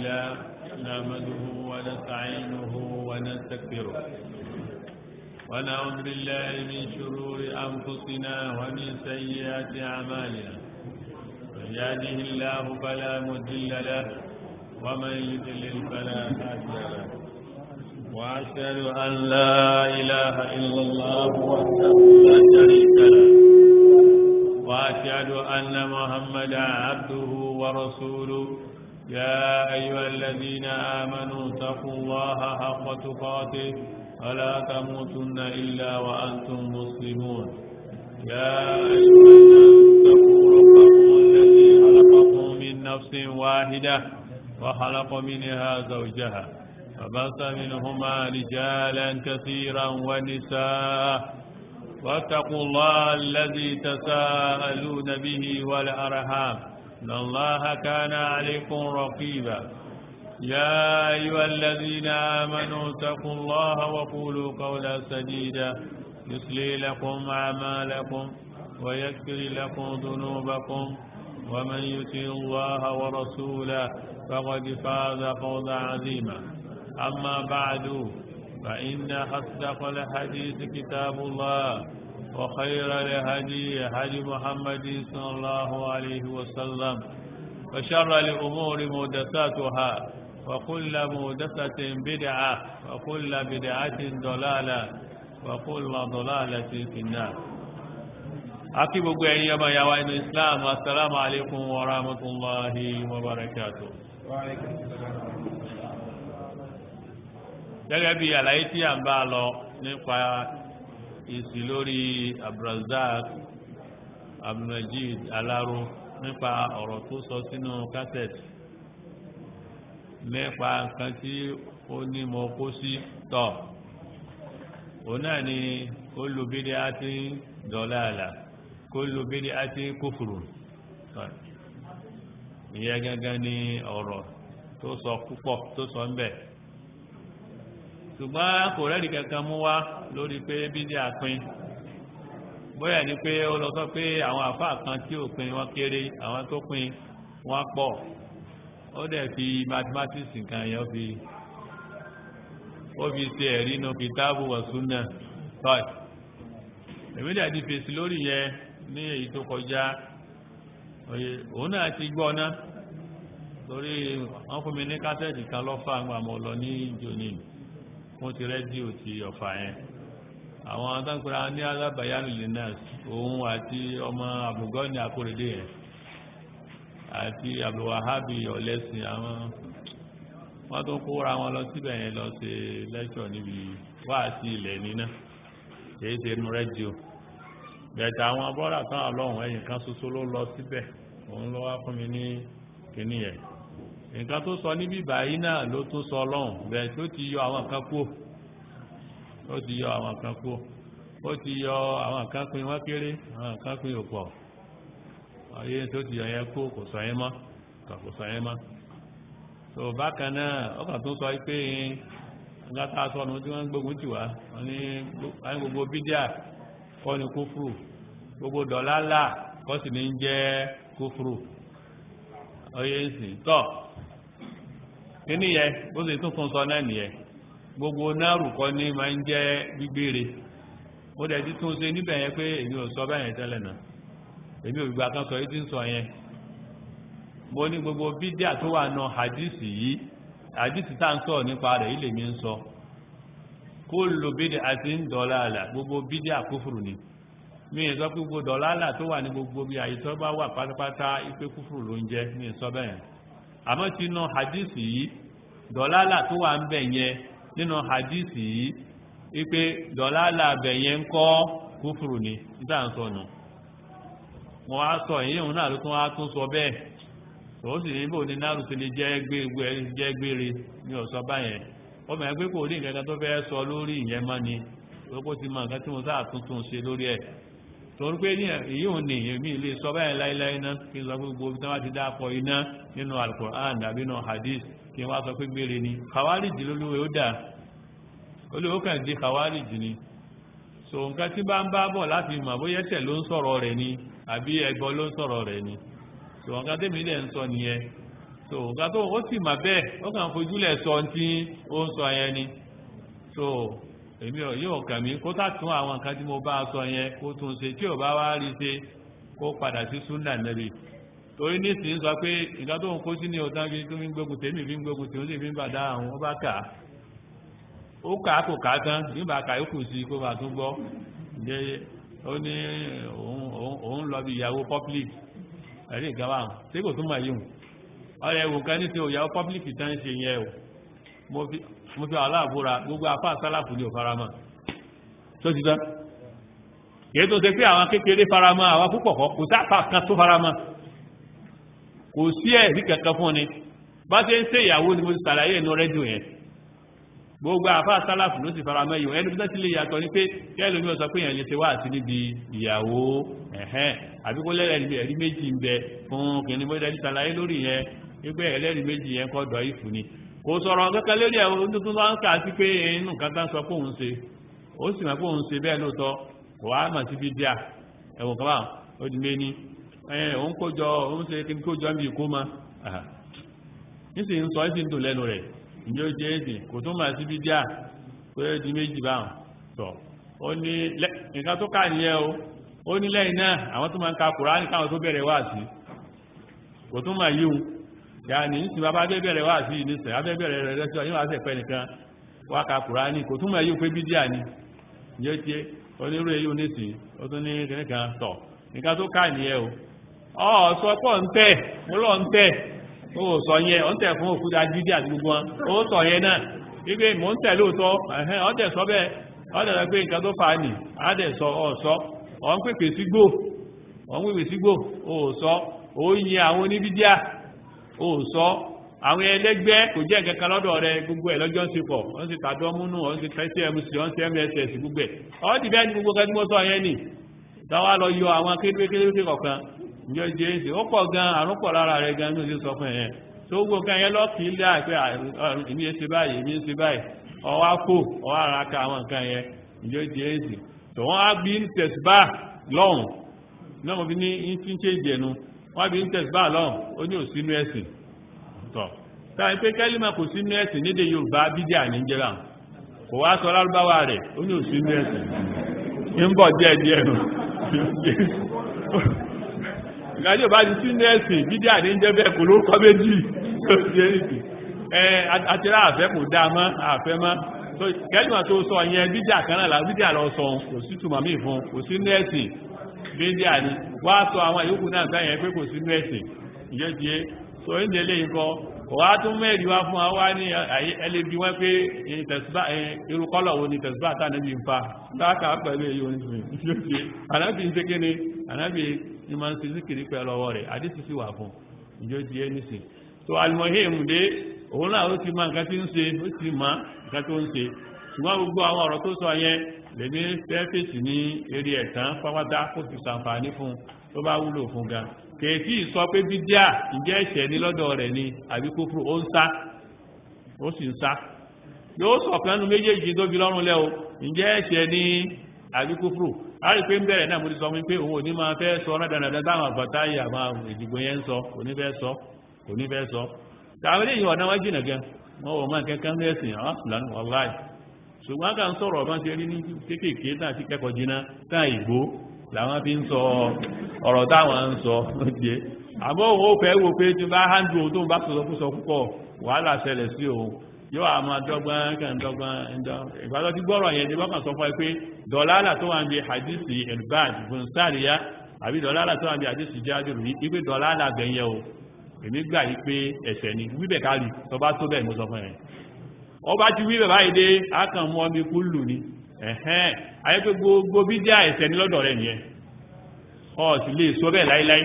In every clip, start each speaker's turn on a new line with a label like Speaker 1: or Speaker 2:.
Speaker 1: لله نعمده ونستعينه ونستغفره ونعوذ بالله من شرور أنفسنا ومن سيئات أعمالنا من يهده الله فلا مضل له ومن يضلل فلا هادي له وأشهد أن لا إله إلا الله وحده لا شريك له وأشهد أن محمدا عبده ورسوله يا أيها الذين آمنوا اتقوا الله حق تقاته ولا تموتن إلا وأنتم مسلمون يا أيها الناس اتقوا ربكم الذي خلقكم من نفس واحدة وخلق منها زوجها فبث منهما رجالا كثيرا ونساء واتقوا الله الذي تساءلون به والأرحام إن الله كان عليكم رقيبا يا أيها الذين آمنوا اتقوا الله وقولوا قولا سديدا يصلي لكم أعمالكم ويكفر لكم ذنوبكم ومن يطع الله ورسوله فقد فاز فوزا عظيما أما بعد فإن أصدق الحديث كتاب الله وخير الهدي هدي محمد صلى الله عليه وسلم وشر الأمور مهدساتها وكل مهدسة بدعة وكل بدعة ضلالة وكل ضلالة في النار akí gbogbo ẹ̀yin ọmọ ìyàwó inú islam assalamu alaikum wa rahmatullahi wa barakatuh gẹ́gẹ́ bí àlàyé tí a ń bá lọ nípa ìsì lórí abdulrazak abdulmajid alaro nípa ọ̀rọ̀ tó sọ sínú kásẹ̀tì nípa nǹkan tí ó ní mọ kó sí tọ̀ òun náà ni kullu bid'atin dalalah kullu bid'atin kufrun ìyẹn gángan ní ọ̀rọ̀ tó sọ púpọ̀ tó sọ ń bẹ̀ ṣùgbọ́n kò rẹ́rì kankan mú wá lórí pé bídí àpín bóyá ní pé ó lọ sọ pé àwọn àfáà kan tí ò pín wọ́n kéré àwọn tó pín wọ́n pọ̀ ó dẹ̀ fi mathematics nǹkan yẹn fi ó fi ṣe ẹ̀rí inú kìtáàbù wa sunnah tọ́ì èmi dẹ̀ ti fèsì lórí yẹn ní èyí tó kọjá òun náà ti gbọ́ ná lórí wọ́n fún mi ní kásẹ̀tì kan lọ́fà àgbà mọ́ lọ ní jòní wọ́n ti rẹ́díò ti ọ̀fà yẹn àwọn adágbéra ní alábàyánù linus òun àti ọmọ àbùgọ́ni àkórèdè yẹn àti àbùwàhábì ọ̀lẹ́sìn àwọn wọ́n tó kóra wọn lọ síbẹ̀ yẹn lọ ṣe lẹ́ṣọ̀ níbi wáàsí ilẹ̀ níná kìí ṣe inú rẹ́díò bẹ̀ẹ̀tà àwọn bọ́ọ̀lá tán ọlọ́run ẹ̀yìn kan ṣoṣo ló lọ síbẹ̀ òun ló wá fún mi ní kìíní yẹn nǹkan tó sọ níbí báyìí náà ló tún sọ ọlọ́run bẹ́ẹ̀ tó ti yọ àwọn kan kú ó ti yọ àwọn kan kú ó ti yọ àwọn kan pin wọ́n kéré àwọn kan pin òpọ̀ ọyẹ tó ti yọ yẹn kú kò sọ yẹn mọ́ kò sọ yẹn mọ́ tó bákan náà ọkàn tó sọ pé ńláta sọnù tí wọ́n ń gbógun tì wá wọ́n ní gbogbo bídíà kọ́ ni kúfùrù gbogbo dọ̀lálà kọ́ sì ní jẹ́ kúfùrù ọyẹ ń sìn tọ́ kíní yẹ bó ṣe tún tún sọ náà nìyẹn gbogbo náàrù kọ́ ní máa ń jẹ́ gbígbére ó dẹ̀ ti tún ṣe níbẹ̀ yẹn pé èmi ò sọ báyẹn tẹ́lẹ̀ náà èmi ò gbà kan sọ yìí tí ń sọ yẹn mo ní gbogbo bídíà tó wà náà hadisi yìí hadisi tá ń sọ nípa rẹ̀ yìí lèmi ń sọ kullu bid'atin dalalah gbogbo bídíà kúfùrù ni mi ì sọ pé gbogbo dọ̀lálà tó wà ní gbogbo bí àyíṣọ́ bá wà pátápátá ipé kúfùrù ló ń jẹ́ mi ì sọ bẹ́ẹ̀ àmọ́ tí inú hadisi yìí dọ̀lálà tó wà ń bẹ̀ yẹn nínú hadisi yìí ipé dọ̀lálà bẹ̀ yẹn ń kọ́ kúfùrù ni nígbà ń sọnù wọ́n á sọ èyí òun náà ló tún wá tún sọ bẹ́ẹ̀ tó sì ní bò ní náàrù sí lè jẹ́ gbére ní ọ̀sọ́ báyẹn ọmọ ẹgbẹ́ kò rí nǹkan tó fẹ́ sọ lórí ìyẹn mọ́ ni lókó ti mọ nǹkan tí mo sáà tuntun ṣe lórí ẹ̀ torí pé ní èyí ò ní èmi ilé sọ báyìí láíláí ná kí n sọ pé gbogbo tí wọ́n ti dápọ̀ iná nínú alukur'an tàbí nínú hadith kí wọ́n sọ pé gbére ni khawarij lólúwẹ̀ ó dà olówó kàn dé khawarij ni so nǹkan tí bá ń bá bọ̀ láti mọ̀ bóyá ẹsẹ̀ ló ń sọ̀rọ̀ rẹ̀ ni àbí ẹgbọ́ ló ń sọ̀rọ̀ rẹ̀ ni so nǹkan tẹ́mi dẹ̀ ń sọ nìyẹn so nǹkan tó ó sì mà bẹ́ẹ̀ ó kàn fojúlẹ̀ sọ tí ó ń sọ yẹn ni so èmi ò yóò kàn mí kó sàtún àwọn nǹkan tí mo bá sọ yẹn kó tún ṣe tí ò bá wá rí ṣe kó padà sí súnà nẹ́bí torí nísìnyí sọ pé nǹkan tó ń kó sí ní ọ̀tán fi tó fi ń gbógun tèmi fi ń gbógun tèmi ó sì fi ń bàdá àwọn ó bá kà á ó kà á kò kà á tán nígbà kà yókù sí kó bá tún gbọ́ ǹjẹ́ ó ní òun lọ bí ìyàwó public ẹ̀rí nǹkan báwọn tí kò tún mọ̀ yìí ọ̀rẹ́ ẹ̀wò kan ní ti òyàwó public tán ṣe yẹn o mo fi aláàbúra gbogbo afá sálàfù ní òfaramọ́ tó ti tán kìí tó ṣe pé àwọn kékeré faramọ́ àwọn púpọ̀ kọ́ kò sápá kan tó faramọ́ kò sí ẹ̀rí kankan fún ni bá ṣe ń ṣe ìyàwó ni mo ti ṣàlàyé inú rẹ́díò yẹn gbogbo àfá sálàfù ló sì faramọ́ yìí ẹni bí ti lè yàtọ̀ ní pé kẹ́lò ní ọ̀sọ̀ pé èèyàn lè ṣe wá sí níbi ìyàwó ẹ̀hẹ́n àbí kó lẹ́rẹ̀ẹ́ ẹ̀rí méjì ń bẹ fún kìnnìún bó dẹ́ni ṣàlàyé lórí yẹn wípé ẹlẹ́rìí méjì yẹn kọ́ dọ̀ ìfù ni kò sọ̀rọ̀ kankan lórí ẹ̀wọ̀n tuntun wá ń kà sí pé inú kankan sọ pé òun ṣe ó sì mọ̀ pé òun ṣe bẹ́ẹ̀ lóòótọ́ kò wá mọ̀ sí bídíà ẹ̀wọ̀n kan báwọn ó di méní òun kójọ òun ṣe kí n kójọ ń bí kó mọ́ níṣì ń sọ ẹ́sì ń dùn lẹ́nu rẹ̀ ìyẹn ó jẹ́ èsì kò tún mọ̀ sí bídíà pé ó di méjì báwọn tọ̀ ó ní nǹkan tó kà nìyẹn o ó ní lẹ́yìn náà àwọn tó máa ń ka Kùránì káwọn tó bẹ̀rẹ̀ wá sí kò tún mọ̀ yíhun yàní ní ti bàbá bẹ́bẹ̀rẹ̀ wà sí ìníṣẹ̀ abẹ́bẹ̀rẹ̀ rẹ̀ rẹ̀ sọ yíwá sẹ̀pẹ́ nìkan wá ka Kùránì kò túnmọ̀ yíò pé bídíà ni yóò tí onírú èyí oníṣì ó tún ní kìnnìkan tọ̀ nǹkan tó ká nìyẹn o ọ sọ pọ̀ ń tẹ̀ mo lọ ń tẹ̀ ó sọ yẹn ó ń tẹ̀ fún òkúta dídí àti gbogbo wọn ó sọ yẹn náà wípé mò ń tẹ̀ lóòótọ́ ẹ̀hẹ́n ọ́ tẹ̀ sọ bẹ́ẹ̀ ọ́ tẹ̀ sọ pé nǹkan tó fà á nì á dẹ̀ sọ ọ̀ sọ ọ̀ ń pèpè sígbò ọ̀ ń pèpè sígbò ó sọ ó yin àwọn oníbídíà ó sọ àwọn ẹlẹ́gbẹ́ kò jẹ́ nǹkan lọ́dọ̀ rẹ gbogbo ẹ̀ lọ́jọ́ ń ṣe pọ̀ wọ́n ti tàbí ọmúnú wọ́n ti tẹ́sí mc wọ́n ti mss gbogbo ẹ̀ ọ́ ti bẹ́ẹ̀ ni gbogbo kan tí mo sọ yẹn nì táwa lọ yọ àwọn kékeré kọ̀ọ̀kan ìjọ jẹ́ èsì ó pọ̀ gan àrùn pọ̀ lára rẹ gan ní oṣù sọ fún ẹ̀yẹn tó gbogbo kan yẹn lọ́ọ̀kì ilé àìpẹ́ èmi ń ṣe báyìí èmi ń ṣe báyìí ọwá kò ọwá ara ka àwọn nǹkan yẹn ìjọ jẹ́ èsì tó wọ́n á bí tẹ̀síbà lọ́hùn náà mo fi ní ń ṣe ìjẹ̀nu wọ́n bí tẹ̀síbà lọ́hùn ó ní òsínú ẹ̀sìn tọ̀ táwọn pé kẹ́límà kò sínú ẹ̀sìn nídé yorùbá bídíà ní jẹ́ra kò wá sọ lárúbáwá rẹ̀ ó ní òsínú ẹ̀sìn ń bọ̀ díẹ̀ díẹ̀ nù ìgbàjọ́ bá ti sínú ẹ̀sìn bídíà ní jẹ́ bẹ́ẹ̀ kò lórúkọ méjì àtìrá àfẹ́ kò dá mọ́ àfẹ́ mọ́ kẹ́límà tó sọ yẹn bídíà kan náà bídíà lọ sọ kò sí tùmọ̀ mí fún kò sínú ẹ̀sìn bídíà ni wá sọ àwọn ìyókù náà sáyẹn pé kò sínú ẹ̀sìn ìjọ́ ti so ní ilé nǹkan kò wá tún mẹ́rin wá fún wa ní ẹlẹ́bí wọ́n pé irúkọ́lọ̀ wo ni tẹ̀síbá tánàbí ń fa láàkà pẹ̀lú èyí oníṣùn yóò ṣe anábì ń tẹ́kẹ́ ni anábì ní ma ń ṣe síkìrí pẹ̀lú ọwọ́ rẹ̀ àdísì sí wà fún ìjọ ti ẹni sí so alimohim dé òun náà ó ti ma nǹkan tí ń ṣe ó ti ma nǹkan tó ń ṣe ṣùgbọ́n gbogbo àwọn ọ̀rọ̀ tó sọ yẹn lèmi fẹ́ fèsì ní eré ẹ̀tàn pápátá kó fi ṣàǹfààní fún tó bá wúlò fún gan kèétí sọ pé bídíà ìjẹ́ ẹ̀ṣẹ̀ ní lọ́dọ̀ rẹ̀ ni àbí kúfùrù ó ń sá ó sì ń sá yóò sọ̀kanú méjèèjì tó fi lọ́rùn lẹ́ o ìjẹ́ ẹ̀ṣẹ̀ ní àbí kúfùrù a rí pé ń bẹ̀rẹ̀ náà mo ti sọ fún pé òun ò ní máa fẹ́ sọ rádàrádà táwọn àgbàtà yìí àwọn ìdìbò yẹn ń sọ kò ní fẹ́ sọ kò ní fẹ́ sọ tàbí lè yọ ọ̀nà wá jìnà gan wọn ò máa kẹ́kẹ́ ń rẹ̀sìn ọ̀sùn wàláì ṣùgbọ́n ká ń sọ̀rọ̀ ọ̀bá ṣe rí ní kéékèèké náà sí kẹ́kọ̀ọ́ jiná táà ìgbó làwọn fi ń sọ ọ̀rọ̀ táwọn ń sọ jẹ́ àmọ́ òun ó fẹ́ wò pé tí bá hándù tó ń bá sọ púpọ̀ púpọ̀ wàhálà ṣẹlẹ̀ sí òun yóò àmọ́ dọ́gbọ́n kàn dọ́gbọ́n ìgbàlọ́ tí gbọ́rọ̀ yẹn jẹ́ bọ́kàn sọ fún ẹ pé dọ̀lálà tó wà ń bí hadisi elbad fún sáàríyá àbí dọ̀lálà tó wà ń bí hadisi jájòrò yìí wípé dọ̀lálà gbẹ̀yẹ o èmi gbà yí pé ẹ̀ṣẹ̀ ni wíbẹ̀ kárí tó bá tó bẹ́ẹ̀ mo sọ fún ẹ̀ ọba ti wíbẹ̀ báyìí dé akàn mú ọmọ ikú lù ní ẹ̀hẹ́n ayé pé gbogbo bídíà ẹ̀ṣẹ̀ ní lọ́dọ̀ rẹ̀ nìyẹn ọ sì lè sọ bẹ́ẹ̀ láíláí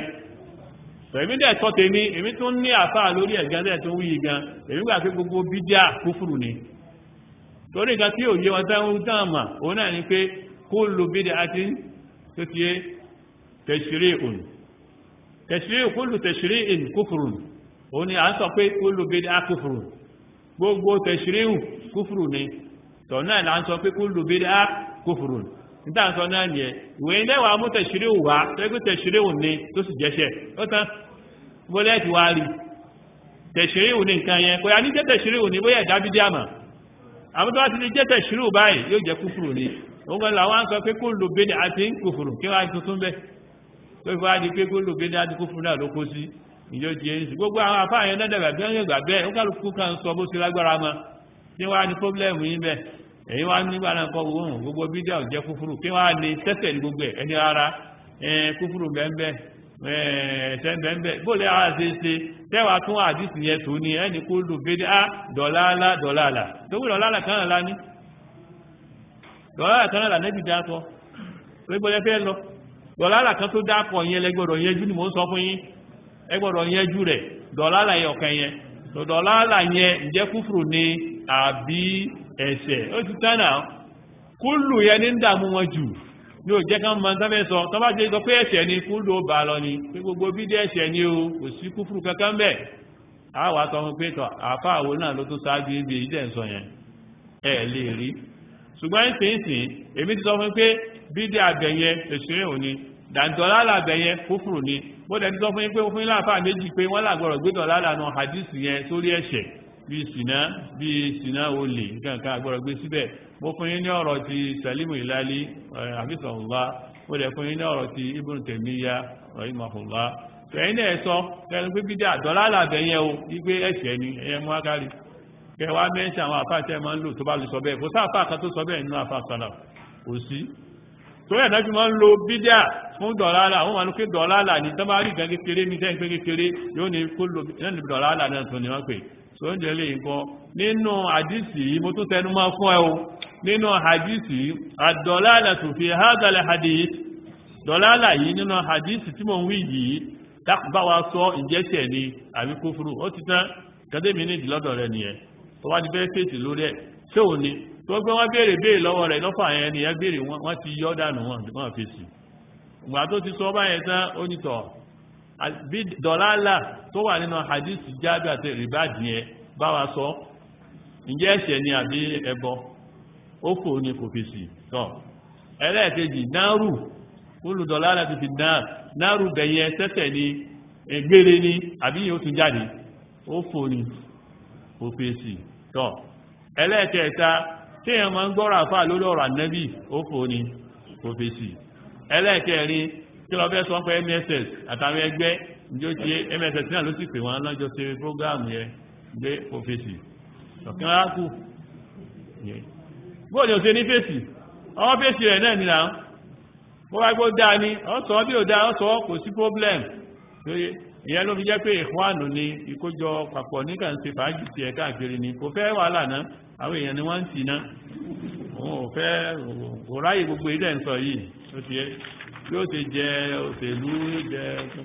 Speaker 1: èmi dẹ̀ tọ́ tèmi èmi tún ní àfáà lórí ẹ̀gán tẹ́ tó wúyí gan èmi gbà pé gbogbo bídíà kúfùrù ni torí nǹkan tí òye wọn tán ń tán mà òun náà ni pé kó lo bídíà àti tó ti yé tẹ̀sírí òun tẹ̀sírí kó lo tẹ̀sírí ìn kúfùrù òun ni à ń sọ pé kó lo bídíà kúfùrù gbogbo tẹ̀sírí kúfùrù ni tọ̀ náà là ń sọ pé kó lo bídíà kúfùrù níta sọ náà nìyẹn ìwé ilé wa mú tẹ̀sírí wá tẹ́gbẹ́ tẹ̀sírí òun ni tó sì jẹ́ṣẹ̀ ó tán bọ́lẹ́ẹ̀tì wá rí tẹ̀ṣíríù ní nǹkan yẹn kò yá ní jẹ́ tẹ̀ṣíríù ní bóyá ẹ̀dá bídí àmà àwọn tó wá ti lè jẹ́ tẹ̀ṣíríù báyìí yóò jẹ́ kúfùrù ni òun kan làwọn á sọ pé kó lò bẹ́ẹ̀ àti kúfùrù kí wọ́n á tuntun bẹ́ẹ̀ pé fún wa di pé kó lò bẹ́ẹ̀ àti kúfùrù náà ló kó sí ìjọ ti yẹn sí gbogbo àwọn afá yẹn dẹ́dẹ̀ gbàgbé yẹn gbàgbé ó kálukú kan sọ bó ti lágbára mọ́ kí wọ́n á ní pọ́blẹ́mù yín bẹ́ẹ̀ èyí wá nígbà náà kọ́ gbogbo gbogbo bídíà ò jẹ́ kúfùrù kí wọ́n á ní tẹ́sẹ̀ ní gbogbo ẹ̀ ẹni ara kúfùrù bẹ́ẹ̀ ẹ̀ẹ́sẹ̀ bẹ́ẹ̀ bóòlẹ̀ ara ṣe ṣe tẹ́wàá tún àdìsí yẹn tó ní ẹni kó lù bédé á dọ̀láàlá dọ̀láàlá tó wí dọ̀láàlá kan náà lání dọ̀láàlá kan náà lànẹ́bì dákọ̀ tó gbọ́dẹ̀ fẹ́ lọ dọ̀láàlá kan tó dákọ̀ yẹn lẹ́gbọ́dọ̀ yẹjú ni mò ń sọ fún yín ẹgbọ́dọ̀ yẹjú rẹ̀ dọ̀láàlá yẹn ọ̀kan yẹn dọ̀láàlá yẹn ǹjẹ́ kúfùrù ni àbí ẹ̀ṣẹ̀ ó ti tán náà kúlù yẹn ní ń dààmú wọn jù ní ò jẹ́ ká mọ́ tán sọ tọ́bá jẹ́ sọ pé ẹ̀ṣẹ̀ ni kú ló bá lọ ni pé gbogbo bídí ẹ̀ṣẹ̀ ni o kò sí kúfùrù kankan bẹ́ẹ̀ a wà sọ fún pé tọ́ àfá àwọn náà ló tún sáájú ibi ìdẹ́ sọ yẹn ẹ lè rí ṣùgbọ́n ìsìnsìn èmi ti sọ fún pé bídí àbẹ̀yẹ ẹ̀ṣẹ̀ ò ní dàǹtọ́lá àbẹ̀yẹ kúfùrù ni mo dẹ̀ ti sọ fún yín pé fún láàfà méjì pé wọ́n làgbọ̀rọ̀ gbé tọ̀ lálànà hadith yẹn sórí ẹ̀ṣẹ̀ bíi sìnà bíi sìnà olè nǹkan kan àgbọ̀rọ̀ gbé síbẹ̀ mo fún yín ní ọ̀rọ̀ ti salimu ilali àfisọ̀hùnlá mo dẹ̀ fún yín ní ọ̀rọ̀ ti ibùn tẹ̀míyà rahimahullah ẹ̀yin náà sọ kẹrin pé bídí àdọ́lá làbẹ̀ yẹn o wípé ẹ̀ṣẹ̀ ni ẹ̀yẹ mú ágárí kẹwàá mẹ́ṣẹ̀ àwọn àfáàṣẹ máa ń lò tó bá lè sọ bẹ́ẹ̀ kò sáà kan tó sọ bẹ́ẹ̀ nínú àfáàṣọlá kò sí tó yẹ̀ náà fi máa ń lo bídíà fún dọ̀lálà àwọn máa ń pè dọ̀lálà ní tọ́ bá rí ìgbà kékeré ní sẹ́yìn pé kékeré yóò ní kó lo dọ̀lálà náà tó ní wọ́n pè tó ń jẹ́ lè nǹkan nínú àdìsí mo tún tẹnu máa fún ẹ o nínú hadisi àdọ̀lálà tó fi hádàlẹ̀ hadith dọ̀lálà yìí nínú hadisi tí mo ń wí yìí bá wa sọ ìjẹ́sẹ̀ ni àbí kúfúrú ó ti tán gẹ́gẹ́mì ní ìdílọ́dọ̀ rẹ̀ nìyẹn tó wá ti fẹ́ fèsì lórí ẹ̀ ṣé ò ní tó gbé wọ́n béèrè béèrè lọ́wọ́ rẹ̀ lọ́fà yẹn ni ẹ béèrè wọ́n ti yọ́ dànù wọn wọ́n fèsì ìgbà tó ti sọ báyẹn tán ó ní tọ̀ dọ̀lálà tó wà nínú hadisi jábì àti rìbáàdì yẹn bá wa sọ ǹjẹ́ ẹ̀ṣẹ̀ ni àbí ẹbọ ó kò ní kò fèsì tọ́ ẹlẹ́ẹ̀kejì náírù olùdọ̀lá láti fi náírù bẹ̀yẹ sẹ́sẹ̀ ní ẹgbẹ́rẹ́ ní àbí yóò tún jáde ó fò ní kò fèsì tọ́ ẹlẹ́ẹ̀kẹta tí èèyàn máa ń gbọ́rọ̀ àfà lórí ọ̀rọ̀ ànẹ́bì ó fò ní kò fèsì ẹlẹ́ẹ̀kẹrin tí lọ fẹ́ sọ pé mss àtàwọn ẹgbẹ́ ìjọ ti mss náà ló sì pè wọ́n lọ́jọ́ ṣe prógáàmù yẹn gbé kò fèsì ọ̀kan á kù bóòdì òsè ní fèsì ọwọ́ fèsì rẹ̀ náà nìlà ó wá gbó dáa ní ọ́sọ̀ bí ò dáa ọ́sọ̀ kò sí problem ìyẹn ló fi jẹ́ pé ìkwánù ni ìkójọ papọ̀ nígbà ń ṣe fàájì sí ẹ̀ka àkiri ni kò fẹ́ wàhálà náà àwọn èèyàn ni wọ́n ń tì náà òun ò fẹ́ kò ráyè gbogbo ilẹ̀ ń sọ yìí ó ti yẹ bí ó ti jẹ òṣèlú jẹ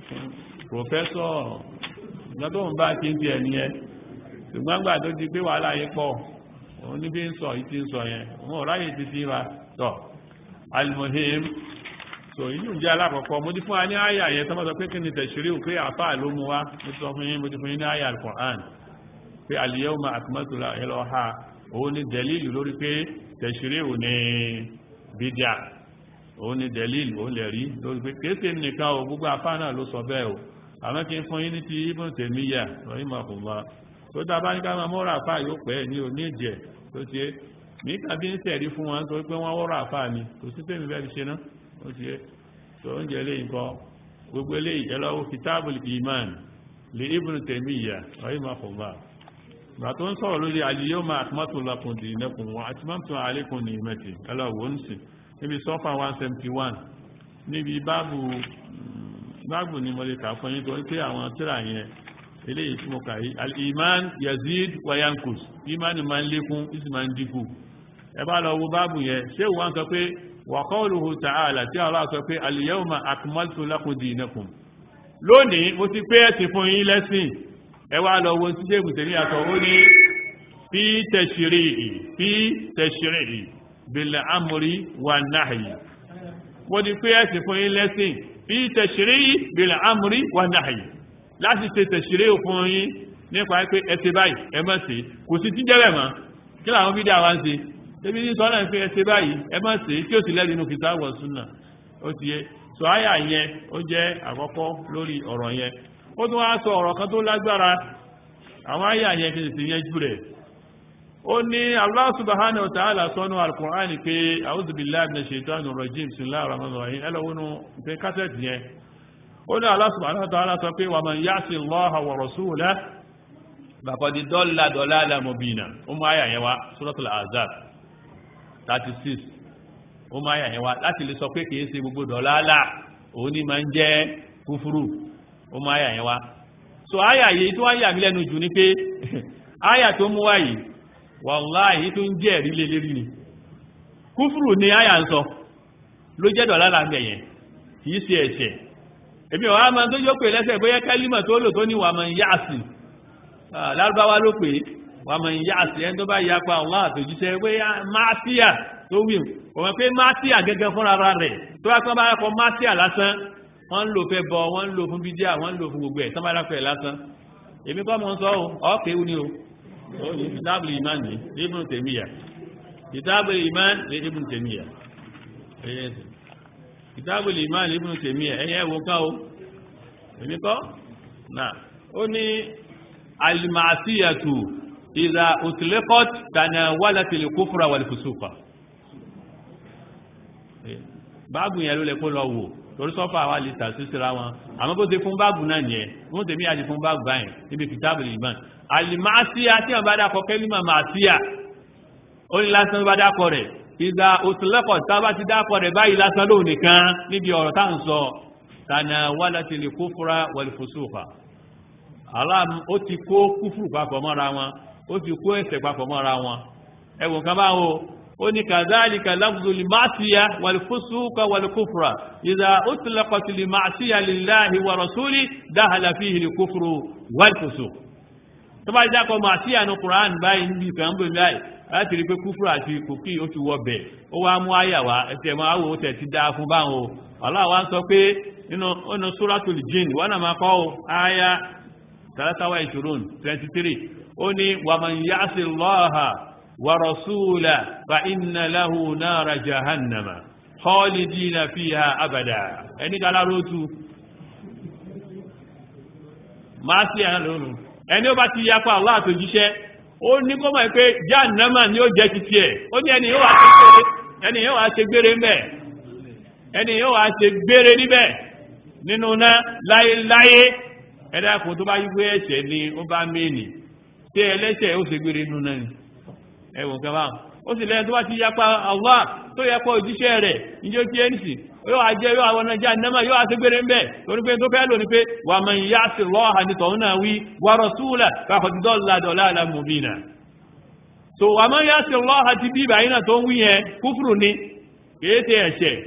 Speaker 1: pòfẹ́sọ̀ ìgbà tó ń bá ti ń ti ẹ̀ nìyẹn ṣùgbọ́n gbà tó ti pé wàhálà yìí pọ̀ òun ní bí ń sọ ìtí ń sọ yẹn òun ọ̀ráyè ti fi wa tọ̀ alimohim so inú jẹ́ alákọ̀ọ́kọ́ mo ti fún wa ní àyà yẹn tọ́mọ́ sọ pé kí ni tẹ̀sírí pé àfáà ló mú wa mo ti sọ fún yín mo ti fún yín ní àyà al-Qur'an pé al-yawma akmaltu lakum ha òun ni dẹ̀lílù lórí pé tẹ̀sírí ò ní bídíà òun ni dẹ̀lílù òun lè rí lórí pé kéèsè nìkan ò gbogbo àfáà náà ló sọ bẹ́ẹ̀ o àmọ́ kí n fún yín ní ti Ibn Taymiyyah rahimahullah tó dábá ní ká máa mọ́ra àfá yóò pẹ́ ní òní ìjẹ́ tó ti é ní kàbí ń sẹ̀rí fún wọn tó pé wọ́n wọ́rọ̀ àfá ni kò sí tèmi bẹ́ẹ̀ ṣe náà ó ti é tó ń jẹ́ léyìn kọ́ gbogbo eléyìí ẹlọ́wọ́ kitabul iman li Ibn Taymiyyah rahimahullah gbà tó ń sọ̀rọ̀ lórí al-yawma akmaltu lakum dinakum wa atmamtu alaykum ni'mati ẹlọ́wọ́ ń sìn níbi sọ́fà 171 níbi báàbù báàbù ni mo lè kà fún yín tó ń pé àwọn tíra yẹn eléyìí tí mo kà yí al-iman yazid wa yankus imani ma ń lékún isi ma ń dínkù ẹ bá lọ wo báàbù yẹn ṣé wọ́n sọ pé wa qawluhu ta'ala tí Allah sọ pé al-yawma akmaltu lakum dinakum lónìí mo ti pé ẹ̀sìn fún yín lẹ́sìn ẹ wá lọ wo síṣẹ́ ìbùsẹ̀ ní àtọ̀ ó ní fi tashri'i fi tashri'i bil amri wan nahyi mo ti pé ẹ̀sìn fún yín lẹ́sìn fi tashri'i bil amri wan nahyi láti ṣe tẹ̀ṣìrẹ́ òfin yín nípa pé ẹsẹ báyìí ẹ má ṣe kò sí tíjẹ́rẹ̀ mọ́ kí làwọn fídíò àwọn ń ṣe tẹ́bí ní sọ́nà pé ẹsẹ báyìí ẹ má ṣe tí ó sì lẹ́nu kìtà wọ̀ súnà ó ti yẹ sọ àyà yẹn ó jẹ́ àkọ́kọ́ lórí ọ̀rọ̀ yẹn ó tún wá sọ ọ̀rọ̀ kan tó lágbára àwọn ayé àyẹ kìí sí yẹn jù rẹ̀ ó ní Allah subhanahu wa ta'ala sọ́nù al-Qur'an pé a'udhu billahi minash shaitanir rajim bismillahir rahmanir rahim ẹlọ́wọ́nù pé kásẹ̀tì yẹn ó ní Allah subhanahu wa ta'ala sọ pé wa man ya'si Allaha wa rasulahu faqad dalla dalalan mubina ó mú ayà yẹn wá suratul Ahzab 36 ó mú ayà yẹn wá láti lè sọ pé kìí ṣe gbogbo dọ̀lálà òun ní máa ń jẹ́ kúfúrú ó mú ayà yẹn wá so àyà yìí tó wáyà mí lẹ́nu jù ní pé àyà tó mú wáyìí wàláhì tó ń jẹ́ ẹ̀rí lé lérí ni kúfùrù ni àyà ń sọ ló jẹ́ dọ̀lá là ń bẹ̀ yẹn kìí ṣe ẹ̀ṣẹ̀ èmi ọ̀há máa tó jókòó lẹ́sẹ̀ bóyá kálímà tó lò tó ní wà máa ń yá sí lárúbáwá ló pé wà máa ń yá sí ẹni tó bá yapa Allah àtòjíṣẹ́ bóyá mátíà tó wí òun pé mátíà gẹ́gẹ́ fúnra rẹ̀ tó wá pé wọ́n bá kọ mátíà lásán wọ́n ń lò fẹ́ bọ wọ́n ń lò fún bídíà wọ́n ń lò fún gbogbo ẹ̀ tán bá dáfẹ́ lásán èmi kọ́ mọ́ sọ ọ́kẹ́ ní o ó ní kìtàbù ìmán ní Ibn Taymiyyah kìtàbù ìmán ní Ibn Taymiyyah kìtàbù ìmán ní Ibn Taymiyyah ẹ̀yẹ ẹ̀wọ̀n ká o èmi kọ́ náà ó ní al-ma'siyatu idha utlaqat tanawalat al-kufra wal-fusuqa báàbù yẹn ló lẹ kó lọ wò torí sọ́fà wa lè tà sísira wọn àmọ́ bó ṣe fún báàgù náà yẹn wọ́n tèmi àti fún báàgù báyìí níbi kìtàbù ìmọ̀ àlìmáṣíà tí wọ́n bá dákọ̀ kẹ́límà màṣíà ó ní lásán bá dákọ̀ rẹ̀ ìgbà òtúlẹ́kọ̀ tá a bá ti dákọ̀ rẹ̀ báyìí lásán lóun nìkan níbi ọ̀rọ̀ tá à ń sọ tànà wàlàtì lè kófúra wal fusuqa aláàmú ó ti kó kúfùrù papọ̀ mọ́ra wọn ó ti kó ẹ̀ṣẹ̀ papọ̀ mọ́ra wọn ẹ̀wọ̀n kan báwo ó ní kàzálìkà lafzu lìmáṣíyà wàlfúsúkà wàlkúfùrà ìdá ó tilẹ̀kọ̀tì lìmáṣíyà lillahi wa rasuli dáhàlà fi hìlì kúfùrù wàlfúsù tó bá jákọ̀ máṣíyà ní Qur'an báyìí níbi kan bó báyìí láti rí pé kúfùrù àti kòkí ó ti wọ bẹ̀ ó wá mú àyàwá ẹsẹ̀ máa wò ó tẹ̀ ti dáa fún báwọn o Allah wa ń sọ pé nínú suratul jinn wọn náà máa kọ́ ọ àyà tàlátàwá ìṣòro 23 ó ní wàmàn ya'si Allaha ورسوله فإن له نار جهنم خالدين فيها أبدا ẹni kala rótú máa sí ẹ̀hàn lónìí ẹni ó bá ti yapa Allah àtòjíṣẹ́ ó ní kó mọ̀ pé jahannama ni ó jẹ́ ti tiẹ̀ ó ní ẹni yóò wá ṣe gbére ń bẹ̀ ẹni yóò wá ṣe gbére níbẹ̀ nínú náà láyéláyé ẹ̀dá kò tó bá yí pé ẹ̀ṣẹ̀ ni ó bá mẹ́ni tí ẹlẹ́ṣẹ̀ ó ṣe gbére nínú náà ni ẹwọ̀n kan báwọn ó sì lẹ́yìn tó bá ti yapa Allah tó yapa òjíṣẹ́ rẹ̀ níjó tí ẹni sì yóò wá jẹ́ yóò àwọn ọjà nẹ́mà yóò àti gbére ń bẹ̀ torí pé tó fẹ́ lò ní pé wà man ya'si Allaha ní tọ̀hún náà wí wa rasulahu faqad dalla dalalan mubina so wà man ya'si Allaha ti bí ìbàyí náà tó ń wí yẹn kúfùrù ni kìí ṣe ẹ̀ṣẹ̀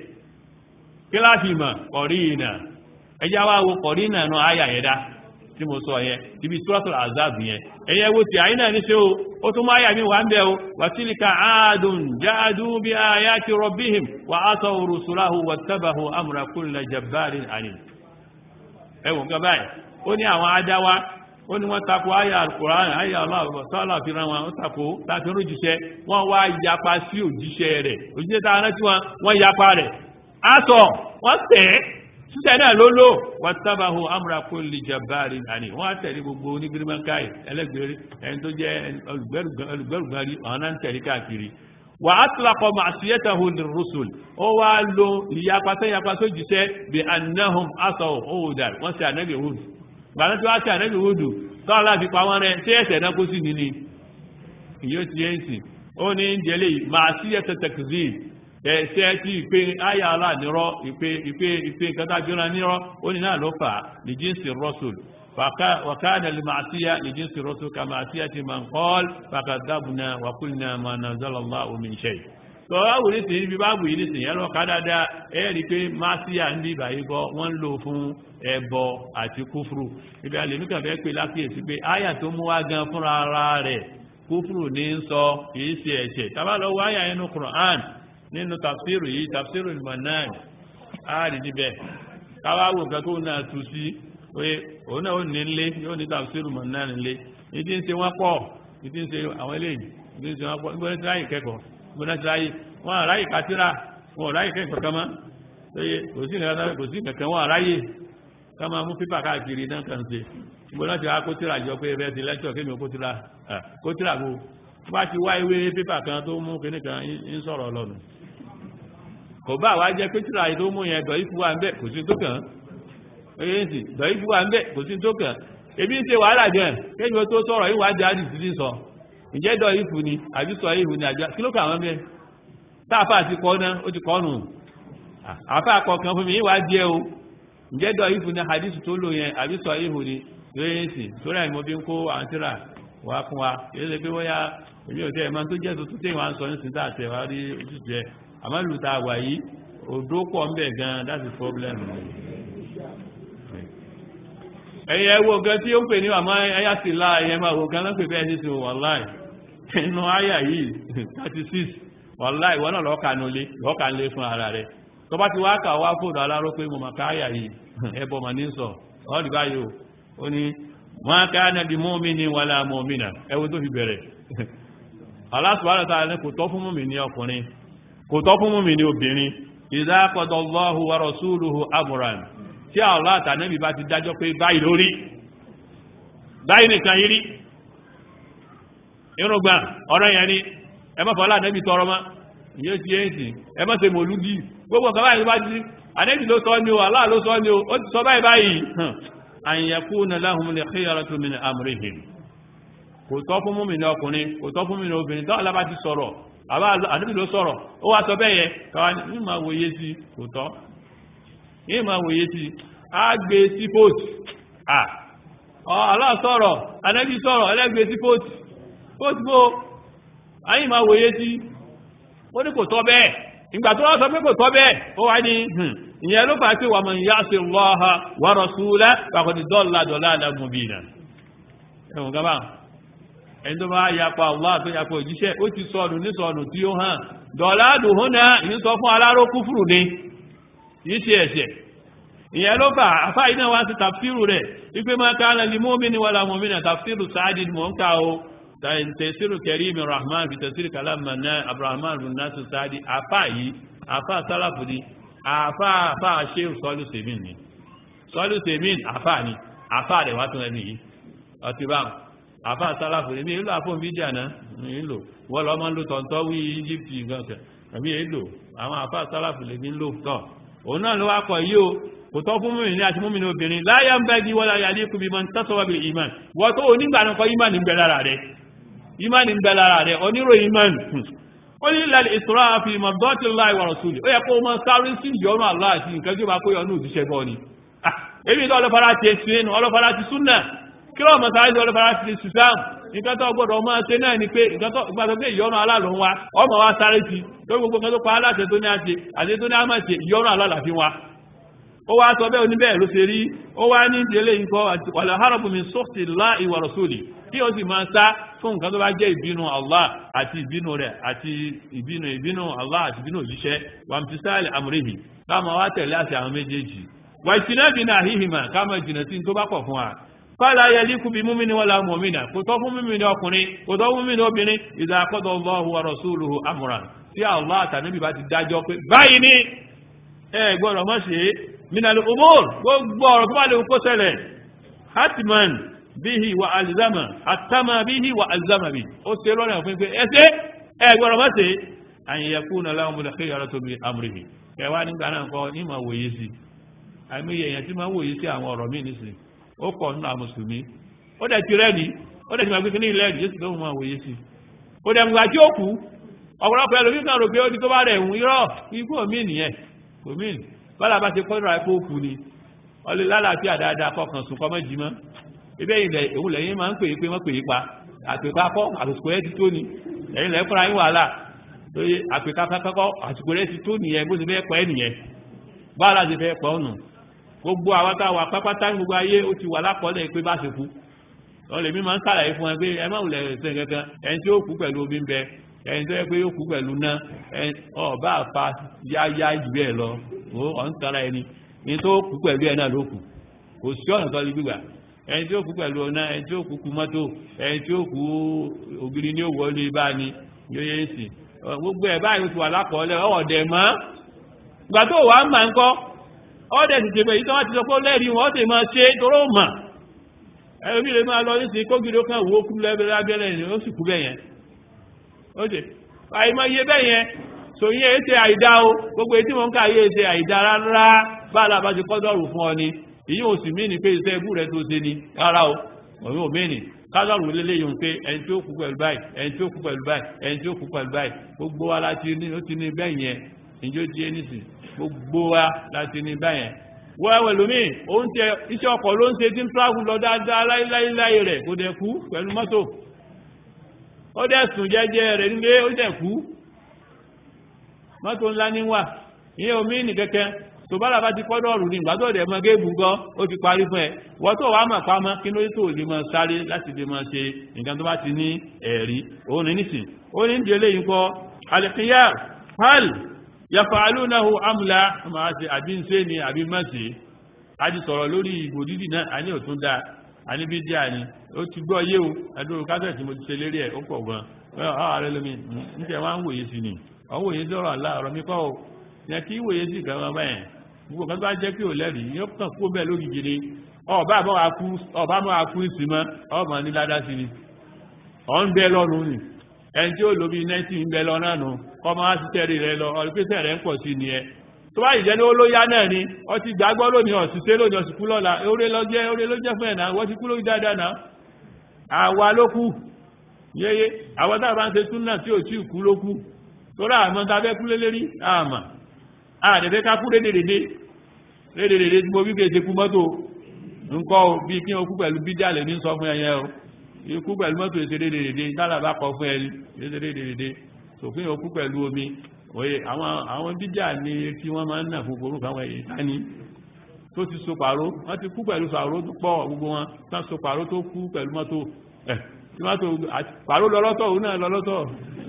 Speaker 1: kíláàsì mọ̀ kọ̀rínà ẹjá wá wo kọ̀rínà náà áyà yẹn dá tí mo sọ yẹn ibi suratul azab yẹn ẹ̀yẹ wo ti àyínà ní ṣe o ó tún máa yà mí wà ń bẹ̀ o wà tílíkà áàdùn jáàdù bí ayati rabbihim wà asaw rusulahu wattabahu amra kulli jabbarin anim ẹwọ̀n kan báyìí ó ní àwọn adáwá ó ní wọ́n tako ayà alukur'an ayà aláwọ̀ sọ́lá fi ran wọn ó tako láti rú jíṣẹ́ wọ́n wá yapa sí òjíṣẹ́ rẹ̀ òjíṣẹ́ tá a rántí wọn wọ́n yapa rẹ̀ aṣọ wọ́n tẹ̀ sísẹ náà ló lò wàtábàhù amúra kulli jabbarin àní wọn á tẹ̀lé gbogbo onígbìrìmọ́káì ẹlẹ́gbẹ̀rẹ́ ẹni tó jẹ́ olùgbẹ́rùgbẹ́rì àwọn náà ń tẹ̀lé káàkiri wà á tilakọ̀ ma'siyatahu lirrusul ó wá lo ìyapa tó yapa tó jíṣẹ́ bí annahum asaw òwúdà wọ́n sì ànábì hùdù gbàdá tí wọ́n sì ànábì hùdù tọ́lá láti pa wọ́n rẹ̀ tí ẹ̀sẹ̀ náà kó sì ní ni ìyó ti yẹn sì ó ní jẹ́lé ma'siyata takzib ẹ̀ṣẹ́ tí ìpé ayà aláàdínrọ́ ìpé ìpé ìpé kátàbíra nírọ́ ó ní náà ló fà ní jíǹsì rọ́sùl wàkánà lè máa síyá ní jíǹsì rọ́sùl ká máa síyá ti máa ń kọ́l fàkàdábùnà wàkúlnà máa nà zọ́lọ́lá omi ṣe tó wáwù ní sí ibi báàbù yìí nìsín yẹ́rọ ká dáadáa ẹ̀ rí pé máa síyá ń bí ìbàyí bọ́ wọ́n ń lò fún ẹbọ àti kúfùrù ibi àlèmí kan fẹ́ pé lákìyèsí pé áyà tó mú wá gan fúnra ara rẹ̀ kúfùrù ní ń sọ kìí ṣe ẹ̀ṣẹ̀ tábà lọ wáyà inú Qur'an nínú tafsiru yìí tafsiru al-Mannan ààrì níbẹ̀ káwàwò nǹkan tó náà tú sí pé òun náà ó ní nlé yóò ní tafsiru al-Mannan nlé ìdí ń ṣe wọ́n pọ̀ ìdí ń ṣe àwọn eléyìí ìdí ń ṣe wọ́n pọ̀ nígbà tí ráyè kẹ́kọ̀ọ́ nígbà tí ráyè wọ́n àráyè kátírà wọ́n àráyè kẹ́kọ̀ọ́ kan mọ́ lóye kò sí nǹkan kò sí nǹkan wọ́n àráyè ká máa mú pépà káàkiri náà kàn ṣe mo náà ti wá kó tíra jọ pé ẹbẹ́ ti lẹ́tọ̀ kí mi kó tíra kó tíra bó bá ti wá ìwé pépà kan tó mú kíní kan ń sọ̀rọ̀ lọ́nu kò bá wá jẹ́ pé tíra tó mú yẹn dọ̀yí fún wa ń bẹ̀ kò sí tó kàn án sì dọ̀yí fún wa ń bẹ̀ kò sí tó kàn án ebi ń ṣe wàhálà gan kéjì ó tó sọ̀rọ̀ ìwádìí àdìsí ti sọ ǹjẹ́ dọ̀yí fún ni àbí sọ ìhù ni àjọ kí ló kà wọ́n bẹ́ẹ̀ táàfà ti kọ́ náà ó ti kọ́ nù àfà kọ̀ọ̀kan fún mi ìwádìí ẹ o ǹjẹ́ dọ̀yí fún ni àdìsí tó lò yẹn àbí sọ ìhù ni lóyèsì tó rẹ̀ mo fi ń kó àwọn tíra wá fún wa èyí ṣe pé bóyá èmi ò tẹ́ ẹ̀ máa tó jẹ́ tuntun tí wọ́n á sọ ní sin táàtẹ̀ wá rí ojútùú ẹ̀ àmọ́ lù tá a wà yìí òdó pọ̀ ń bẹ̀ gan that's the problem ẹ̀yẹ wo gan tí ó ń pè ní àmọ́ ẹyà sí lá ẹ̀yẹ máa wo gan lọ́pẹ̀ bẹ́ẹ̀ sí wàláì inú àyà yìí 36 wàláì wọ́n náà lọ́ọ̀kà nulé lọ́ọ̀kà nlé fún ara rẹ̀ tó bá ti wá kà wá fóònù aláró pé mo mà ká àyà yìí ẹbọ mà ní sọ ọ́ọ̀dì báyìí ó ní wọ́n ká nàbí mọ́mìnì wàlá mọ́mìnà ẹwọ́ tó fi bẹ̀rẹ̀ Allah subhanahu wa ta'ala kò tọ́ fún mọ́mìnì ọkùnrin kò tọ́ fún mọ́mìnì obìnrin idha qada Allahu wa rasuluhu amran tí Allah àtànẹ́bì bá ti dájọ́ pé báyìí lórí báyìí nìkan yìí rí irúgbà ọ̀rọ̀ yẹn ni ẹ má fọ́lá ànẹ́bì tọrọ mọ́ yóò ti yé sí ẹ má ṣe mòlúdì gbogbo nǹkan báyìí bá ti ànẹ́bì ló sọ ní o Allah ló sọ ní o ó ti sọ báyìí báyìí an yakuna lahumul khiyaratu min amrihim kò tọ́ fún mú mi ní ọkùnrin kò tọ́ fún mi ní obìnrin tó alábá ti sọ̀rọ̀ àbá àdúgbò ló sọ̀rọ̀ ó wá sọ bẹ́ẹ̀ yẹ káwá ní máa wòye sí kò tọ́ yìí máa wòye sí a gbé sí post à Allah sọ̀rọ̀ anẹ́bí sọ̀rọ̀ ẹlẹ́gbé sí post post bó ayé máa wòye sí ó ní kò tọ́ bẹ́ẹ̀ ìgbà tó wá sọ pé kò tọ́ bẹ́ẹ̀ ó wá ní ìyẹn ló fà sí wà man ya'si Allaha wa rasulahu faqad dalla dalalan mubina ẹ̀wọ̀n gaba ẹni tó bá yapa Allah tó yapa òjíṣẹ́ ó ti sọnù ní sọnù tí ó hàn dọ̀ládùn hún náà ìyí sọ fún aláró kúfùrù ni yìí ṣe ẹ̀ṣẹ̀ ìyẹn ló fà àfá iná wá sí tàfsírù rẹ̀ wípé máa ká lọ lè mọ́mìnì wala mu'mina tàfsírù sáàdì mọ̀ ń ká o tẹ̀sírù kẹrìmì rahman fi tẹ̀sírù kalama náà abrahman runasu sáàdì àfá yìí àfá sálàfù ni àfá àfá ṣe sọ́lù sèmìn ni sọ́lù sèmìn àfá ni àfá rẹ̀ wá tún ẹni yìí ọtí bá àfá sálàfù ni mi ìlú àfọ̀ mídíà náà mi ìlú wọ́n lọ́ máa ń lo tọ̀ntọ́ wí Egypt gan-an àmì èlò àwọn àfá sálàfù lè mi ń lò tọ̀ òun náà ló wá kọ̀ yí o kò tọ́ fún mímìnì àti mímìnì obìnrin láyá ń bẹ́ di wọ́n láyá ní kùbí mọ́ tọ́sọ́wọ́ bí ìmán wọ́n tó onígbà náà kọ́ ìmán ń bẹ lára rẹ̀ ìmán ń bẹ lára rẹ̀ onírò ìmán ó ní ilẹ̀ ìṣòro àfi ìmọ̀ dọ́tí láì wà rọ̀sùlì ó yẹ kó mọ́ sáré sí ìyọnu Allah àti nǹkan tí ó bá kó yọnu òjíṣẹ́ bọ́ ni èmi tó ọlọ́fara ti ẹ̀sìn nínú ọlọ́fara ti súnà kí ló mọ̀ sáré sí ọlọ́fara ti sùsàm nǹkan tó gbọ́dọ̀ máa ṣe náà ni pé nǹkan tó gbàgbọ́ pé ìyọnu Allah ló ń wá ọmọ wa sáré sí lórí gbogbo nǹkan tó pa aláṣẹ tó ní àṣe àti tó ní àmà ṣe ìyọnu Allah làfi wa ó wá sọ bẹ́ẹ̀ oníbẹ̀ ló ṣe rí ó wá ní ìdílé ikọ́ wàlá harabu min sọ́ọ̀tì lá ìwà rasuli kí ó sì máa sá fún nǹkan tó bá jẹ́ ìbínú Allah àti ìbínú rẹ̀ àti ìbínú ìbínú Allah àti ìbínú òjíṣẹ́ wàmtísáàlì amúrèhì káàmà wá tẹ̀lé àti àwọn méjèèjì wà ìtìná bí náà híhìmà káàmà ìjìnà sí tó bá pọ̀ fún wa fàlà yẹlí kú bí múmi ni wọ́n la mọ̀mínà kò tọ́ fún mímí ni ọkùnrin kò tọ́ fún mímí ni obìnrin ìdá akọ́dọ̀ Allahu wa rasuluhu amran tí Allah àtàníbì bá ti dájọ́ pé báyìí ni ẹ gbọ́dọ̀ mọ́ ṣe é minal umur gbogbo ọ̀rọ̀ tó bá lè kó ṣẹlẹ̀ hatman bihi wa alzama atama bihi wa alzama bi ó ṣe lọ́nà fún pé ẹsẹ́ ẹgbẹ̀rọ̀ má ṣe an yakuna lahumul khiyaratu min amrihi kẹwàá nígbà náà kọ́ ní ma wòye sí àìmọye èèyàn tí ma wòye sí àwọn ọ̀rọ̀ míì nísìn ó kọ̀ nínú àwọn mùsùlùmí ó dẹ̀ ti rẹ́ni ó dẹ̀ ti máa gbé ní ilẹ̀ ẹ̀dì yóò sì lóhun ma wòye sí ó dẹ̀ mùgbà tí ó kú ọ̀pọ̀lọpọ̀ ẹlòmí kan rò pé ó di tó bá rẹ̀ ń irọ́ ikú òmìn nìyẹn òmìn bọ́lá bá ti kọ́ra ẹ̀kọ́ òkú ni ọlẹ́ lálàáfíà dáadáa kọkàn sùn kọ́mọ́ jí mọ́ ibẹ̀ ilẹ̀ òun lẹ́yìn máa ń pè é pé wọ́n pè é pa àpèká kọ́ àsìkò ẹ̀ ti tó ni ẹ̀yìn lẹ́yìn fúnra yín wàhálà lóye àpèká kọ́kọ́ àsìkò ẹ̀ ti tó nìyẹn bó ti fẹ́ pẹ́ nìyẹn báwa ti fẹ́ pẹ́ ọ̀nà gbogbo àwọn tá a wà pápátá ní gbogbo ayé ó ti wà lápọ̀lẹ̀ pé bá ṣe kú wọ́n lè mí máa ń sàlàyé fún ẹ pé ẹ má wùlẹ̀ ṣe kankan ẹni tí ó kú pẹ̀lú omi ń bẹ ẹni tó yẹ pé yóò kú pẹ̀lú ná ọba àfa yáyá jù bẹ́ẹ̀ lọ ó ọ̀n tara ẹni ní tó kú pẹ̀lú ẹ̀ náà ló kù kò sí ọ̀nà tó lè gbígbà ẹni tí ó kú pẹ̀lú ọ̀nà ẹni tí ó kú kú mọ́tò ẹni tí ó kú ògiri ní òwò lè bá ní yóò yé sí gbogbo ẹ̀ báyìí ó ti wà lápọ̀ọ́lẹ̀ ọ̀dẹ̀ mọ́ ìgbà tó wà á mà ń kọ́ ọ̀dẹ̀ ti tẹ̀pẹ̀ yìí tó wá ti sọ pé ó lẹ́rìí wọn ó sì máa ṣe toró mà ẹlòmí lè máa lọ nísìnyí kógiri ó kàn wó kú lẹ́bẹ̀rẹ̀ abẹ́rẹ́ ni ó sì kú bẹ́ẹ̀ yẹn ó ṣe àìmọ̀ iye bẹ́ẹ̀ yẹn sòyìn ẹ̀ ṣe àìdá o gbogbo etí wọn ká yé ṣe àìdá rárá bá a bá ti kọ́dọ̀rù fún ọ ni èyí ò sì mìíní pé iṣẹ́ ibú rẹ tó ṣe ni rárá o òun ò mìíní kádọ̀rù lélẹ́yìn pé ẹni tí ó kú pẹ̀lú báyìí ẹni tí ó kú pẹ̀lú báyìí ẹni tí ó kú pẹ̀lú báyìí gbogbo wa láti ní ó ti ní bẹ́ẹ̀ yẹn ìjó di ẹnìsì gbogbo wa láti ní bẹ́ẹ̀ yẹn wọ́n lómi òun tẹ iṣẹ́ ọkọ̀ ló ń ṣe tí ń travel lọ dáadáa láíláíláí rẹ̀ kò dẹ̀ kú pẹ̀lú mọ́tò ó dẹ̀ sùn jẹ́jẹ́ rẹ̀ nílé ó dẹ̀ kú mọ́tò ńlá ní wà ìyẹn omi ní kẹ́kẹ́ tó bá làbá ti kọ́dọ̀ ọ̀rùn ní ìgbà tó dẹ̀ mọ géèbù gan ó ti parí fún ẹ wọ́n tó wàá mọ̀ pamọ́ kí ló tó lè máa sáré láti lè máa ṣe nǹkan tó bá ti ní ẹ̀rí òun ní nísìn ó ní ìdílé yìí kọ́ alẹ́kìyà pal yafaalunahu amla máa ṣe àbí ń ṣe ni àbí má ṣe a ti sọ̀rọ̀ lórí ìbò dídì náà a ní òtún dáa a ní bí díà ni ó ti gbọ́ yé o adúrú kásẹ̀tì mo ti ṣe lérí ẹ̀ ó pọ̀ gan ààrẹ lómi ń tẹ̀ wá ń wòye sí ni ọ̀hún wòye sí ọ̀rọ̀ àlá ọ̀rọ̀ mi kọ́ o yẹn kí wòye sí ìkan wọn báyẹn gbogbo kan tó bá jẹ́ pé ò lẹ́rìí yóò kàn kó bẹ́ẹ̀ lógìgì ni ọba àmọ́ akú ìsìnmọ́ ọmọ ní ládá sí ni ọ̀ ń bẹ lọ́rùn ni ẹni tí ó lò bí 19 ń bẹ lọ náà nù ọmọ á ti tẹ́rì rẹ lọ ọ̀rẹ́pẹ́sẹ̀ rẹ̀ ń pọ̀ sí ni ẹ tó bá ìjẹ́ ní ó ló yá náà ni ọ ti gbàgbọ́ lónìí ọ̀sìsẹ́ lónìí ọ̀sìnkú lọ́la oore ló jẹ́ oore ló jẹ́ fún ẹ̀ náà wọ́n ti kú lórí dáadáa náà àwa ló kú yéyé àwọn tá a bá ń ṣe tún náà tí ò tí ì kú ló kú tó rà àmọ́ tá a fẹ́ kú lé lérí àmà àdẹ̀fẹ́ ká kú rédèrèdè rédèrèdè tí mo bí kéèṣe kú mọ́tò ńkọ́ bí kí wọ́n kú pẹ̀lú bídíàlẹ̀ ní sọ fún ẹyẹ o ikú pẹ̀lú mọ́tò èsè rédèrèdè tálà bá kọ fún ẹni rédèrèdè sòfin òkú pẹ̀lú omi òye àwọn àwọn bídíà ni tí wọ́n máa ń nà fún orúkọ àwọn èyí tání tó ti so pàró wọ́n ti kú pẹ̀lú pàró tó pọ̀ gbogbo wọn tán so pàró tó kú pẹ̀lú mọ́tò ẹ̀ tí mọ́tò pàró lọ́lọ́tọ̀ òun náà lọ́lọ́tọ̀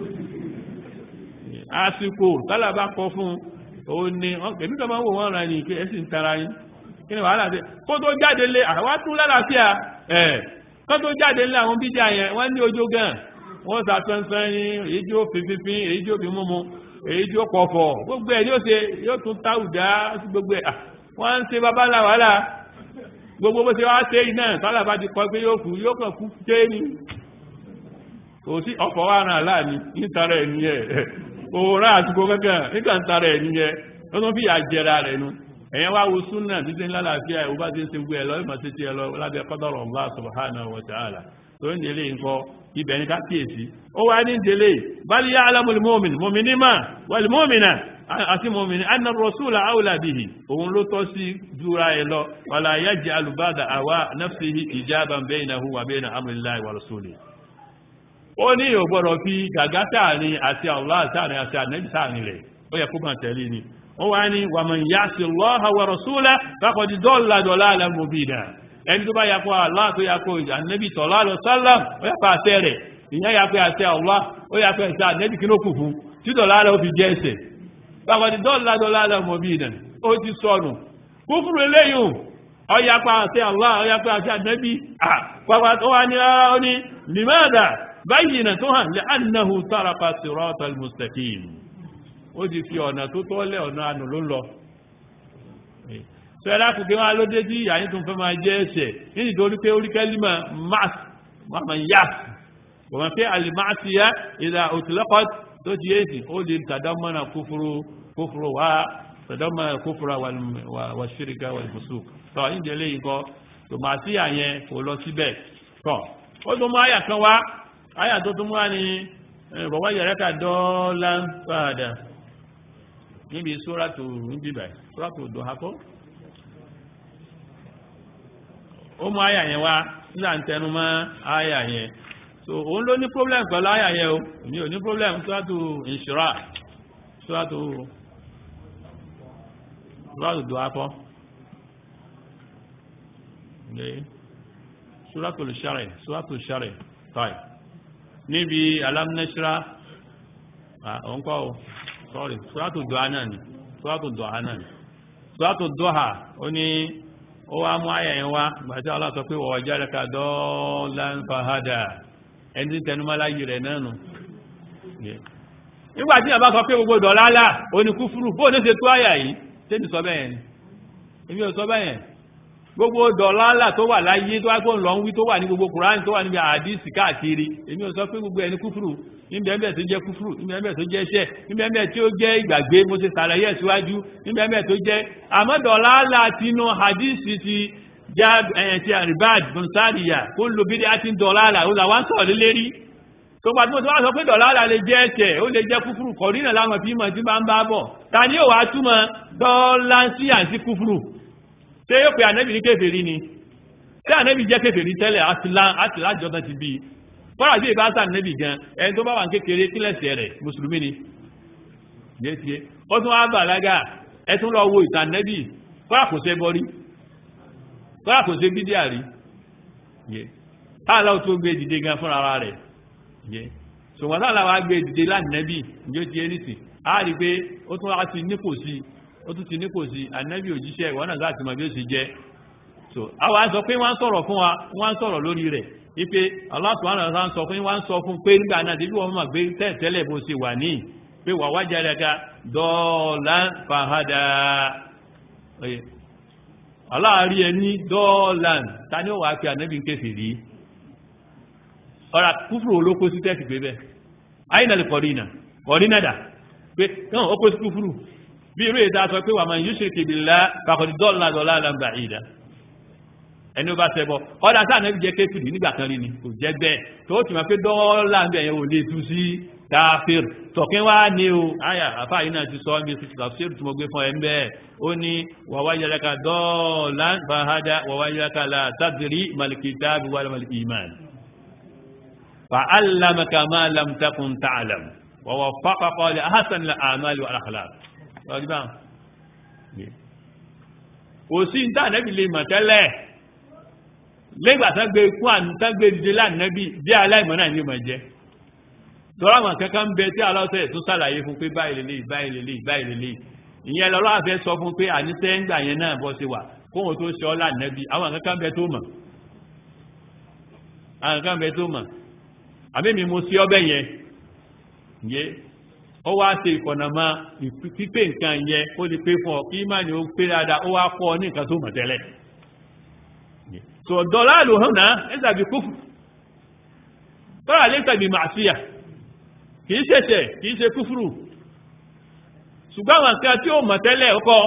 Speaker 1: àsìkò tálà bá kọ fún òun ni èmi tó máa ń wò wọ́n ra ní pé ẹ sì ń tara yín kí ni wàhálà dé kó tó jáde lé àwa tún lálàáfíà ẹ̀ kó tó jáde lé àwọn bídíà yẹn wọ́n ní ojó gan wọ́n sà sánsán yín èyí tí ó fi fífín èyí tí ó fi múmu èyí tí ó pọ̀fọ̀ gbogbo ẹ̀ yóò ṣe yóò tún táwùdá sí gbogbo ẹ̀ wọ́n ń ṣe babalá wàhálà gbogbo bó ṣe wá ṣe iná sálà bá ti kọ́ pé yóò kú yóò kàn kú ké ní kò sí ọkọ̀ wa ràn láàní nítara ẹ̀ nìyẹn òòrùn àtúkò kankan nígbà ń tara ẹ̀ nìyẹn ó tún fi àjẹra rẹ̀ nu ẹ̀yẹn wá wo súnà títí ńlá làáfíà ẹ̀ ó bá ti ń ṣe gbé ẹ̀ lọ ìmọ̀ títí ẹ lọ lábẹ́ qadara Allah subhanahu wa ta'ala tó ń délé nǹkan ibẹ̀ ní ká kíyèsí ó wá ní délé bal ya'lamul mu'min mu'mini mà wal mu'mina àti mu'mini anna rasula awla bihi òun ló tọ́ sí jura ẹ lọ wala yaj'alu ba'da àwa nafsihi ijaban baynahu wa bayna amrillahi wa rasulihi ó ní ò gbọ́dọ̀ fi gàgá sáàrin àti Allah sáàrin àti ànẹ́bì sáàrin rẹ̀ ó yẹ kó kàn tẹ̀lé ni ó wá ní wa man ya'si Allaha wa rasulahu faqad dalla dalalan mubina ẹni tó bá yakọ Allah tó yakọ ànẹ́bì sallallahu alaihi wasallam ó yakọ àṣẹ rẹ̀ ìyẹn yakọ àṣẹ Allah ó yakọ àṣẹ ànẹ́bì kí ló kù fún tí dọ̀lálẹ̀ ó fi jẹ́ ẹsẹ̀ faqad dalla dalalan mubina ó ti sọnù kúfùrù eléyìí ó yakọ àṣẹ Allah ó yakọ àṣẹ ànẹ́bì ó wá ní ó ní limada báyìí tó hàn lẹ́annahu tàràkà sírọ́tà al-mustaqim ó ti fi ọ̀nà tó tọ́lẹ̀ ọ̀nà ànù ló lọ sọ́yẹ́lá kò kí wọ́n ló dé tí ìyá yìí tó ń fẹ́ máa jẹ́ ẹ̀ṣẹ̀ nítorí torí pé oríkẹ́lì máa máa yá wọ́n pé alìmáàtìyá ìlà òtùlọ́kọ́ tó ti yéèsì ó lè tàdámọ́nà kúfúrú kúfúrú wá tàdámọ́nà kúfúrú wà ṣíríkà wà ìfúsùk tọ́ ìdílé yìí kọ́ tòmátì àyẹn kò lọ síbẹ̀ tọ́ ó tún mú àyà kan wá àyà tó tún wá ní bọ̀wọ́ yẹ̀rẹ́kà dọ́ọ́lá ń padà níbi sóràtò níbi báyìí sóràtò dọ̀hákọ́ ó mú àyà yẹn wá nígbà ń tẹnu mọ́ àyà yẹn so òun ló ní problem pẹ̀lú àyà yẹn o ní ò ní problem sóràtò ìṣúra sóràtò sóràtò dọ̀hákọ́ sóràtò ìṣàrẹ̀ sóràtò ìṣàrẹ̀ táì níbi alámnẹ́ṣíra ọ̀nkọ́ sorry ṣúwátò dọ́ha náà ni ṣúwátò dọ́ha náà ni ṣúwátò dọ́ha ó ní ó wá mú ayà yẹn wá gbàtí Allah sọ pé wọ́n jáde ká dọ́ọ̀lá ń fa hádà ẹni tí tẹnumọ́lá yìí rẹ̀ náà nù nígbà tí àbá sọ pé gbogbo dọ̀lálà ó ní kúfúrú bóò ní ṣe tó àyà yìí tẹ́ni sọ bẹ́ẹ̀ ni èmi ò sọ bẹ́ẹ̀ gbogbo dọ̀lálà tó wà láyé tó wá kó lọ ń wí tó wà ní gbogbo kùránì tó wà níbi àdìsí káàkiri èmi ò sọ pé gbogbo ẹni kúfùrù níbẹ̀ẹ́bẹ̀ tó jẹ́ kúfùrù níbẹ̀ẹ́bẹ̀ tó jẹ́ iṣẹ́ níbẹ̀ẹ́bẹ̀ tí ó jẹ́ ìgbàgbé mo ṣe sàlàyé síwájú níbẹ̀ẹ́bẹ̀ tó jẹ́ àmọ́ dọ̀lálà tinú àdìsí ti já ẹ̀yẹn ti àríbáàd bùnsáàdìyà kó ń lo bídí àti dọ̀lálà ó làwọn sọ̀rọ̀ lérí tó pàtó tó wá sọ pé dọ̀lálà lè jẹ́ ẹ̀ṣẹ̀ ó lè jẹ́ kúfùrù kọ̀rínà láwọn fi mọ̀ tí bá ń bá bọ̀ ta ni ó wàá túmọ̀ dọ́lánsí àti kúfùrù ṣé yóò pe ànẹ́bì ní kèfèrí ni ṣé ànẹ́bì jẹ́ kèfèrí tẹ́lẹ̀ àti lájọba ti bí fọ́nà bí ìbá sá ànẹ́bì gan ẹni tó bá wà ń kékeré kílẹ̀sì rẹ̀ mùsùlùmí ni yéṣe ó tún wá bàlágà ẹ tún lọ wo ìtàn ànẹ́bì fọ́nà kò ṣe bọ́rí fọ́nà kò ṣe bídíà rí táàlà tó gbé dìde gan fúnra ara rẹ̀ ṣùgbọ́n táàlà wá gbé dìde lánàẹ́bì yóò ti ẹnìsì á rí pé ó tún wá ti nípò sí ó tún ti nípò sí ànẹ́bì òjíṣẹ́ ìwọ́n náà láti mọ̀ bí ó sì jẹ́ so àwọn sọ pé wọ́n sọ̀rọ̀ fún wa wọ́n sọ̀rọ̀ lórí rẹ̀ wípé Allah subhanahu wa ta'ala sọ pé wọ́n sọ fún pé nígbà náà débi wọ́n mọ̀ pé tẹ́ẹ̀tẹ́lẹ̀ bó ṣe wà ní pé wà wájà rẹ̀ka dọ́ọ̀lá fàhádà aláàrí ẹni dọ́ọ̀lá ta ni ó wà pé ànẹ́bì ń kéfì rí ọ̀rà kúfùrù olóko sí tẹ́ẹ̀sì pé bẹ́ẹ̀ àyìnà lè kọ̀rínà kọ̀rínà dà pé náà ó kó sí kúfùrù bí irú èdè aṣọ pé wà máa yíṣe kìbìlá pàkọ̀dì dọ́ọ̀lá dọ́ọ̀lá làǹgbà ìdá ẹni ó bá ṣẹbọ ọ̀dà sáà náà jẹ́ kéfìrì nígbà kan rí ni kò jẹ́ bẹ́ẹ̀ tó ti mọ̀ pé dọ́ọ̀lá ń bẹ̀ yẹn ò lè tú sí káfíìr tọ̀kín wá ní o àyà àfà yìí náà ti sọ ọ́ bí ti tafsir tí mo gbé fún ẹ ń bẹ́ẹ̀ ó ní wàwá yẹlẹ́ka dọ́ọ̀lá fàhádà wàwá yẹlẹ́ka la tadri malikitabi wal iman فعلمك ما لم تكن تعلم ووفقك لأحسن الأعمال والأخلاق ọdún kò sí ní tànẹ́bì lè mọ̀ tẹ́lẹ̀ lẹ́gbàtàgbé ikú àtàgbé dìde lánàbí bí aláìmọ̀ náà ní ọmọ jẹ́ tọ́rọ àwọn kankan bẹ tí aláwọ̀sẹ̀ tó sàlàyé fún pé báyìí lè báyìí lè báyìí lè ìyẹn lọ́rọ̀ àfẹ́ sọ fún pé àníṣẹ́ ń gbà yẹn náà bọ́ sí wà kóhun tó ṣe ọ́ lánàbí àwọn kankan bẹ tó mọ̀ àwọn kankan bẹ tó mọ̀ àbẹ́mi mo sí ọbẹ̀ yẹn yé ó wá ṣe ìfọ̀nàmá pípé nǹkan yẹn ó lè pé fún ọ kí má ní ó pé dáadáa ó wá kọ́ ọ ní nǹkan tó mọ̀ tẹ́lẹ̀ tó dọ́là ló hàn náà ẹ tàbí kúfù tọ́lá lè tàbí màṣíyà kìí ṣẹ̀ṣẹ̀ kìí ṣe kúfùrù ṣùgbọ́n àwọn nǹkan tí ó mọ̀ tẹ́lẹ̀ ọkọ̀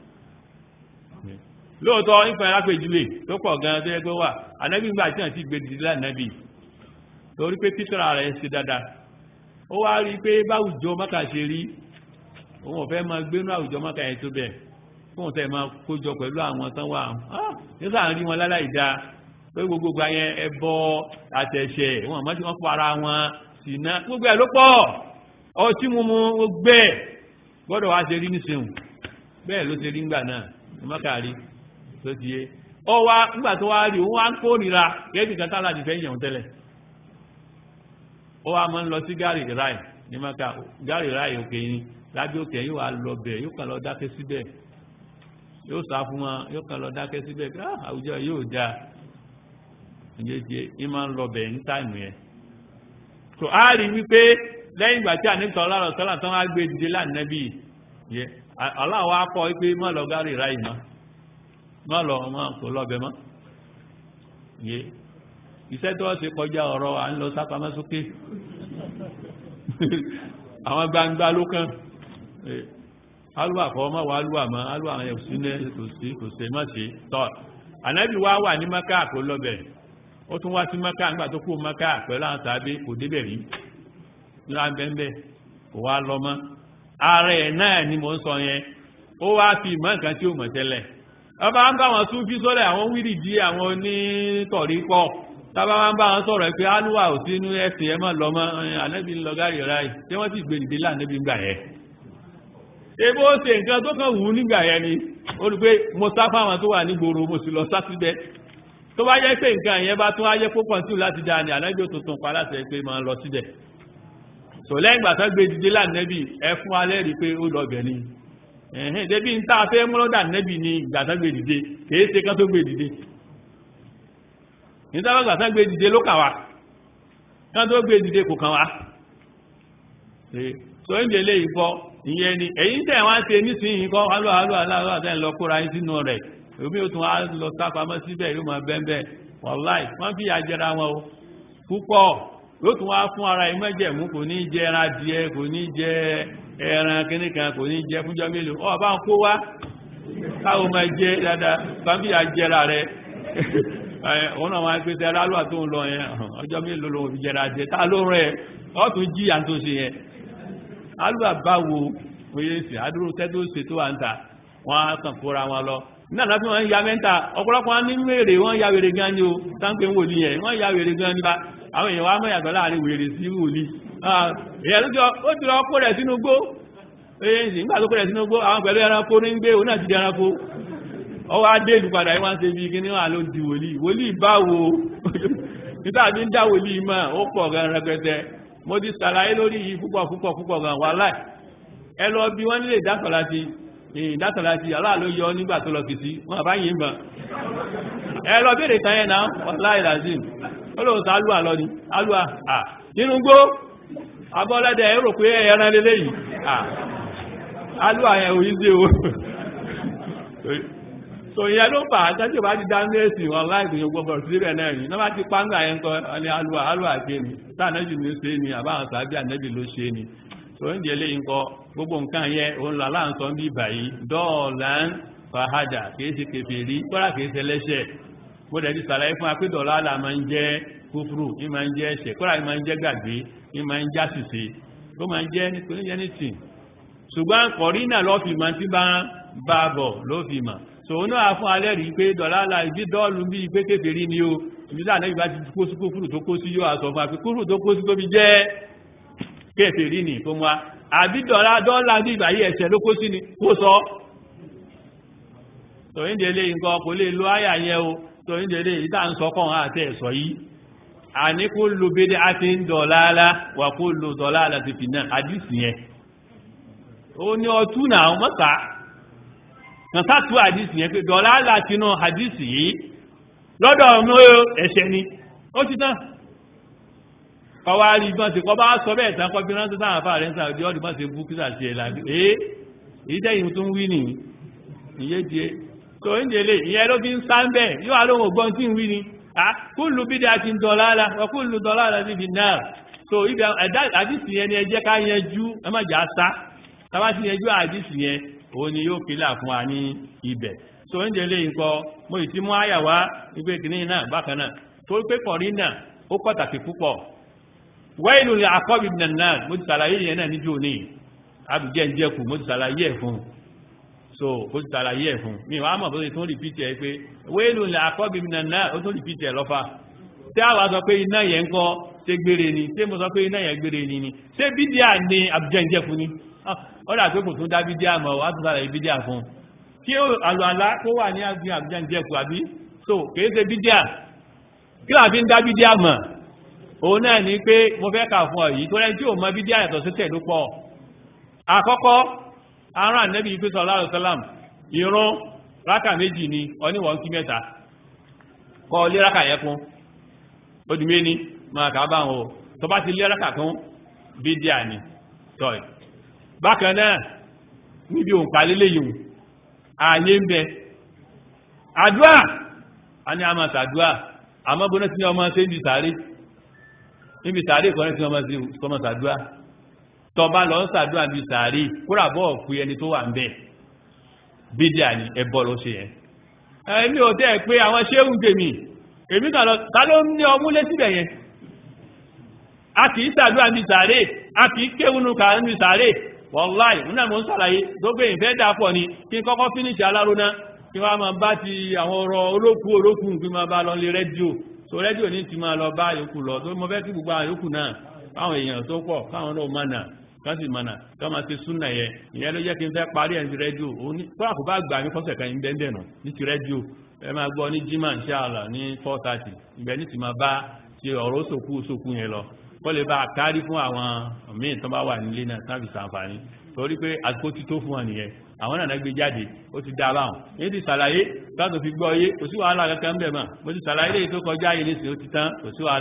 Speaker 1: lóòótọ́ ìfẹ́ alápèjúwe tó pọ̀ gan-an tó yẹ pé wà ànábì ńgbà tí wọ́n ti gbé dìde lánàbì torí pé títọ́ra rẹ̀ ṣe dáadáa ó wá rí pé báwùjọ mọ́kà ṣe rí òun ọ̀fẹ́ máa gbénú àwùjọ mọ́kà yẹn tó bẹ̀ fóun tẹ́ máa kójọ pẹ̀lú àwọn tán wà nígbà rí wọn láláì dá pé gbogbo ayẹn ẹbọ àtẹ̀ṣẹ̀ wọn àmọ́ tí wọ́n para wọn sì ná gbogbo ẹ̀ ló pọ̀ ọtí mímu gbẹ́ gbọ́dọ̀ wá ṣe rí nísìnyìn bẹ́ẹ̀ ló ṣe rí ńgbà náà ní mọ́kà rí tó ti yé ọ wá nígbà tó wá rí òun wá ń kórìíra gẹ́gẹ́ kan tálà ti fẹ́ yàn tẹ́lẹ̀ ó wá máa ń lọ sí gárì ráì ní maka gárì ráì òkè yìí lábẹ́ òkè yìí wà lọ bẹ̀ yóò kàn lọ dákẹ́ síbẹ̀ yóò sá fún wọn yóò kàn lọ dákẹ́ síbẹ̀ àwùjọ yóò já ìyẹ́jẹ́ ì máa ń lọ bẹ̀ ní táìmù yẹn tó á rí wípé lẹ́yìn ìgbà tí àníkàn ọlọ́rọ̀ sọ́là tán wá gbé dìde lánàbí yẹ aláwọ̀ akọ wípé má lọ gárì ráì mọ́ má lọ ọmọ kò lọ bẹ̀ mọ́ yẹ iṣẹ́ tó ṣe kọjá ọ̀rọ̀ à ń lọ sápamọ́ sókè àwọn gbangba ló kàn alúwà kọ́ ọmọ wa alúwà mọ́ alúwà ẹ̀ sí ní kò sí kò sí mọ́ sí tọ́ ànábì wá wà ní maka kò lọ́bẹ̀ ó tún wá sí maka nígbà tó kú maka pẹ̀lú àwọn tàbí kò débẹ̀ rí lábẹ́ńbẹ́ kò wá lọ mọ́ ààrẹ náà ni mò ń sọ yẹn ó wá fi mọ́ nǹkan tí ó mọ̀ tẹ́lẹ̀ ọba ń bá wọn tún fi sọ́lẹ̀ àwọn wírìdí àwọn onítọ̀rí pọ̀ tábà máa ń bá wọn sọ̀rọ̀ pé alúwà ò sí inú ẹ̀sìn ẹ mọ́ lọ́mọ́ ànẹ́bí ń lọ gáàrí ráì tí wọ́n sì gbé nìdí láàánẹ́bí ń gbà yẹn ebó ṣe nǹkan tó kàn wù ú nígbà yẹn ni ó rí pé mo sá fáwọn tó wà nígboro mo sì lọ sá síbẹ̀ tó bá yẹ pé nǹkan yẹn bá tún ayé púpọ̀ sí láti dáa ni ànẹ́bí tuntun pa láti ẹ pé máa lọ síbẹ̀ tò lẹ́yìn ìgbà tó gbé dìde láàánẹ́bí ẹ fún alẹ́ rí pé ó lọ bẹ̀ ni ẹ̀hìn débi ń tá a fẹ́ mọ́lọ́dà nẹ́bí ni ìgbà tó gbé dìde kèé ṣe kán tó gbé dìde nítàbàgbà tán gbé dìde ló kàn wá kán tó gbé dìde kò kàn wá so ń jẹ́ léyìí kọ́ ìyẹn ni èyí tẹ̀ wá ń ṣe nísìnyí kọ́ alọ́ alọ́ aláwọ̀ àtẹ́ lọ kóra yín sínú rẹ̀ omi ò tún wá lọ sápamọ́ síbẹ̀ yóò máa bẹ́ẹ̀ wàláì wọ́n fi àjẹra wọn o púpọ̀ yóò tún wá fún ara ìmọ̀jẹ̀mú kò ní jẹ ẹran adìẹ kò ní jẹ ẹran kìnnìkan kò ní jẹ fúnjọ́ mélòó ọ̀ bá ń kó wá káwọn máa jẹ dáadáa bá ń fi àjẹra rẹ òun náà máa ń pèsè aláàlúwà tó ń lọ yẹn ọjọ́ mélòó lòun fi jẹra jẹ tá ló rẹ ọ́ tún jí à ń tó ṣe yẹn alúwà báwo oyè sí àdúró tẹ́tó ṣe tó wà ń ta wọ́n á kàn kóra wọn lọ náà láti wọ́n ya mẹ́ta ọ̀pọ̀lọpọ̀ wọn ní wèrè wọ́n ya wèrè gan ni o táǹpé ń wòlí yẹn wọ́n ya wèrè gan ni bá àwọn èèyàn wá mẹ́yàtọ̀ láàrin wèrè sí wòlí èèyàn ló ti lọ kó rẹ̀ sínú gbó èyí sì nígbà tó kó rẹ̀ sínú gbó àwọn pẹ̀lú ẹranko ní gbé òun náà ti di ẹranko ọwọ́ adé ìlú padà yìí wọ́n ṣe bí kíní wà ló di wòlí wòlí báwo nígbà tí ń dá wòlí mọ́ ó pọ̀ gan rẹpẹtẹ mo ti ṣàlàyé lórí yìí púpọ̀ púpọ̀ púpọ̀ gan wàláì ẹ lọ bí wọ́n nílé ìdásọ̀lá ti ìdátọ̀lá ti aláà ló yọ nígbà tó lọ kìsí wọ́n bá yìí mọ̀ ẹ lọ bèèrè kan yẹn náà wàláì làzim ó lóun sọ alúwà lọ ni alúwà à nínú gbó abọ́lẹ́dẹ̀ ẹ̀rọ pé ẹran lélẹ́ yìí à alúwà yẹn ò yí sí o so ìyẹn ló fà á tẹ́tí bá ti dá mẹ́sì wàláì gbìyànjú gbogbo síbẹ̀ náà ni wọ́n bá ti pàǹgà yẹn kọ́ ní alúwà alúwà ké ni tá ànẹ́bì ló ṣe ni àbáwọn sàbí ànẹ́bì ló ṣe ni oúnjẹ lè ń kọ gbogbo nǹkan yẹ òun lọ aláǹsọ ń bí báyìí dọ́ọ̀lá ń fàájà kìí ṣe kèfèrí kọ́lá kìí ṣe lẹ́ṣẹ̀ mo dẹ̀ ti sàlàyé fún apédọ̀lá àlà máa ń jẹ́ kúfúrú ní máa ń jẹ́ ẹ̀ṣẹ̀ kọ́lá ní máa ń jẹ́ gbàgbé ní máa ń já ṣìṣe ó máa ń jẹ́ nítorí jẹ́ nítì ṣùgbọ́n kọ̀rí náà lọ́ fi mọ̀ tí bá ń bá bọ̀ ló fi mọ̀ tòun náà fún alẹ́ rí pé dọ̀lá àlà ìdí dọ́ọ̀lù bíi pé kèfèrí ni o ìbí sáà náà ìbá ti kó sí kúfúrú tó kó sí yóò àsọ fún àpé kúfúrú tó kó sí tó fi jẹ́ kèfèrí ni fún wa àbí dọ̀lá dọ́là ní ìgbàyí ẹ̀ṣẹ̀ ló kó sí ni kó sọ tòyíndélé nǹkan kò lè lo àyà yẹn o tòyíndélé ìdá ń sọkàn àti ẹ̀sọ̀ yìí àní kó lo bédé àti ń dọ̀láàlá wà kó lo dọ̀láàlá ti fi náà àdìsí yẹn ó ní ọtún náà mọ́ta kan sátú àdìsí yẹn pé dọ̀láàlá ti náà àdìsí yìí lọ́dọ̀ ọmọ ẹ̀ṣẹ̀ ni ó ti tán kọwa rí gbọ́n sí kọ bá sọ bẹ́ẹ̀ tán kọ bí rántí sáwọn afá rẹ̀ ń sàrò díọ́dì bá ṣe bú kí sàṣẹ ẹ̀ láti ee èyí tẹ́yìn tó ń wí nì ìyé díẹ̀ tó ń délé ìyẹn ló fi ń sá ń bẹ̀ yóò wá lóhùn ògbọ́n tí ń wí ni a kúlù bí dáa ti ń dọ̀lá la wọ́n kúlù dọ̀lá la ti fi náà so ibi àdìsí yẹn ni ẹ jẹ́ ká yanjú ẹ má jà sá tábà ti yanjú àdìsí yẹn òun ni yóò kílà fún wa ní ibẹ̀ so ń délé nǹkan mo ì ti mú àyà wá ìgbé kìnìún náà bákan náà tó pé kọ̀rí náà ó pàtàkì púpọ̀ wẹ́ìlú ni àkọ́bí nàná mo ti sàlàyé yẹn náà níjó ní àbújẹ́ ń jẹ́kù mo ti sàlàyé ẹ̀ fún so mo ti sàlàyé ẹ̀ fún mi wàá mọ̀ bó ṣe tún rìpítì ẹ̀ pé wẹ́ìlú ni àkọ́bí nàná ó tún rìpítì ẹ̀ lọ́fà tí a wá sọ pé iná yẹn ń kọ́ ṣé gbére ni ṣé mo sọ pé iná yẹn gbére ni ni ṣé bídíà ni àbújẹ́ ń jẹ́kù ni ó dà pé kò tún dá bídíà mọ̀ wá tún sàlàyé bídíà fún kí àlọ́ àlá kó wà ní àbújẹ́ ń jẹ́kù àbí so kì í ṣe bídíà kí làá fi ń dá bídíà mọ̀ òun náà ní pé mo fẹ́ kà fún ọ̀yí tó rẹ̀ tí ò mọ bí díà yàtọ̀ sí tẹ̀lú pọ̀ àkọ́kọ́ arán ànẹ́bí ìpé sọ láàrùn sálàm ìrún rákà méjì ni oníwọ̀n kí mẹ́ta kọ́ lé rákà yẹ kún odi méní máa kà bá wọn o tó bá ti lé rákà kún bí díà ni tọ́ì bákan náà níbi òǹkà lélé yìí ààyè ń bẹ àdúà a ní a máa sàdúà àmọ́ bọ́nà tí ọmọ ṣe ń di sàárè níbi sàárè kan tí wọ́n máa sí kọmọ sàdúrà tọba lọ sàdúrà bí sàárè kúrà bọ́ pé ẹni tó wà ń bẹ̀ bídíà ni ẹbọ ló ṣe yẹn ẹni ò tẹ́ pé àwọn ṣéhùn tèmi èmi kàn lọ ta ló ní ọmú lé síbẹ̀ yẹn a kì í sàdúrà bí sàárè a kì í kéwùnú kà ń bí sàárè wọ́láì múnà mọ́ ń sàlàyé tó gbé ìfẹ́ dàpọ̀ ni kí n kọ́kọ́ fínísì alárúná kí wọ́n máa bá ti àwọn ọ̀rọ̀ olókù olókù kí máa bá lọ lé rédíò so rédíò ní ti máa lọ bá yòókù lọ tó mọ fẹ́ kí gbogbo àyòókù náà káwọn èèyàn tó pọ̀ káwọn náà mọ̀nà kán sì mọ̀nà ká máa ṣe súnà yẹ ìyẹn ló jẹ́ kí n fẹ́ parí ẹ̀ ní rédíò kódà kò bá gbà mí kọ́sẹ̀ kan yín bẹ́ẹ̀ nù ní ti rédíò ẹ máa gbọ́ ní jimá inshallah ní four thirty ìbẹ̀ ní ti máa bá ti ọ̀rọ̀ sòkú sòkú yẹn lọ kó lè bá a kárí fún àwọn míì tó bá wà nílé náà sábì sàǹfààní torí pé àsìkò ti tó fún wọn nìyẹn àwọn náà gbé jáde ó ti dá báwọn èyí ti sàlàyé láti fi gbọ́ yé kò sí wàhálà kankan bẹ̀ mọ́ mo ti sàlàyé lè tó kọjá yìí nísìnyí ó ti tán kò sí wàhálà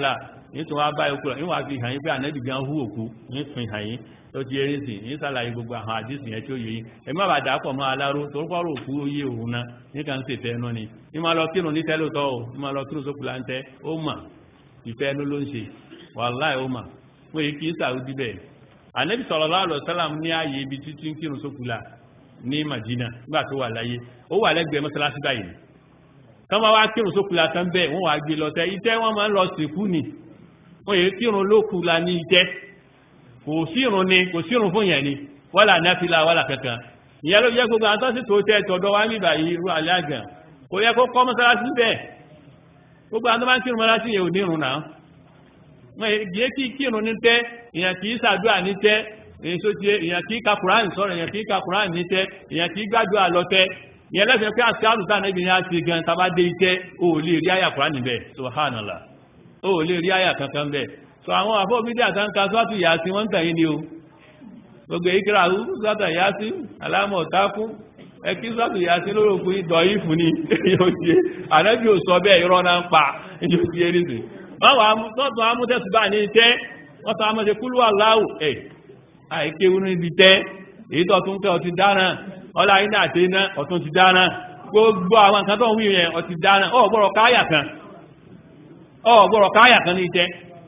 Speaker 1: ní tí wọ́n bá ikú rẹ̀ níwọ̀n fi hàn yín pé ànábì gan hú òkú ní fi hàn yín tó ti eré sí ní sàlàyé gbogbo àwọn àdísì yẹn tí ó yẹ yín ẹ má bàa dàpọ̀ mọ́ aláró tó kọ́rọ̀ òkú oyé òun náà ní kàn ń ṣe ìfẹ́ ẹnu ni ní máa lọ kírun ní tẹ́lótọ́ o ní máa lọ kírun sókù láńtẹ́ ó mà ìfẹ́ ẹnu ló ń ṣe wàláì ó mà wọ́n yìí kì í sàrúdí bẹ́ẹ̀ ànábì sallallahu alaihi wasallam ní ààyè ibi títí ń kírun sókù là ní Madina nígbà tó wà láyé ó wà lẹ́gbẹ̀ẹ́ mọ́sálásí báyìí tán bá wá kírun sókù la tán bẹ́ẹ̀ wọ́n wá gbé lọ tẹ́ ìtẹ́ wọ́n máa ń lọ sìnkú ni wọ́n yìí kírun lókù la ní ìtẹ́ kò sírun ni kò sírun fún yẹn ni wọ́là náfìlà wọ́là kankan ìyẹn ló jẹ́ gbogbo àwọn tó sì tó tẹ́ tọ̀dọ̀ wá níbà yìí irú alẹ́ àgàn kò yẹ kó kọ́ mọ́sálásí bẹ́ẹ̀ gbogbo àwọn tó máa ń kírun mọ́sálásí yẹn ò ní irun náà wọ́n yìí kí kírun ní tẹ́ ìyẹn kì í ṣàdúrà ní tẹ́ èyí tó tiẹ̀ ìyẹn kì í ka Kùránì sọ̀rọ̀ ìyẹn kì í ka Kùránì ní tẹ́ ìyẹn kì í gbàdúrà lọ tẹ́ ìyẹn lẹ́sìn pé àti àrùn táà níbi ní a ti gan tàbá dé ikẹ́ o lè rí àyà Kùránì bẹ́ẹ̀ subhanallah o lè rí àyà kankan bẹ́ẹ̀ so àwọn àfọ́bídí àtànkà sọ́tù yàásí wọ́n tẹ̀yìn ni o gbogbo ìkìrà sọ́tù yàásí alámọ̀ tákún ẹkí sọ́tù yàásí lóròkú ìdọ̀ ìfún ni yóò ṣe ànábì ò sọ bẹ́ẹ̀ irọ́ náà ń pa yóò ṣe eré sí wọ́n wà tọ́tù amútẹ́sùbà ní tẹ́ wọ́n tọ́ amútẹ́ kúlú aláwù ẹ̀ àìkéwú níbi tẹ́ èyí tó tún kẹ́ ọtí dáná ọlá iná àti iná ọ̀tún ti dáná gbogbo àwọn nǹkan tó ń wí yẹn ọtí dáná ọ̀gbọ̀rọ̀ káyà kan ọ̀gbọ̀rọ̀ káyà kan ní tẹ́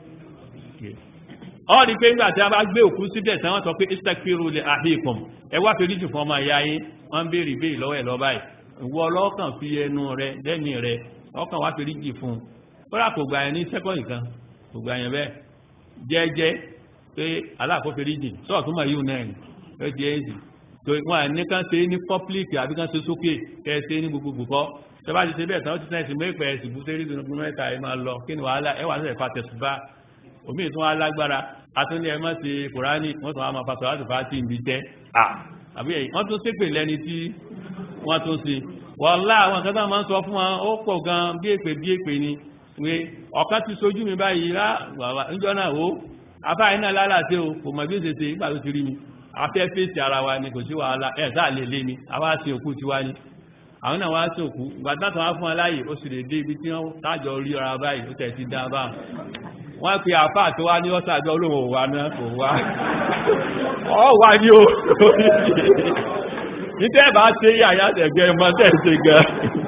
Speaker 1: ọ́ ní pé nígbà tí a bá gbé òkú síbẹ̀ tí wọ́n sọ pé istaghfiru li ahikum ẹ wá fi ríjù fún ọmọ ìyá yín wọ́n ń béèrè béèrè lọ́wọ́ ẹ̀ lọ́ba yìí ìwọ ọlọ́kàn fi ẹnu rẹ lẹ́mìí rẹ ọkàn wá fi ríjì fún un kódà kò gbà yẹn ní sẹ́kọ̀ndì kan kò gbà yẹn bẹ́ẹ̀ jẹ́jẹ́ pé aláàkófin ríjì sọ́ọ̀tún mọ̀ yíò náà ni ó di èyí tó wọn à ní kán ṣe ní pọ́pílìkì àbí kán ṣe sókè kẹ́ ẹ ṣe ní gbogbogbò kọ́ tẹ́ bá ti ṣe bẹ́ẹ̀ tán ó ti sẹ́yìn sí mẹ́fẹ̀ẹ́ ẹ̀sìn bú sẹ́rí ìdùnnú mẹ́ta ẹ̀ máa lọ kí ni wàhálà ẹ̀ wà ní ẹ̀fà tẹ̀sùbá omi ìtún alágbára atúndí ẹ mọ́ sí kùránì wọ́n tún wá máa pàtàkì láti fàá tí ń bí jẹ́ àbí ẹ̀yìn wọ́n tún ṣépè lẹ́ni tí wọ́n tún sí wọ́lá àwọn nǹkan tó máa ń sọ fún wọn ó pọ̀ gan bí èpè bí èpè ni pé ọ̀kan ti sojú mi báyìí rá níjọ́ náà ó afáàyí náà lálàsí o kò mọ̀ bí ó ṣe ṣe ìgbà tó ti rí mi afẹ́ fèsì ara wa ni kò sí wàhálà ẹ̀ sáà lè lé ni àwa sí òkú tiwa ni àwọn náà wá sí òkú ìgbà tó wá fún wọn láàyè ó sì lè dé ibi tí wọ́n tájọ rí ọra báyìí ó tẹ̀ sí dá báwọn wọ́n pe àfáà tó wá ní ọ́sàjọ́ olóhùn òwà náà kò wá ọ wà ní o nítẹ́ bá ṣe yàyà tẹ̀gbẹ́ mọ́ tẹ̀sẹ̀ gan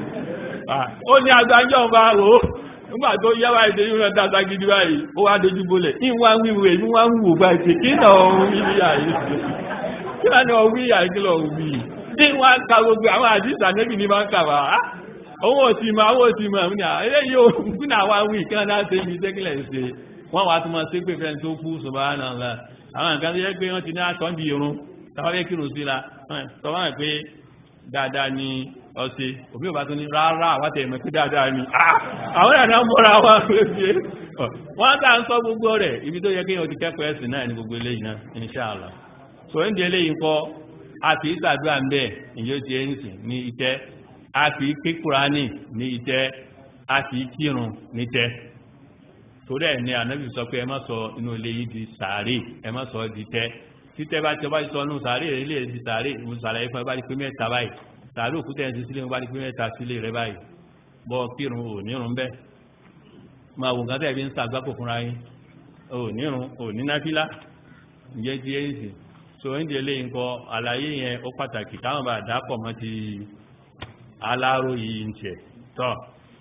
Speaker 1: ó ní agbájọ́ bá rò ó nígbà tó yáwá ìdè yíò rẹ̀ dáadáa gidi báyìí ó wá dojú bolẹ̀ ìwà ń wíwò èyí wá ń wò báyìí pé kí náà òun wí ní àyè kí náà ní òun wí àyè kí lọ wí tí wọ́n ka gbogbo àwọn àdìsá nẹ́bì ní máa ń kà wá owó òtí ma owó òtí ma ní eléyìí ò fún àwọn awí kí wọ́n dáa ṣe ibi tẹ́kílẹ̀ ṣe wọ́n wá tún máa ṣe pé fẹ́ni tó kú subhanallah àwọn nǹkan tó yẹ pé wọ́n ti ní àtọ́jú irun táwọn fẹ́ kírun sí la sọ wọ́n pé dáadáa ni ọ̀sẹ̀ òbí ò bá tún ní rárá àwọn tẹ̀ mọ̀ pé dáadáa ni àwọn ẹ̀dá mọ́ra wọn pé wọ́n tà ń sọ gbogbo rẹ̀ ibi tó yẹ kí wọ́n ti kẹ́kọ̀ọ́ ẹ̀sìn náà ní gbogbo eléyìí náà inshallah so ń di eléyìí kọ́ a fi ìsàdúrà ń bẹ̀ ìyó ti ẹ̀yìn ní ìtẹ́ a fi ké kúránì ní ìtẹ́ a fi kírun ní tẹ́ torí ẹ̀ ní ànábì sọ pé ẹ má sọ inú ilé yìí di sàárè ẹ má sọ di tẹ́ títẹ́ bá tẹ́ bá sọ inú sàárè rẹ̀ ilé di sàárè mo sàlàyé fún ẹ bá di pé mẹ́ta báyìí sàárè òkúta ẹ̀sìn sílé mo bá di pé mẹ́ta sílé rẹ báyìí bọ́ kírun ò nírun bẹ́ẹ̀ máa wò nǹkan tẹ́ fi ń sàgbákò fúnra yín ò nírun ò ní náfílà ìjẹ́ ti ẹ̀yìn sí so ń di eléyìí nǹkan àlàyé yẹn ó pàtàkì káwọn bá dápọ̀ mọ́ ti aláró yìí ń tẹ̀ tọ́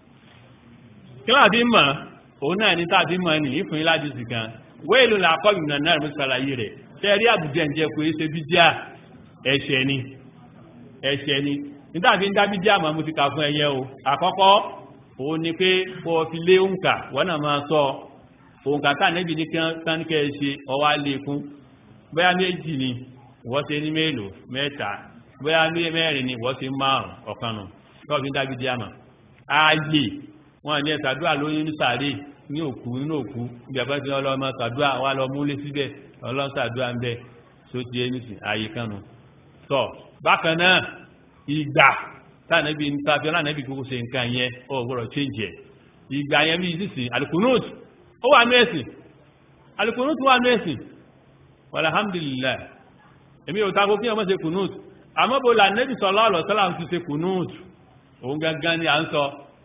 Speaker 1: kí láti mọ̀ òun náà ní tàbí mọ̀ ní ìfún ìlàjì sí kan wéèlú làkọ́ ìrìnà náà mú sàlàyé rẹ̀ tẹ́rí àbújẹ́ ǹjẹ́ kò ṣe bídíà ẹ̀ṣẹ̀ ni ẹ̀ṣẹ̀ ni nítàbí ń dá bídíà mọ̀ mú ti kà fún ẹyẹ o àkọ́kọ́ òun ni pé kó fi lé òǹkà wọ́n náà máa sọ òǹkà tá níbi ní kánikẹ́ ṣe ọwá lékún bóyá méjì ni wọ́n ṣe ní mélòó mẹ́ta bóyá ní mẹ́rin ni wọ́n ṣe márùn ọ̀kanù tó fi ń dá bídíà mọ̀ ààyè wọn ní ẹ̀sàdúrà lóyún ní sàárè ní òkú nínú òkú bí àbá ti ọlọ́mọ sàdúrà wà lọ múlé síbẹ̀ ọlọ́sàdúrà ń bẹ̀ tó ti ẹni sí ààyè kanu tọ́ bákan náà ìgbà tánàbí tàbí ọlànàbí kókó ṣe nǹkan yẹn ó gbọ́dọ̀ change ẹ̀ ìgbà yẹn bí sísìn alukunut ó wà ní ẹ̀sìn alukunut wà ní ẹ̀sìn alhamdulillah èmi ò tako kí ọmọ ṣe kunut àmọ́ bó la nẹ́bí sallallahu alaihi wasallam ti ṣe kunut òun gangan ni à ń sọ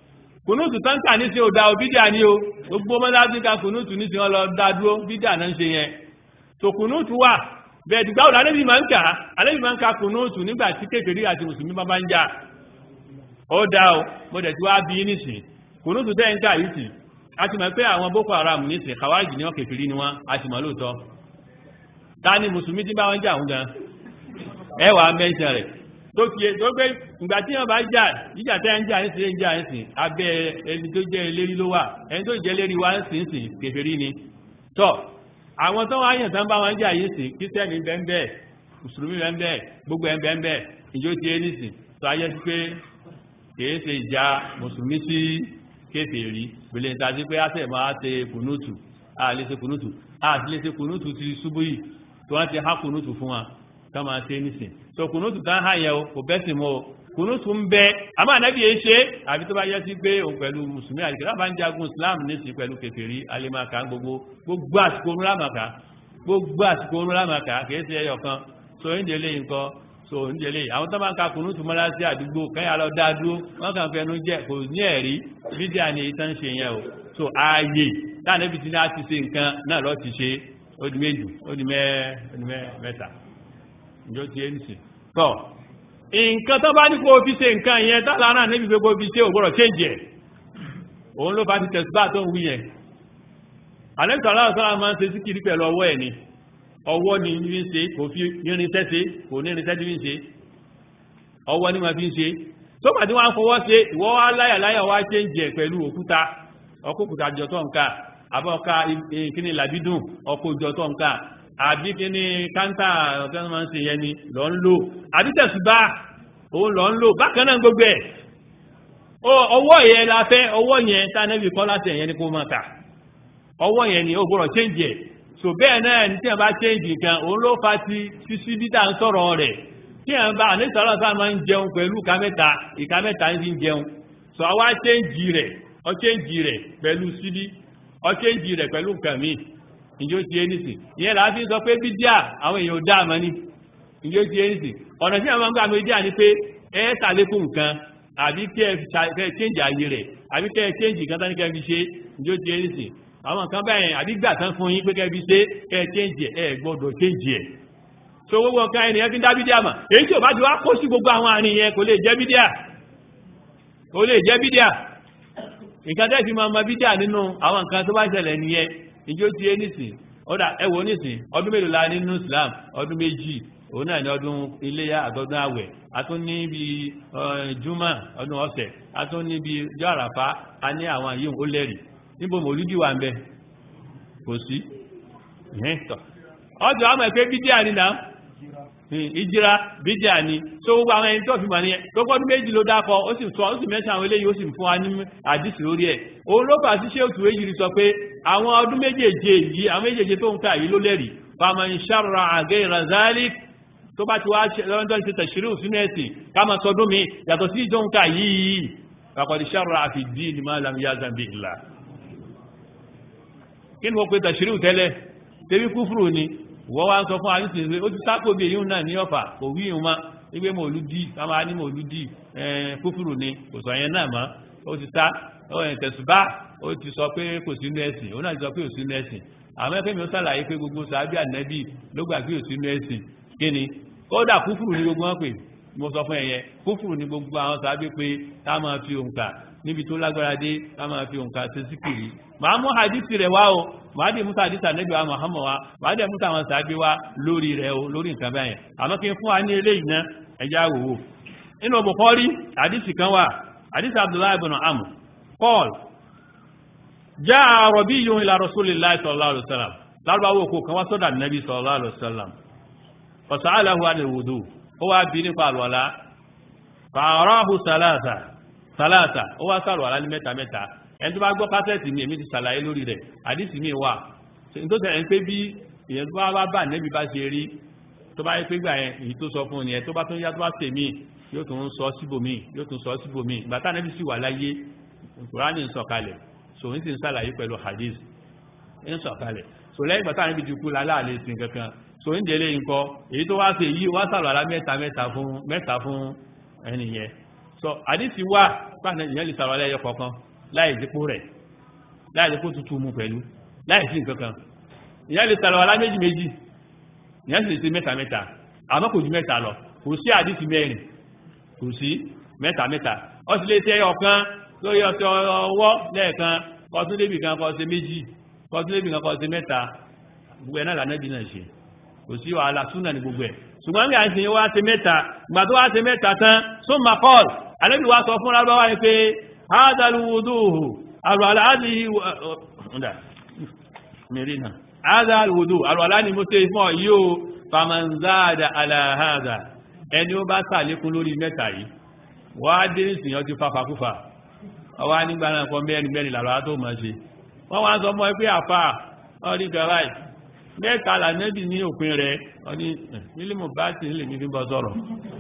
Speaker 1: kùnúùtù táǹkà ní sí òdà òbídà ní o gbogbo mọ́lájú ka kùnúùtù ní sí wọn lọ dá dúró bídà náà ń ṣe yẹn tó kùnúùtù wà bẹ́ẹ̀ dìgbà òdà alẹ́bí máa ń kà alẹ́bí máa ń ka kùnúùtù nígbà tí kékeré àti mùsùlùmí bá bá ń jà ó dá o mo dẹ̀ tí wá bí nísìn kùnúùtù tẹ́ ń kà yìí sì a ti mọ̀ pé àwọn boko haram nísìn kàwájì ní wọn kékeré ni wọn a ti mọ̀ lóòótọ́ ta ni mùsùlùmí tí bá wọn jà ń gan ẹ wàá mẹ́ńṣẹ̀ rẹ̀ tó fi tó gbé ìgbà tí wọn bá jà ìjà tẹ́ ń jà ń sìn ń jà ń sìn abẹ́ ẹni tó jẹ́ eléri ló wà ẹni tó jẹ́ eléri wa ń sìn sìn kèfèrí ni tọ́ àwọn tó wá yàn tán bá wọn jà yìí sìn kírísítẹ́nì bẹ́ẹ̀ bẹ́ẹ̀ mùsùlùmí bẹ́ẹ̀ bẹ́ẹ̀ gbogbo ẹ̀ bẹ́ẹ̀ bẹ́ẹ̀ ìjó ti ẹni sìn tó ayé sí pé kìí ṣe ìjà mùsùlùmí sí kèfèrí gbèlè níta sí pé àṣẹ máa ṣe kùnúùtù a lè ṣe kùnúùtù a sì lè ṣe kùnúùtù ti ṣubú yìí tó wọ́n ti há kùnúùtù fún wa ká máa ṣe nísìn so kùnúùtù tá ń hàn yẹn o kò bẹ́sìn mọ́ o kùnúùtù ń bẹ àmọ́ ànábì yẹn ṣe àbí tó bá yẹ sí pé òun pẹ̀lú mùsùlùmí àti kìlá bá ń jagun islam nísìn pẹ̀lú kèfèrí alimaka gbogbo gbogbo àsìkò orun lámàkà gbogbo àsìkò orun lámàkà kìí ṣe ẹyọ kan so ń délé nǹkan so ń délé àwọn tó máa ń ka kùnúùtù mọ́lá sí àdúgbò kẹ́yà lọ dá dúró wọ́n kàn fẹnu jẹ́ kò ní ẹ̀rí fídíà ni ìtàn ṣe yẹn o so ààyè táà níbi tí náà ti ṣe nǹkan náà lọ́ ti ṣe ó di méjì ó di mẹ́ta ìjọ ti ẹ́ nìsìn tọ́ nǹkan tó bá ní kó fi ṣe nǹkan yẹn tààlà náà níbi gbogbo fi ṣe ògbọ́rọ̀ change ẹ̀ òun ló bá ti tẹ̀síbá tó ń wí yẹn alẹ́sọ̀rọ̀ aláwọ̀sọ́lá máa ń ṣe síkìrí pẹ̀lú ọwọ́ ẹ̀ ni ọwọ́ ni ní ṣe kò fi irinṣẹ́ ṣe kò ní irinṣẹ́ tí ń ṣe ọwọ́ ni ma fi ń ṣe tó bá tí wọ́n fọwọ́ ṣe ìwọ́ wá láyàláyà wá change ẹ̀ pẹ̀lú òkúta ọkùnkùtà jọtọ̀ nǹkan àbọ̀ọ̀ka ìkíni làbídùn ọkọ̀ jọtọ̀ nǹkan àbí kí ní káńtà ọ̀tẹ́ máa ń ṣe yẹn ni lọ ń lò àbí tẹ̀sùbá òun lọ ń lò bákan náà gbogbo ẹ̀ ọwọ́ yẹn la fẹ́ ọwọ́ yẹn tánẹ́bì kọ́ láti ẹ̀yẹn ni kó máa kà ọwọ́ yẹn ni ó gbọ́dọ̀ change ẹ̀ so bẹ́ẹ̀ náà ní tí wọ́n bá change nǹkan òun ló fa ti sísí bí tá à ń sọ̀rọ̀ rẹ̀ tí wọ́n bá àníṣàlọ́ sáà máa ń jẹun pẹ̀lú ìka mẹ́ta ìka mẹ́ta ń fi jẹun so àwa change rẹ̀ ọ change rẹ̀ pẹ̀lú síbí ọ change rẹ̀ pẹ̀lú nǹkan míì ìjó ti ẹnìsì ìyẹn là á fi sọ pé bídíà àwọn èèyàn ò dá àmọ́ ní ìjó ti ẹnìsì ọ̀nà tí àwọn gbà bídíà ni pé ẹ ṣàlékún nǹkan àbí kí ẹ change ayé rẹ̀ àbí kí ẹ change nǹkan tán ní kẹ́ fi ṣe ìjó ti ẹnìsì àwọn nǹkan báyẹn àbí gbà tán fún yín pé kẹ́ fi ṣe kẹ́ change ẹ gbọ́dọ̀ change ẹ̀ so gbogbo nǹkan ẹni ẹ fi ń dá bídíà mà èyí tí ò bá ti wá kó sí gbogbo àwọn àárín yẹn kò lè jẹ́ bídíà kò lè jẹ́ bídíà nǹkan tẹ́ fi máa ma bídíà nínú àwọn nǹkan tó bá ṣẹlẹ̀ nìyẹn ìjó ti é nìsìn ọ̀dà ẹwọ nìsìn ọdún mélòó la nínú Islam ọdún méjì òun náà ní ọdún iléyà àtọdún àwẹ̀ atún ní bí juma ọdún ọ̀sẹ̀ atún ní bí jọ àràfá a ní àwọn yìí ó lẹ́rìí níbo mòlúdì wà ń bẹ kò sí ọjọ́ àmọ̀ ẹ̀pẹ́ bídíà ni náà ìjìra bídíà ni tó gbogbo àwọn ẹni tó fi mọ̀ ní ẹ tó gbọ́dún méjì ló dákọ ó sì sọ ó sì mẹ́sàn àwọn eléyìí ó sì fún wa ní àdìsí lórí ẹ̀ òun ló fà sí ṣéòtù èyí sọ pé àwọn ọdún méjèèje yìí àwọn méjèèje tó ń ká yìí ló lẹ́rìí fàmà ń ṣàrọ̀ àgẹ́ ìrànzálì tó bá ti wá lọ́dọ̀ ti tẹ̀sírù sínú ẹ̀sìn ká máa sọdún mi yàtọ̀ sí ìjọ ń ká yìí pàpàdé ṣàrọ̀ àfi dí ni máa lam yá zambi ìlà kí ni mo pe tẹ̀sírù tẹ́lẹ̀ tẹ́bí kúfùrù ni wọ́n wá ń sọ fún àyíṣẹ́ ìwé ó ti sákò bí èyí náà ní ọ̀fà kò wí ìhun má wípé mòlúdì káma ní mòlúdì kúfùrù ni kò sọ yẹn náà mọ́ ó ti sá tẹ̀sùbá ó ti sọ pé kò sínú ẹ̀sìn ó náà ti sọ pé kò sínú ẹ̀sìn àmọ́ ẹgbẹ́ mi ó sàlàyé pé gbogbo sàábì ànẹ́bì ló gbà pé kò sínú ẹ̀sìn kí ni kódà kúfùrù ni gbogbo wọn pè mo sọ fún ẹ̀yẹ kúfùrù ni gbogbo àwọn sàábì pé ká máa fi òǹkà níbi tó lágbára dé ká máa fi òǹkà ṣe síkìrì màá mú hadith rẹ̀ wá o màá dé musa hadith ànẹ́bì wa Muhammad wa màá dé musa àwọn sàábì wa lórí rẹ̀ o lórí nǹkan báyẹn àmọ́ kí n fún wa ní eléyìí ná ẹja wò ó nínú Bukhari hadith kan wà hadith Abdullahi ibn Amr qala jaa arabiyyun ila rasulillahi sallallahu alaihi wasallam lárúbáwò kò kan wá sọ́dọ̀ nàbí sallallahu alaihi wasallam fasa'alahu anil wudu ó wá bí nípa àlùwàlá fa'arahu salasa salasa ó wá sàlùwàlá ní mẹ́ta mẹ́ta ẹni tó bá gbọ́ kásẹ̀tì mi èmi ti sàlàyé lórí rẹ̀ àdìsí mi wà tó tẹ̀ ń pé bí ìyẹn tó bá bá nẹ́bí bá ṣe rí tó bá yẹ pé gbà yẹn èyí tó sọ fún un yẹn tó bá tún yá tó bá tèmí yóò tún sọ síbòmí yóò tún sọ síbòmí ìgbà tá nẹ́bí sì wà láyé Kùránì ń sọ̀kalẹ̀ so ń sì ń sàlàyé pẹ̀lú hadith ń sọ̀kalẹ̀ so lẹ́yìn ìgbà táwọn ibi ti kú lálẹ́ àlè sí kankan so ń délé nǹkan èyí tó wá ṣe yìí wá sàlọ̀ àlá mẹ́ta mẹ́ta fún mẹ́ta fún ẹnìyẹn so hadith wà pàṣẹ ìyẹn lè sàlọ̀ alẹ́ yẹ kọ̀ọ̀kan láì dípò rẹ̀ láì dípò tútù mu pẹ̀lú láì sí nǹkan kan ìyá lè sàlọ̀ alá méjì méjì ìyá sì lè ṣe mẹ́ta mẹ́ta àmọ́ kò ju mẹ́ta lọ kò sí àdìsí mẹ́rin kò sí mẹ́ta mẹ́ta ó sì lè ṣe ọ̀kan lórí ọ̀sẹ̀ ọwọ́ lẹ́ẹ̀kan kọtún débì kan kọ́ ṣe méjì kọtún débì kan kọ́ ṣe mẹ́ta gbogbo ẹ̀ náà lànàbí náà ṣe kò sí wàhálà súnà ní gbogbo ẹ̀ ṣùgbọ́n bí a ń ṣe wá ṣe mẹ́ta ìgbà tó wá ṣe mẹ́ta tán sún ma kọ́ọ̀lù alẹ́bí wa sọ fún rábáwá ni pé ádàlúwòdóhù àrùwàlá àti ọ̀dà mìíràn ádàlúwòdó àrùwàlá ni mo ṣe fún ọ yóò famanzáàdà aláhàdà ẹni ó bá sàlékún lórí mẹ́ta yìí wá dé ìsìn ọtí fàfàkúfà ọwá nígbà náà kọ mẹ́rin mẹ́rin làrá tó mọ̀ ṣe wọ́n wá sọ mọ́ pé àfà ọdí gàráì mẹ́ta lànẹ́bì ní òpin rẹ̀ ọdí mílímù bá ti nílè ní fi bọ́ sọ̀rọ̀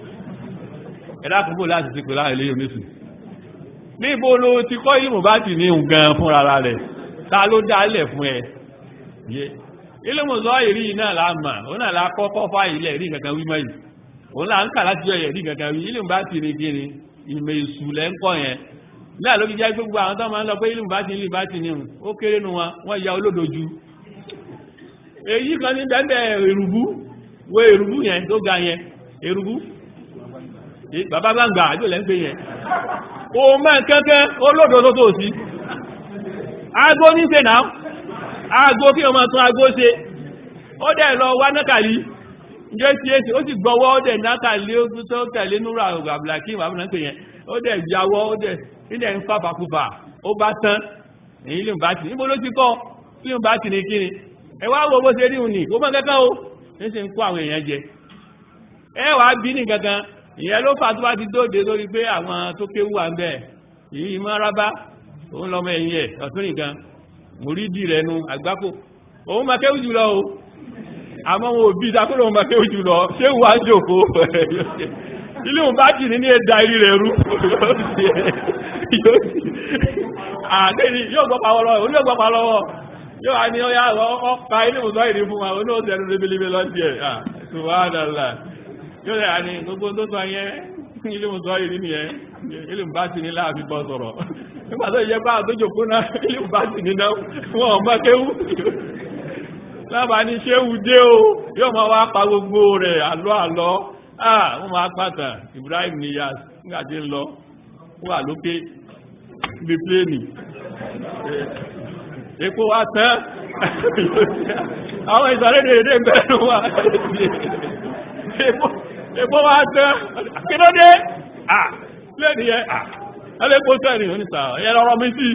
Speaker 1: ẹ̀dá kúgbò láti ti pè láàrin ilé oníṣù níbo ló ti kọ́ ìlú bá ti ní nǹkan fún rárá rẹ̀ ta ló dálẹ̀ fún ẹ yé ilé mọ̀sọ́ ìrí náà láàmà òun náà lákọ́kọ́ fà ilẹ̀ rí kankan wí mọ́ yìí òun là ń kà láti ọ̀yẹ̀ rí kankan wí ilé bá ti rí kiri ìmọ̀ èṣù lẹ́ńkọ́ yẹn náà ló fi jẹ́ gbogbo àwọn tó máa ń lọ pé ilé bá ti ní bá ti ní ó kéré nu wọn wọ́n ya olódojú èyí kan ní bẹ́ẹ̀ èrùbú wo èrùbú yẹn tó ga yẹn èrùbú bàbá gbàǹgbà àjò lẹ́ ń pè yẹn o mẹ́ kẹ́kẹ́ olódo tó tó sí aago ní ṣe náà aago kí o máa tún aago ṣe ó dẹ̀ lọ wá nákàlí jẹ́ sí èsì ó sì gbọ́wọ́ ó dẹ̀ nákàlí ó tó tẹ̀lé núrà àbùlàkí ìwà àbùnà pè yẹn ó dẹ̀ jáwọ́ ó dẹ̀ nílẹ̀ ń fàfàkùfà ó bá tán èyí lè bá tì níbo ló ti kọ́ kí ló bá tì ní kíni ẹ wá wo bó ṣe rí òun ní ó mọ́ kẹ́kẹ́ o ní ṣe ń kó àwọn èèyàn jẹ ẹ wàá bí ní kankan ìyẹn ló fà tó bá ti dóde lórí pé àwọn tó kéwú wà ń bẹ̀ yìí mọ́ rábá òun lọ́mọ ẹ̀yìn ẹ̀ ọ̀tún nìkan mùrídì rẹ̀ nu àgbákò òun máa kéwú jùlọ o àmọ́ wọn ò bí ìdákùnrin òun máa kéwú jùlọ ṣé wàá jòkó ilé òun bá jì ní ní ẹ̀dà irí rẹ̀ rú àdéhì yóò gbọ́pàá lọ́wọ́ òun yóò gbọ́pàá lọ́wọ́ yóò wá ní ọya ọ̀pá ilé ìwòsàn ìrìn fún wa oní òsì ẹnu rébélébé lọ́sí ẹ̀ ṣùgbọ́n yóò rẹ̀ àní gbogbo tó sọ yẹn ilé ìwòsàn ìrìn nìyẹn ilé ìbá ti ní láàfin bọ́ sọ̀rọ̀ nígbà tó yẹ bá àtójòkó náà ilé ìbá ti ní náà wọn ọmọ kéwú lábàá ní ṣéwù dé o yóò máa wá pa gbogbo rẹ̀ àlọ́ àlọ́ ah wọ́n máa pàtà Ibrahim Niyas nígbàtí ń lọ wà lókè bí pléènì epo wá tán àwọn ìsàrédè èdè mẹ́rin wà epo wá tán kílódé ah pléènì yẹ ah ẹlẹ́pọ̀ tẹ́rì oníta ẹ lọ́rọ̀ mi sí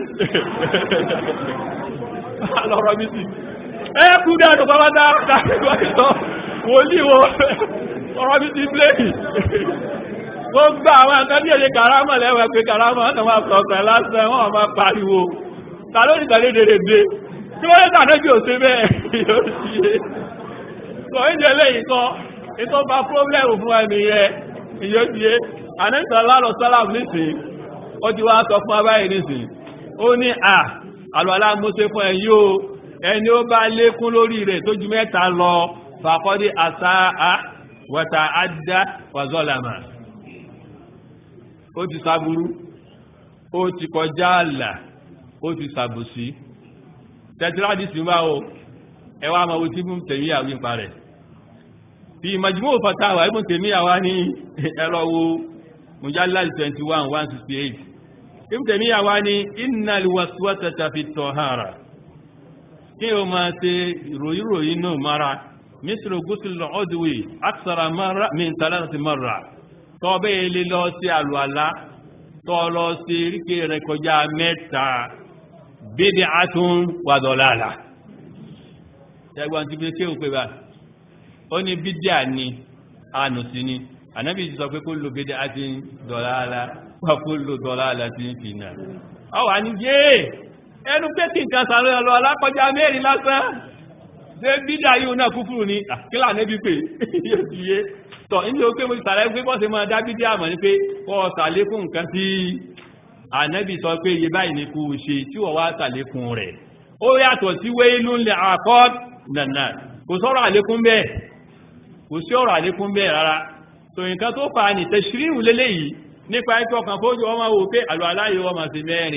Speaker 1: lọ́rọ̀ mi sí ẹ kú dáadọ̀ bá bá dáadọ̀ wòlíwò ọ̀rọ̀ bí ti bléèkì gbogbo àwọn nǹkan bí èyí kàrámọ̀ lẹ́wẹ̀ pé kàrámọ̀ ọ̀nà máa kọ̀ọ̀kọ̀ lásán wọ́n máa pariwo ta ló ní tàlé dèrè dé tí wọ́n lẹ́tà náà bí ò sí bẹ́ẹ̀ yóò sí é sọ ìjẹ́ lẹ́yìn kan ètò bá pọ́blẹ́mù fún ẹni yẹ yóò sí é àníṣà lálọ́ sálàm nísìn ó ti wá sọ fún abáyé nísìn ó ní à àlọ́lá mo ṣe fún ẹ yóò ẹni ó bá lékún lórí rẹ̀ tó ju mẹ́ta lọ fàkọ́dé àsáà wata adá wàzọ́làmà ó ti sàbúrú ó ti kọjá àlà ó ti sàbòsí tẹ́tíráàdì sí máa o ẹwà ma wo tí mú tèmí àwí pa rẹ̀ bí majmuu fatawa ibùn tèmí àwá ní ẹlọ́wọ́ mujallal 21 168 ibùn tèmí àwá ní innal waswasata fi tọ̀hárà kí o máa ṣe ìròyìnròyìn náà mara misru gusul udwi aksara marra min thalathati marra tó bẹ́ ilé lọ sí àlùalá tó lọ sí ríkè rẹ̀ kọjá mẹ́ta bid'atun wa dalala ẹgbọ́n ti fi ṣe òpé bá ó ní bídíà ni ànù sí ni ànábì ti sọ pé kullu bid'atin dalala wa kullu dalalatin finnar ọwà ní jẹ́ ẹnu pé kí nǹkan sàrẹ́ ọlọ́ alákọjá mẹ́rin lásán ṣe bídà yíò náà kúfùrù ní àkílà nẹ́bí pé yóò ti yé tọ̀ ní o pé mo sàrẹ́ pé bọ́ sí máa dá bídà àmọ́ ní pé kọ́ sàlékún nǹkan tí ànẹ́bí sọ pé iye báyìí ní kú ṣe tí wọ́n wá sàlékún rẹ̀ ó yàtọ̀ sí wéínú lè àkọ́ nànà kò sọ̀rọ̀ àlékún bẹ́ẹ̀ kò sí ọ̀rọ̀ àlékún bẹ́ẹ̀ rárá tò nǹkan tó fa ní tẹ̀sírìrù lélẹ́yìí nípa ẹ̀kọ́ kan fójú ọmọ wò pé àlọ́ aláyé wọ́n máa ṣe mẹ́rin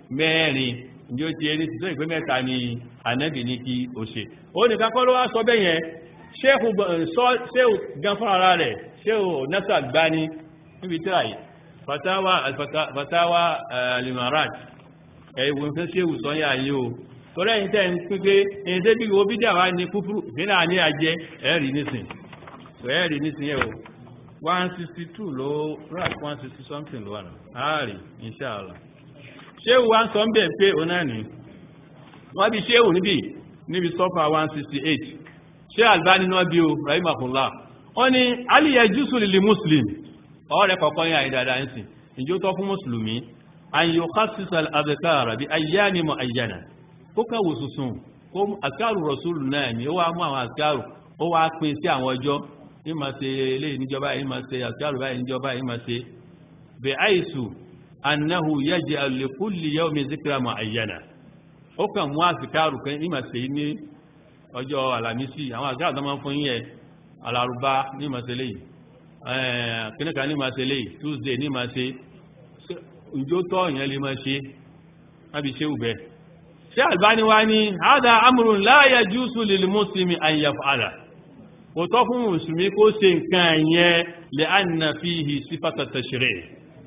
Speaker 1: mẹ́rin ní ó ti ẹni tí tó ìpé mẹ́ta ni ànábì ní kí o ṣe ó ní kakọ́ ló wá sọ bẹ́ yẹn ṣéhù gan fún ara rẹ̀ ṣéhù nasa gbani níbi tíra yìí fatawa fatawa limarat ẹ̀wọ̀n fẹ́ ṣéhù sọ́yà yìí o torí ẹ̀yin tẹ́ ń pín pé ẹ̀yin tẹ́ bí wo bídà wá ní kúfúrú ìpínlẹ̀ àní àjẹ ẹ̀rì nísìn ẹ̀rì nísìn yẹ̀ o one sixty two ló rà one sixty something ló wà náà ààrì inṣàlá ṣéwù wá ń sọ ń bẹ̀ pé òun náà ní wọ́n bí ṣéwù níbi níbi sọ́fà one sixty eight ṣé Albani náà bí o rahimahullah wọ́n ní aliyah jùsùn lili muslim ọ̀rẹ́ kọ̀ọ̀kan yà ìdàdà ń sìn ìjó tọ́ fún mùsùlùmí àyò kásìsàl àbẹ̀kára bí ayyáni mọ̀ ayyana kó kàwò sùsùn kó àkàrù rọ̀sùlù náà ni ó wá mú àwọn àkàrù ó wá pín sí àwọn ọjọ́ ní ma ṣe eléyìí níjọba yìí ma ṣe àkàrù báyìí níjọba yìí ma ṣe bẹ àìsù annahu yaj'al li kulli yawmin zikra mu'ayyana ó kàn mú àkàrù kan ní ma ṣe ní ọjọ́ alamisi àwọn àkàrù tó máa ń fún yín yẹ alárúbá ní ma ṣe léyìí kíníkà ní ma ṣe léyìí tuesday ní ma ṣe ìjó tọ́ ìyẹn lè ma ṣe lábi ṣe ùbẹ́ ṣe albani wá ní hádá amúrùn la yajuzu lil muslimi an yaf'ala kò tọ́ fún mùsùlùmí kó ṣe nǹkan yẹn li'anna fihi sífàtà tashri'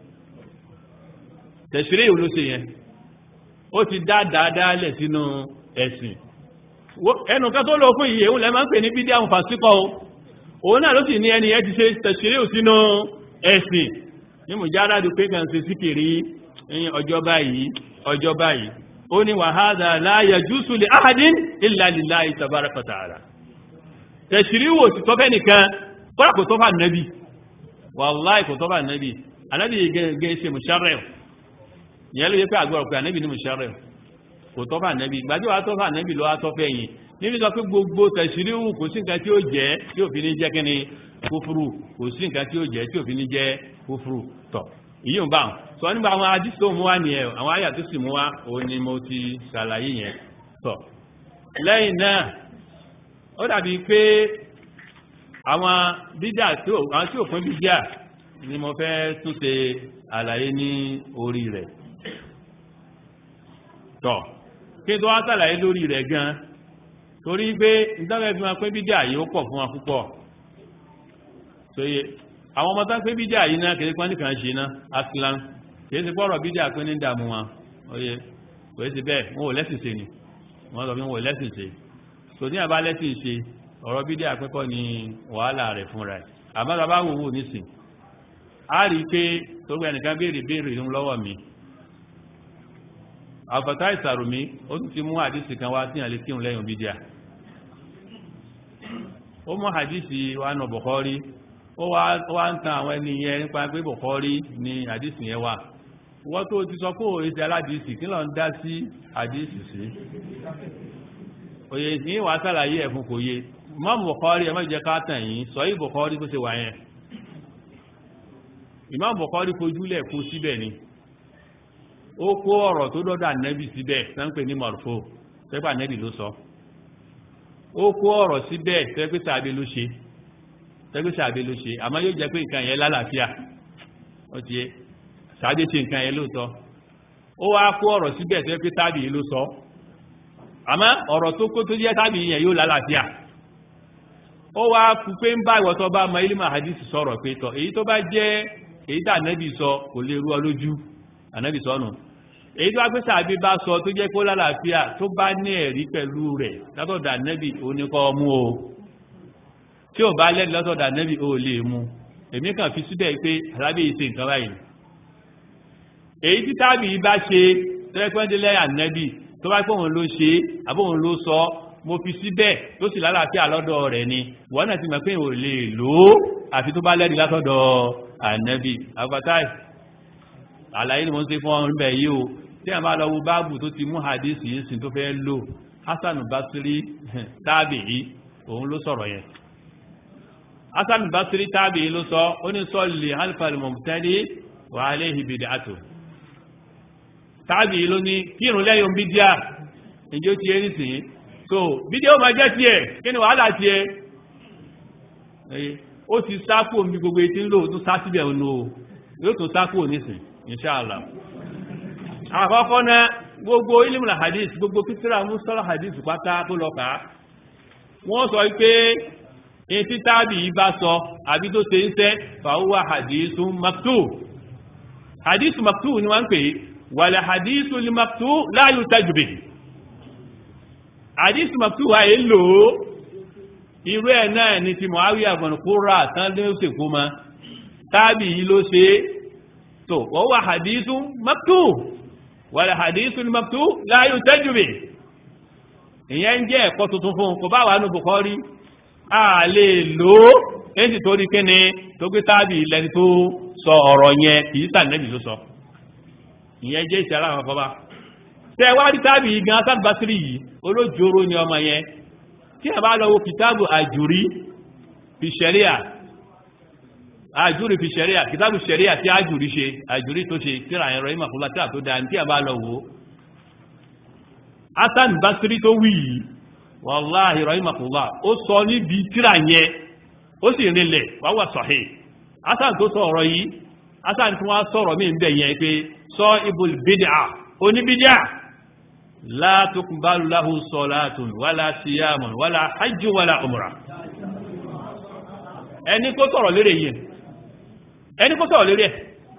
Speaker 1: tashri' ló ṣe yẹn ó ti dá dáadáa lẹ̀ sínú ẹ̀sìn ẹnu ká tó lọ fún iye òun lẹ́ máa ń pè ní bídí àwọn fàṣíkọ́ òun náà ló sì ní ẹni ẹ ti ṣe tashri' sínú ẹ̀sìn ní mùjáràdù pé kàn ṣe síkìrí ọjọ́ báyìí ọjọ́ báyìí ó ní wàhádà la yajuzu li ahadin illa lillahi tabaraka wa ta'ala tẹ̀síríwò sí tọ́fẹ́ nìkan kọ́lá kò tọ́fà nẹ́bí wàláì kò tọ́fà nẹ́bí anábì gẹ́ ṣe musharraf yẹn ló yẹ pé àgbọ̀rọ̀ pé anábì ní musharraf kò tọ́fà nẹ́bí gbájúwà tọ́fà nẹ́bí lọ́wọ́ tọ́fẹ́ yìí níbi sọ pé gbogbo tẹ̀síríwò kò sí nǹkan tí ó jẹ́ tí òfin ní jẹ́ kí ni kúfúrú kò sí nǹkan tí ó jẹ́ tí òfin ní jẹ́ kúfúrú tọ̀ ìyí ń bá wọn sọ nígbà àwọn adís tó mú wá nìyẹn àwọn àyà tó sì mú wá òun ni mo ti ṣàlàyé yẹn tọ̀ lẹ́yìn náà ó dàbí pé àwọn bídà tí àwọn tí ò pín bídà ni mo fẹ́ tún ṣe àlàyé ní orí rẹ̀ tọ̀ kí n tó wá ṣàlàyé lórí rẹ̀ gan torí pé ìdáwẹ́ fi máa pín bídà yìí ó pọ̀ fún wa púpọ̀ sóye àwọn ọmọ tán pé bídà yìí náà kìí pọ́n nìkan ṣe náà aslan kìí ti pọ́rọ̀ bídà pín ní ìdààmú wọn oye kò sí bẹ́ẹ̀ wọn ò lẹ́sìn ṣe ni wọ́n sọ pé wọn ò lẹ́sìn ṣe tò ní àbá lẹ́sìn ṣe ọ̀rọ̀ bídà àpẹ́kọ́ ni wàhálà rẹ̀ fúnra ẹ̀ àmọ́ta bá wò wò nísìn a rí pé tó gbé ẹnìkan béèrè béèrè ìrún lọ́wọ́ mi àfàtà ìsàrùmí ó tún ti mú àdísì kan wá tí àlè kírun lẹ́yìn bídà ó mú àdísì wa nà Bukhari ó wá ń tan àwọn ẹni yẹn nípa pé Bukhari ni àdísì yẹn wà wọ́n tó ti sọ pé òye aládìsì kí ló ń dá sí àdísì sí òye ní wà sàlàyé ẹ̀fún kò yé Imam Bukhari ẹmọ́ ìjẹ káàtàn yìí sọ yí Bukhari kó ṣe wà yẹn Imam Bukhari fojúlẹ̀ kó síbẹ̀ ni ó kó ọ̀rọ̀ tó dọ́dọ̀ ànẹ́bì síbẹ̀ sánpẹ̀ ní marfo sẹ́pà ànẹ́bì ló sọ ó kó ọ̀rọ̀ síbẹ̀ sẹ́pẹ́ sàbẹ̀ ló ṣe sẹ́pẹ́ sàbẹ̀ ló ṣe àmọ́ yóò jẹ́ pé nǹkan yẹn lálàáfíà ó ti yé sàbẹ̀ ṣe nǹkan yẹn lóòótọ́ ó wá kó ọ̀rọ̀ síbẹ̀ sẹ́pẹ́ tàbí ló sọ àmọ́ ọ̀rọ̀ tó kó tó jẹ́ tàbí yẹn yóò lálàáfíà ó wá kú pé ń bá ìwọ̀tọ́ bá mọ ilé mahadisi sọ̀rọ̀ pé tọ̀ èyí tó bá jẹ́ èyí tà nẹ́bì sọ kò lè rú ọ lójú ànẹ́bì sọ́nù èyí tó agbésà àbí bá sọ tó jẹ́ kó lálàáfíà tó bá ní ẹ̀rí pẹ̀lú rẹ̀ látọ̀dà nẹ́bì oníkọ́ mú o tí ò bá lẹ́nu látọ̀dà nẹ́bì ó lè mú èmi kàn fi síbẹ̀ pé alábí ìṣe nǹkan báyìí èyí tí tábì bá ṣe tẹ́lẹ́pẹ́ndínlẹ́ ànẹ́bì tó bá pé òun ló ṣe àbóhun ló sọ mo fi síbẹ̀ tó sì lálàáfíà lọ́dọ̀ rẹ̀ ni wọ́n náà ti mọ̀ pé ò lè lò ó àfi tó bá lẹ́rí látọ̀dọ̀ ànẹ́bì àgbàtáì àlàyé ni mo ń ṣe fún ọmọ ibẹ̀ yìí o tí a máa lọ wo báàbù tó ti mú hadith yìí sin tó fẹ́ lò Hasan Basri tábìí òun ló sọ̀rọ̀ yẹn Hasan Basri tábìí ló sọ ó ní sọ́ọ̀lì halifal mọ̀mùtẹ́lì wà á léhi bid'atu tábìí ló ní kírun lẹ́yìn bídíà ìjọ ti yé nísìnyí so bídíà ó máa jẹ́ tiẹ̀ kí ni wàhálà tiẹ̀ ó ti sáàkù omi gbogbo etí ń lò tó sá síbẹ̀ ń lò yóò tó sáàkù nísìn inṣáàlá àkọ́kọ́ náà gbogbo ilimula hadith gbogbo kíkíra musala hadith pátá tó lọ kàá wọ́n sọ pé etí tábì yìí bá sọ àbí tó ṣe ń sẹ́ fàáwà hadithu maktu hadithu maktu ni wọ́n ń pè wàlẹ̀ hadithu li maktu la yuhtaju bihi hadithu maktu wà yìí lò ó irú ẹ̀ náà ni ti Muawiya ibn Qurra tán ló ṣe kó ma tábì yìí ló ṣe tó wọ́n wà hadithu maktu wàlẹ̀ hadithu li maktu la yuhtaju bihi ìyẹn ń jẹ́ ẹ̀kọ́ tuntun fún kò bá wà ní Bukhari a lè lò ó èsì tó rí kíni tó gbé tábì lẹni tó sọ ọ̀rọ̀ yẹn kìí sànẹ́bì ló sọ ìyẹn jẹ́ ìṣẹ́ aláwọ̀ kọba tẹ wá rí tábì gan Hasan Basri yìí olójoro ni ọmọ yẹn tí a bá lọ wo kìtàbù àjùrí fi ṣẹ̀ríà àjùrí fi ṣẹ̀ríà kìtàbù ṣẹ̀ríà tí àjùrí ṣe àjùrí tó ṣe tíra ẹ̀rọ ìmọ̀kúnlá tíra tó dáa tí a bá lọ wo Hasan Basri tó wí yìí wàláhì rahimahullah ó sọ níbi tíra yẹn ó sì rinlẹ̀ wà wà sahih Hasan tó sọ ọ̀rọ̀ yìí Hasan tí wọ́n sọ̀rọ̀ mí bẹ̀ yẹn pé sọ ibùl bid'a oníbídíà la tuqbalu lahu salatun wala siyamun wala hajjun wala umrah ẹni kó sọ̀rọ̀ lérè yìí ẹni kó sọ̀rọ̀ lérè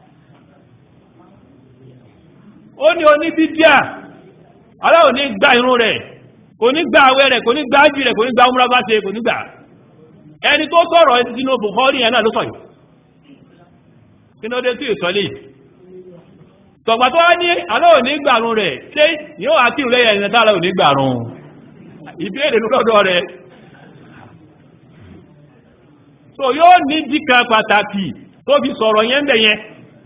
Speaker 1: ó ní oníbídíà aláwọ̀ ní gba irun rẹ̀ kò ní gba àwẹ̀ rẹ̀ kò ní gba ájì rẹ̀ kò ní gba umra bá ṣe kò ní gbà ẹni tó sọ̀rọ̀ ẹni sínú Bukhari yẹn náà ló sọ yìí kí ló dé tí ìsọ́lé tọ̀gbà tó wá ní aláwọ̀ ní gbàrún rẹ̀ ṣé yóò àti ìrẹ́ ẹ̀yìn náà aláwọ̀ ní gbàrún ìbéèrè lọ́dọ̀ rẹ̀ so yóò ní díkà pàtàkì tó fi sọ̀rọ̀ yẹn bẹ̀ yẹn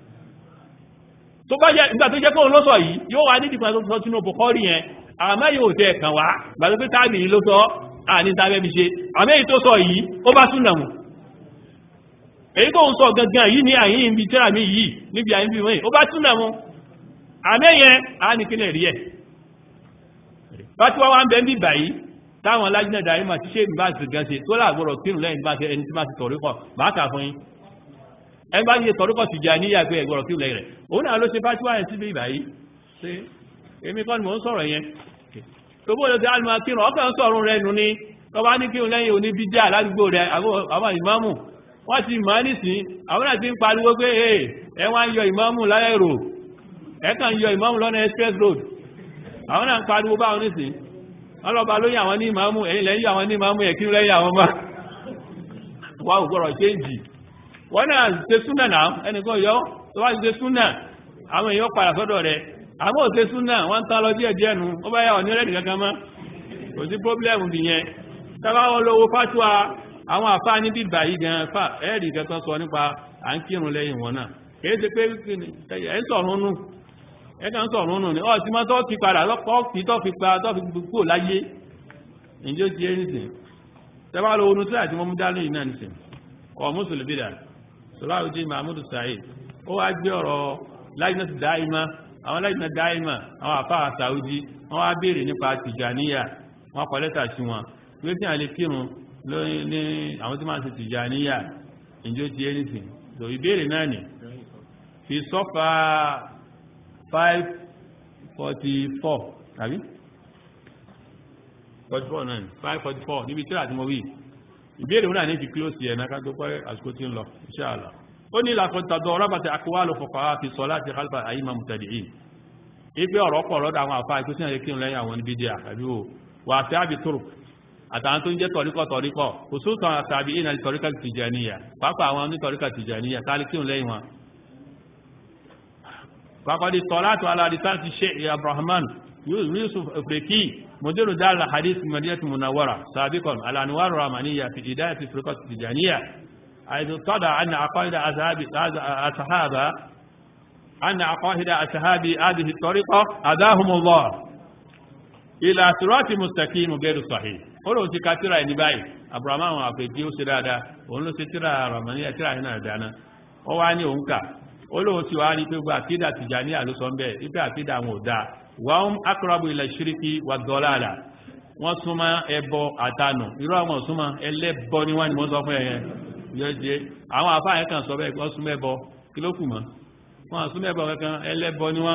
Speaker 1: tó bá jẹ́ ìgbà tó jẹ́ kóhun ló sọ yìí yóò wá ní díkà tó sọ sínú Bukhari yẹn àmọ́ yóò tẹ́ ẹ̀kàn wá gbàtọ́ pé tábì yìí ló sọ àní tàbẹ́ fi ṣe àmọ́ èyí tó sọ yìí ó bá súnà mù èyí tó ń sọ gangan yìí ní àyín ibi tíra mi yìí níbi àyín bí wọ́n ó bá súnà mù àmọ́ yẹn á ní kílẹ̀ rí ẹ̀ bá tí wọ́n wá ń bẹ́ ń bí báyìí táwọn alájínà dàrí mà ti ṣe ìbá ti gan ṣe tó láàgbọ́rọ̀ kírun lẹ́yìn bá ṣe ẹni tí máa ti tọ̀rí kọ̀ bá kà fún yín ẹni bá ṣe tọ̀rí kọ̀ sì jà níyà pé ẹgbọ́rọ̀ kírun lẹ́yìn rẹ̀ òun náà ló ṣe fásiwá yẹn síbi ìbáyìí ṣe èmi kọ́ ni mò ń sọ̀rọ̀ yẹn tó bó lọ sí alùmọ̀ kírun ọkàn sọ̀rọ̀ rẹ̀ nù ní tó bá ní kírun lẹ́yìn òní bídíà ládùúgbò rẹ̀ àwọn ìmáàmù wọ́n ti mọ̀ nísìn àwọn náà ti ń pariwo pé ẹ wá ń yọ ìmáàmù láyẹ̀rò ẹ kàn ń yọ ìmáàmù lọ́nà express road àwọn náà ń pariwo báwọn nísìn ọlọ́ba lóyìn àwọn ní ìmáàmù ẹ̀yìn lẹ́yìn àwọn ní ìmáàmù ẹ̀kí lẹ́yìn àwọn ọmọ wà ò gbọ́rọ̀ ṣéǹjì wọ́n náà ṣe súnà náà ẹnìkan yọ tó bá ṣe súnà àwọn èèyàn padà sọ́dọ̀ rẹ̀ àmọ́ òṣè súnà wọ́n ń tán lọ díẹ̀ díẹ̀ nu ó bá yà ọ̀ ní rẹ́ẹ̀dì kankan mọ́ kò sí pọ́blẹ́mù bì yẹn tábà wọn lówó fátúwa àwọn àfáà ní bíbà yìí gan fà ẹ́ẹ̀dì kankan sọ nípa à ń kírun lẹ́yìn wọn náà kìí ṣe pé ẹ̀ ń sọ̀rọ̀ nù ẹ̀ kàn ń sọ̀rọ̀ nù ni ọ̀ tí máa tọ́ ti padà lọ́pọ̀ kì í tọ́ fi pa tọ́ fi kúrò láyé ìjọ ti ẹni sìn tábà lọ onú tí àti mọ́mú dání náà nìsín ọ̀ mùsùlùmí dà Salahuddin Mahmud Said ó wá gbé ọ̀rọ̀ láìnà ti dáìmá àwọn láìnà dáìmá àwọn àfáà Saudi wọ́n wá béèrè nípa Tìjàníyà wọ́n kọ lẹ́tà sí wọn pé tí a lè kírun lórí ní àwọn tí máa ṣe Tìjàníyà ìjọ ti anything so ìbéèrè náà ni fi sọ́fà 544 tàbí 44 náà 544 níbi tí àti mo wí ìbéèrè wọn náà ní fi close yẹn náà ká tó pẹ́ àsìkò tí ń lọ inshallah ó ní làkọ̀tàdọ̀ ọ̀rọ̀bàtà àkọwàlò fọ̀kọ̀wà fi sọ láti khalfa àyíma mùtàdìí ipe ọ̀rọ̀ pọ̀ lọ́dọ̀ àwọn àfáà ikú sínú ẹ̀kí lẹ́yìn àwọn níbi díà àbí o wà sí àbí tòrò àtàwọn tó ń jẹ́ tọ̀ríkọ̀ tọ̀ríkọ̀ kò sóòtàn àtàbí ìnà tọ̀ríkà tìjàníyà pápá àwọn ní tọ̀ríkà tìjàníyà tálí kí lẹ́yìn wọn. pàkọ́dí tọ́látò aládìsán ti ṣe abrahaman yusuf afriki mọ̀dérò dáàlà hadith madinatu munawara sabikon alanuwaru ramaniya fi ìdáyà ti tọ̀ríkà tìjàníyà حيث اتضع أن عقائد أصحاب أن عقائد أصحاب هذه الطريقة أداهم الله إلى صراط مستقيم غير صحيح olóhun ti ka tíra ẹni báyìí abrahamu àwọn àfẹ́kí ó ṣe dáadáa òun ló ṣe tíra ramani tíra ẹni náà dáná ó wá ní òun kà olóhun ti wá rí pé gbogbo àkídà Tìjàníyà ló sọ bẹ́ẹ̀ ipe àkídà àwọn ò dáa wọ́n akọrọ̀bù ilẹ̀ ṣíríkì wà dọ́làlà wọ́n súnmọ́ ẹbọ àtanù irú àwọn súnmọ́ ẹlẹ́bọ ni wọ́n ni wọ́n sọ fún ẹ̀yẹn yọjẹ àwọn àfáà yẹn kan sọ bẹ́ẹ̀ wọ́n súnmọ́ ẹbọ kí ló kù mọ́ wọ́n súnmọ́ ẹbọ kankan ẹlẹ́bọ ni wọ́n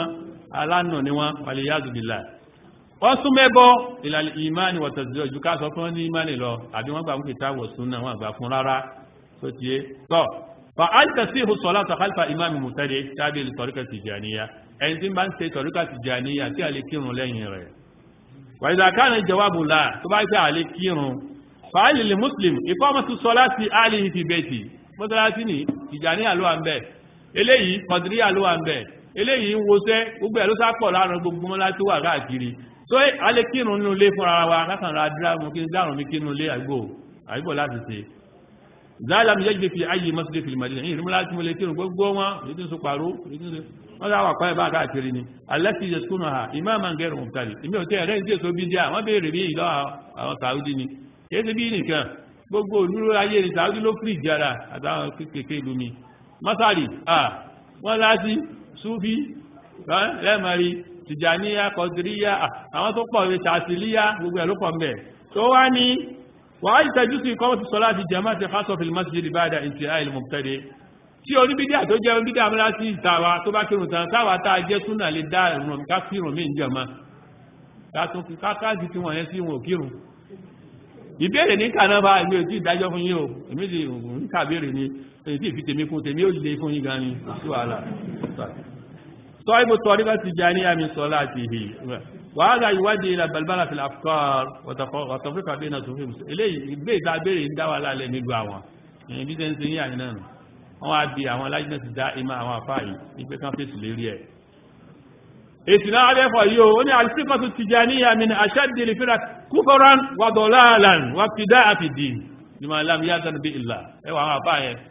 Speaker 1: alánà ni wọ́n wàlẹ̀ yázùbìlà wọ́n tún mẹ́bọ́ ìlàlẹ̀ ìmáni wọ̀tẹ̀sílẹ̀ ojú ká sọ fún wọn ní ìmáni lọ àbí wọ́n gbà fún kìtà wọ̀sùn náà wọ́n gbà fún rárá tó ti yé tọ́ fa àìtẹ̀sí ìhùsọ̀lá tàkàlfà ìmáàmì mùtẹ́lẹ̀ tábí tọ̀ríkà tìjàníyà ẹni tí bá ń ṣe tọ̀ríkà tìjàníyà tí a lè kírun lẹ́yìn rẹ̀ wàìdà kánà jawabu la tó bá gbé àlè kírun fàálì lè muslim ìkọ́mọ̀tún sọ láti àlìhì fi bẹ́ẹ̀tì mọ́sálásí ní tìjàníyà ló wà ń bẹ̀ eléyìí kọ̀dìríyà ló wà ń bẹ̀ eléyìí ń wọṣẹ́ gbogbo ẹ̀ ló sápọ̀ láàrin gbogbo mọ́lá tó wà káàkiri tó alẹ́ kírun nínú ilé fúnra wa látàrà dárùn mi kírun ilé àgbò àgbò láti ṣe záàlá mi yẹ́jì fi ayé masjid fil madina yìí rímúlá tí mo lè kírun gbogbo wọn ètò ìsọ pàró wọ́n sá wà pàẹ́ bá káàkiri ni alẹ́sì yẹ skúnù ha ìmáàmà ń gẹ̀rù mùtàlì ìmí ò tẹ́ ẹ̀rẹ́ ìdí èso bí díà wọ́n béèrè bí ìlọ àwọn sàúdí ni kìí ṣe bí nìkan gbogbo olúro ayé ni sàúdí ló fìrì jára àtàwọn kékeré ìlú mi mọ́sálì wọ́n láti súfí lẹ́mọ̀rí tìjàníyà kọ̀dìríyà àwọn tó pọ̀ rẹ̀ ṣàṣìlíyà gbogbo ẹ̀ ló pọ̀ mẹ́ tó wá ní wàá ìtẹ́jú sí kọ́ ti sọ́lá ti jẹ́mọ́ ti fásọ̀ fil masjid ba'da intihai al-mubtadi tí oníbídíà tó jẹ́ oníbídíà múlá sí ìtawà tó bá kírun tán táwà tá a jẹ́ súnà lè dá ìrùn ká kírun mí ìjọmọ́ káàkiri tí wọ́n yẹn sí wọn ò kírun ìbéèrè ní kànáà ìwé tí ìdájọ́ fún yín o èmi ti ń kàbéèrè ni èyí tí ìfi tèmi fún tèmi ó lè fún yín gan ni kò sí wàhálà sọ ibo tọ́rí bá ti já ní àmì sọ láti hì wàhálà ìwádìí ilẹ̀ balbala fi afkar wàtọ̀fíkà bí náà sófin eléyìí ìgbé ìta béèrè ń dá wà lálẹ́ nílùú àwọn èyí bí sẹ́ńsẹ́ yín àyìn náà wọ́n á di àwọn alájínà ti dá ìmọ̀ àwọn àfáà yìí ìgbé kan fèsì lérí ẹ̀ èsì náà adẹ́fọ̀ yìí ó ní àlùsíkọ̀tù tìjàníyà min aṣáàdìlì fíra kúfọ́rán wà dọ̀láàlàn wà fìdá àfìdì ní ma lam yázan bí ìlà ẹwà àwọn àfáà yẹn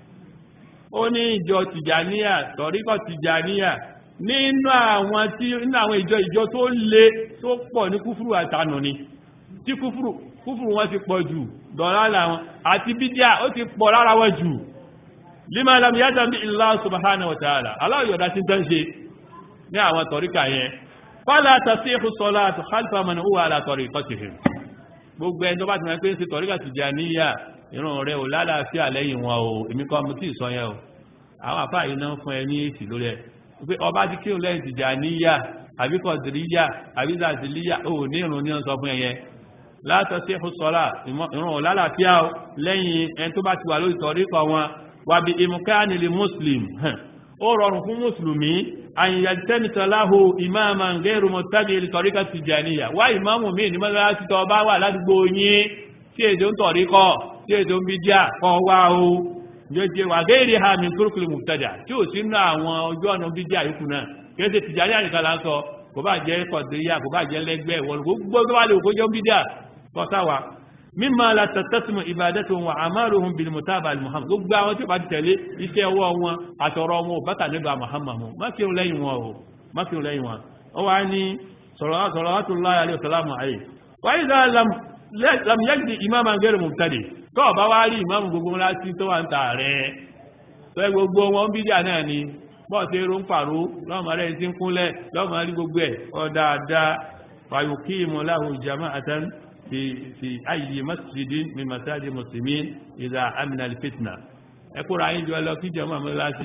Speaker 1: ó ní ìjọ tìjàníyà tọ̀ríkọ̀ tìjàníyà nínú àwọn tí nínú àwọn ìjọ ìjọ tó le tó pọ̀ ní kúfúrú àtànù ni tí kúfúrú kúfúrú wọn ti pọ̀ jù dọ̀láàlà wọn àti bídíà ó ti pọ̀ lára wọn jù lima lam yázan bí ìlà subhanahu wa ta'ala aláwọ̀ sí tán ṣe ní àwọn tọ̀ríkà yẹn fọ́lá tàṣí ìhùsọ́lá àti khalfa man huwa ala tariqatihim gbogbo ẹni tó bá ti mọ̀ pé ń ṣe tọ̀ríkà Tijaniyya ìran rẹ̀ ò lálàáfíà lẹ́yìn wọn o èmi kọ́ mo tí ì sọ yẹn o àwọn àfáà yìí náà fún ẹ ní èsì lórí ẹ pé ọba ti kírun lẹ́yìn Tijaniyya àbí Qadiriyya àbí Zaziliyya ò ní ìrun ní ọ̀sán fún ẹyẹ la tàṣí ìhùsọ́lá ìran ò lálàáfíà lẹ́yìn ẹni tó bá ti wà lórí tọ̀ríkà wọn wàbí imkanil muslim ó rọrùn fún mùsùlùmí àyíyàjẹ́nìtàláhù ìmáàmà gẹ́rù mọ̀tàbí ìtọ̀ríkà Tìjàníyà wá ìmáàmù míì ní mọ́lá ti tọ́ bá wà ládùúgbò yín tí èdè ń tọ̀ríkọ́ tí èdè ń bídíà kọ́ wá o jẹjẹ wà gẹ́rì ha mi kúrúkúrú mùtàdà tí ò sí nínú àwọn ojú ọ̀nà bídíà yìí kùnà kẹsẹ̀ Tìjàníyà nìkan là ń sọ kò bá jẹ́ kọ̀dìríyà kò bá jẹ́ lẹ́gbẹ́ ìwọ̀n gbogbo tó bá lè kó jẹ́ bídíà kọ́sáwà mímọ̀ la tẹ̀tẹ̀sìmọ̀ ìbádẹ́tò wọn àmàlùhùn bí mùtábà Muhammad gbogbo àwọn tí ó bá ti tẹ̀lé iṣẹ́ ọwọ́ wọn àtọ̀rọ̀ wọn ò bátà nígbà Muhammad mú mákìrún lẹ́yìn wọn o mákìrún lẹ́yìn wọn ó wá ní salawatullahi alaihi wasalamu ayé wáyé dá lam yajdi ìmáàmà gẹ́rù mubtadi tó ọba wá rí ìmáàmù gbogbo wọn láti tó wà ń tà rẹ̀ tó ẹ gbogbo wọn bí díà náà ni bọ́ọ̀ sí eré ń pàrọ̀ lọ́mọ rẹ̀ ti ń kúnlẹ̀ lọ́mọ rí gbogbo ẹ̀ ọ dáadáa fayuqimu lahu jama'atan في في أي مسجد من مساجد المسلمين إذا أمن الفتنة ẹkúra yín jọ ẹlọ kí jẹmọ́ àmọ́ láti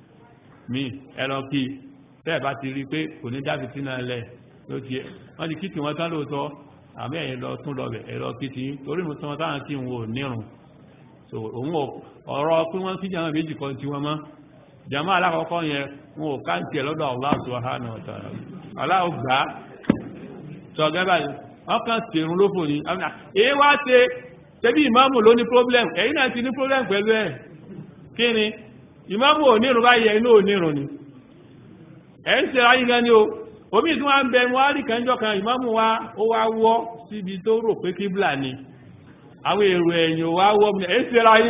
Speaker 1: mi ẹlọ kí tẹ́ẹ̀ bá ti rí pé kò ní dábì sínú ẹlẹ́ ló ti wọ́n ti kíkì wọn tán lóòótọ́ àmì ẹ̀yìn lọ tún lọ bẹ̀ ẹ̀rọ kí ti torí mo tán táwọn kí n wò nírun so òun ọ̀rọ̀ pé wọ́n kí jẹmọ́ méjì kan tí wọ́n mọ́ jẹmọ́ alákọ̀ọ́kọ́ yẹn wọn ò káǹtì ẹ̀ lọ́dọ̀ Allah subhanahu wa ta'ala aláwọ̀ gbà sọ gẹ́gẹ́ báyìí ọkàn tèrún ló fò ní èyí wá ṣe tẹ́bí ìmáàmù ló ní problem ẹ̀yin náà ti ní problem pẹ̀lú ẹ̀ kí ni ìmáàmù ò nírun báyìí inú ò nírun ni ẹ̀ ń ṣe ayé gan ni o omi tí wọ́n ń bẹ wọ́n á rí kanjọ́ kan ìmáàmù wa ó wá wọ́ síbi tó rò pé kíbla ni àwọn èrò ẹ̀yìn wá wọ́ mi ẹ̀ ń ṣe ayé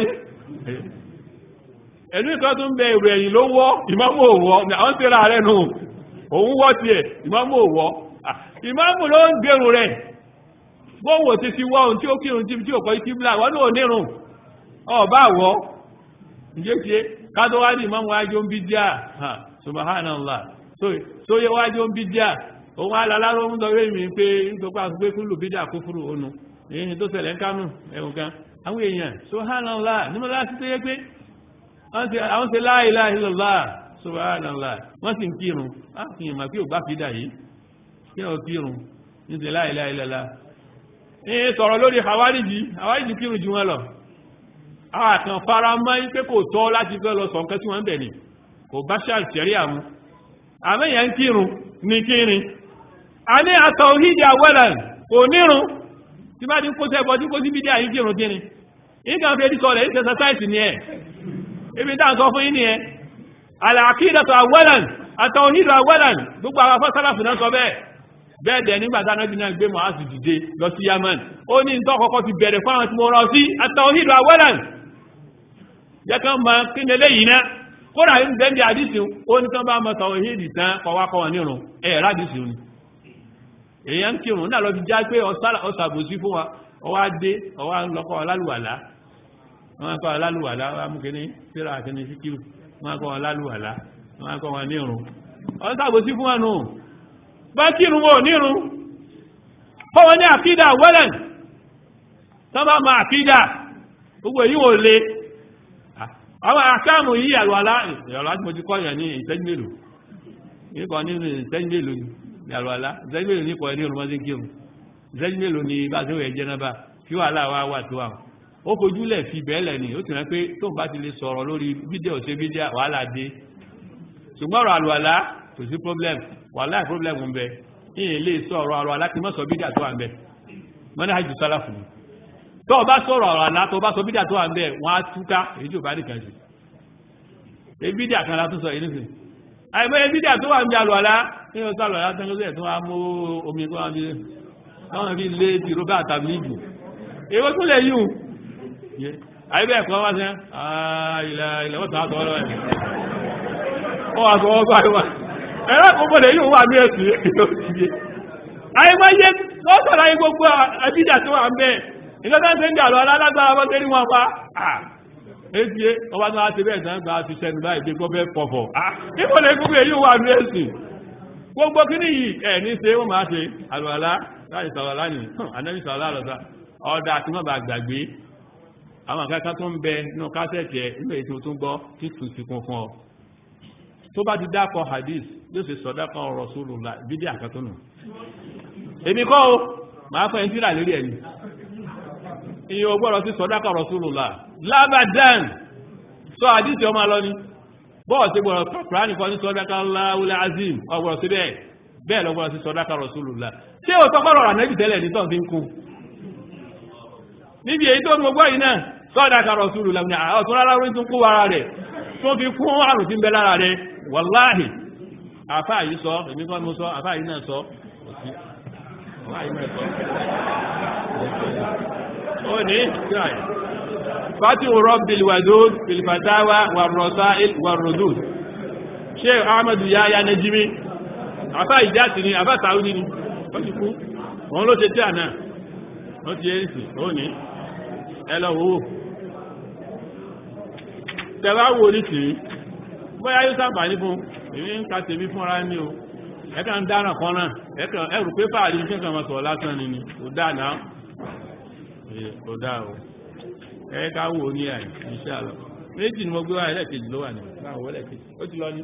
Speaker 1: ẹ̀lú ìkan tó ń bẹ èrò ẹ̀yìn ló wọ́ ìmáàmù ò wọ́ àwọn ṣe ra rẹ̀ nù òun wọ́ tiẹ̀ ìmáàmù ò wọ́ ìmáàmù ló ń gbèrò rẹ̀ bóòwò ti fi wọ́ ohun tí ó kírun tí ó kọ́ ìkíblà wọ́n ní onírun ọba àwọ́ ìjẹ́sí kátó wá ní ìmáàmù wájú ń bí díà subhanallah so yẹ wájú ń bí díà òun aláláró ń lọ rẹ̀ mi pé nítorí àgbé kúlù bídà kúfúrú ònu èyí tó ṣẹlẹ̀ ń kánú ẹ̀wọ̀n kan àwọn èèyàn subhanallah nímọ̀ láti tó yẹ pé àwọn ṣe la ilaha illallah subhanallah wọ́n sì ń kírun á fi ìmọ̀ pé ò bá fi dà yìí kí ọ kírun ní ti la ilaha illallah ní sọ̀rọ̀ lórí hawariji hawariji kírun jù wọn lọ àwọn àkàn fara mọ́ pé kò tọ́ láti fẹ́ lọ sọ nǹkan tí wọ́n ń bẹ̀ ni kò bá ṣàṣẹ̀rí àmú àmẹ́yà ń kírun ní kírin a ní àtọ̀ òhìdí àwẹ́lẹ̀ kò nírun tí bá ti kó sẹ́bọ̀ tí kó sí bídí àyí kírun kírin ìgbà fẹ́ dí sọ̀rọ̀ ìṣẹ́ sẹ́sáìsì ni ẹ̀ ibi tá ń sọ fún yín ni ẹ àlàkídàtọ̀ àwẹ́lẹ̀ àtọ̀ òhìdí àwẹ́lẹ̀ gbogbo àwọn afọ́sálàfù náà sọ bẹ́ẹ̀ bẹ́ẹ̀ dẹ̀ nígbà tí anábì náà gbé mọ̀ásù dìde lọ sí yaman ó ní ìtọ́ kọ́kọ́ ti bẹ̀rẹ̀ fún àwọn tí mo rọ sí àtọ̀ òhìdí àwẹ́lẹ̀ jẹ́ kán mọ kí ni eléyìí náà kódà ń bẹ́ndì àdísì ó ní tán bá mọ́ tàwọn ìhìdì tán kọwàkọwà nírun ẹ̀rá àdísì òní èyàn ń kírun náà lọ fi já pé ọ̀sàbòsí fún wa ọwá dé ọwá ń lọ́kọ́ ọlálùwàlá wọ́n kọ́ ọlálùwàlá wọ́n mú kíní síra àkíní síkírù wọ́n kọ́ ọlálùwàlá wọ́n kọ́ wọn nírun ọ̀sàbòsí fún wọn nù bá kírun wọn nírun kọ́ wọn ní àkídà wẹ́lẹ̀ tán bá mọ àkídà gbogbo èyí wò le àwọn àkáàmù yí àlùwàlá ìrọ̀lá tí mo ti kọ́ yẹn ní ìṣẹ́jú mélòó nípa nínú ìṣẹ́jú mélòó ní àlùwàlá ìṣẹ́jú mélòó nípa ẹni olùmọ́sí kírun ìṣẹ́jú mélòó ní bá ṣe wẹ̀ jẹ́ náà bá kí wàhálà wá wà tó àwọn ó fojúlẹ̀ fi bẹ́ẹ̀lẹ̀ ni ó ti rán pé tó bá ti lè sọ̀rọ̀ lórí fídíò ṣe fídíò wàhálà dé ṣùgbọ́n ọ̀rọ̀ àlùwàlá kò sí problem wàhálà problem ń bẹ ìyẹn lè sọ̀rọ̀ àlùwàlá kí mọ́ sọ fídíò tó wà ń bẹ mọ́ni àjù sálàfù ni tó bá sọ̀rọ̀ ọ̀rọ̀ àlá tó bá sọ bídà tó wà ń bẹ̀ wọ́n á túká èyí tó bá nìkan sí ebídà kan látún sọ ìlú sí àìmọ́ ebídà tó wà ń bí alùwàlá ní o sálọ̀ ya tán lóṣẹ̀ tó wá mú omi kó wọ́n fi wọ́n fi lé ti robert tabligu èwo tún lè yùn àìbẹ̀ ẹ̀kọ́ wá sẹ́ ilẹ̀ ilẹ̀ wọ́n tàà sọ́rọ̀ ẹ̀ ó wà sọ ọgbà ìwà ẹ̀rọ kò mọ̀ lè yùn wà ní ẹ̀sìn àìmọ́ yé wọ́n sọ̀rọ̀ ayé gbogbo ebídà tó wà ń bẹ́ẹ̀ ìjọba ń tẹ́ àlọ́ alágbára wọ́n tẹ́rí wọn pa èsì ọba tó wá ti bẹ́ẹ̀ tán gba fi sẹ́nu báyìí pé kọ́ fẹ́ pọ̀fọ̀ níbo lè gbogbo èyí wà ní èsì gbogbo kí ní yìí ẹ̀ ní ṣe wọ́n máa ṣe àlùwàlá láì sọ̀rọ̀ lánìí anábì sọ̀rọ̀ lọ́sà ọ̀dà tí wọ́n bá gbàgbé àwọn akẹ́kọ̀ọ́ tó ń bẹ nínú kásẹ̀tì ẹ̀ nígbà ètò tó ń gbọ́ tí tù sí kún fún ọ tó bá ti dákọ̀ hadith yóò ṣe sọ dákọ̀ Rasulullah bídí àkàtúnù èmi kọ́ o máa fẹ́ ń tíra lórí ẹ̀yìn iye ọgbọ́rọ̀ sí sọ́dákà Rasulullah lábàdán sọ àdísì ọmọ lọ ní bọ́ọ̀ sí gbọ́rọ̀ kùránì kan ní sọ́dákà láwúlẹ̀ azim ọgbọ̀rọ̀ sí bẹ́ẹ̀ bẹ́ẹ̀ lọ́gbọ́rọ̀ sí sọ́dákà Rasulullah ṣé o tọ́kọ́rọ̀ rà nẹ́bì tẹ́lẹ̀ ní tọ́n fi ń kún níbi èyí tó ń gbogbo yìí náà sọ́dákà Rasulullah ní ọ̀tún rárá rí tún kú ara rẹ̀ tó fi kún àrùn tí ń bẹ lára rẹ̀ wàláhì àfáà yìí sọ èmi kọ́ ni mo sọ àfáà yìí náà sọ àfáà yìí náà sọ ó ní ìsìláì fàtí rọ́bìl wàdúd filfatawa wàrọ̀sáìl wàrọ̀dúd ṣe ahmadu ya ya najimi afá ìjáàtì ni afá sàúdí ni ó ti kú òun ló ṣe tí àná ó ti yẹ́ ìsì ó ní ẹlọ́wọ́ tẹwàá wo ní tìí bóyá yóò sábà ní fún èmi ń ka tèmi fúnra ní o ẹ̀kà ń dára kan náà ẹ̀rù pé fàárí ní kẹ́kàn máa sọ̀rọ̀ lásán ni ni kò dáa náà kò dáa o ẹ̀ẹ́ká wò ní àì iṣẹ́ àlọ́ méjì ni mo gbé wá ẹlẹ́kejì ló wà ní láwọn ẹlẹ́kejì ó ti lọ ní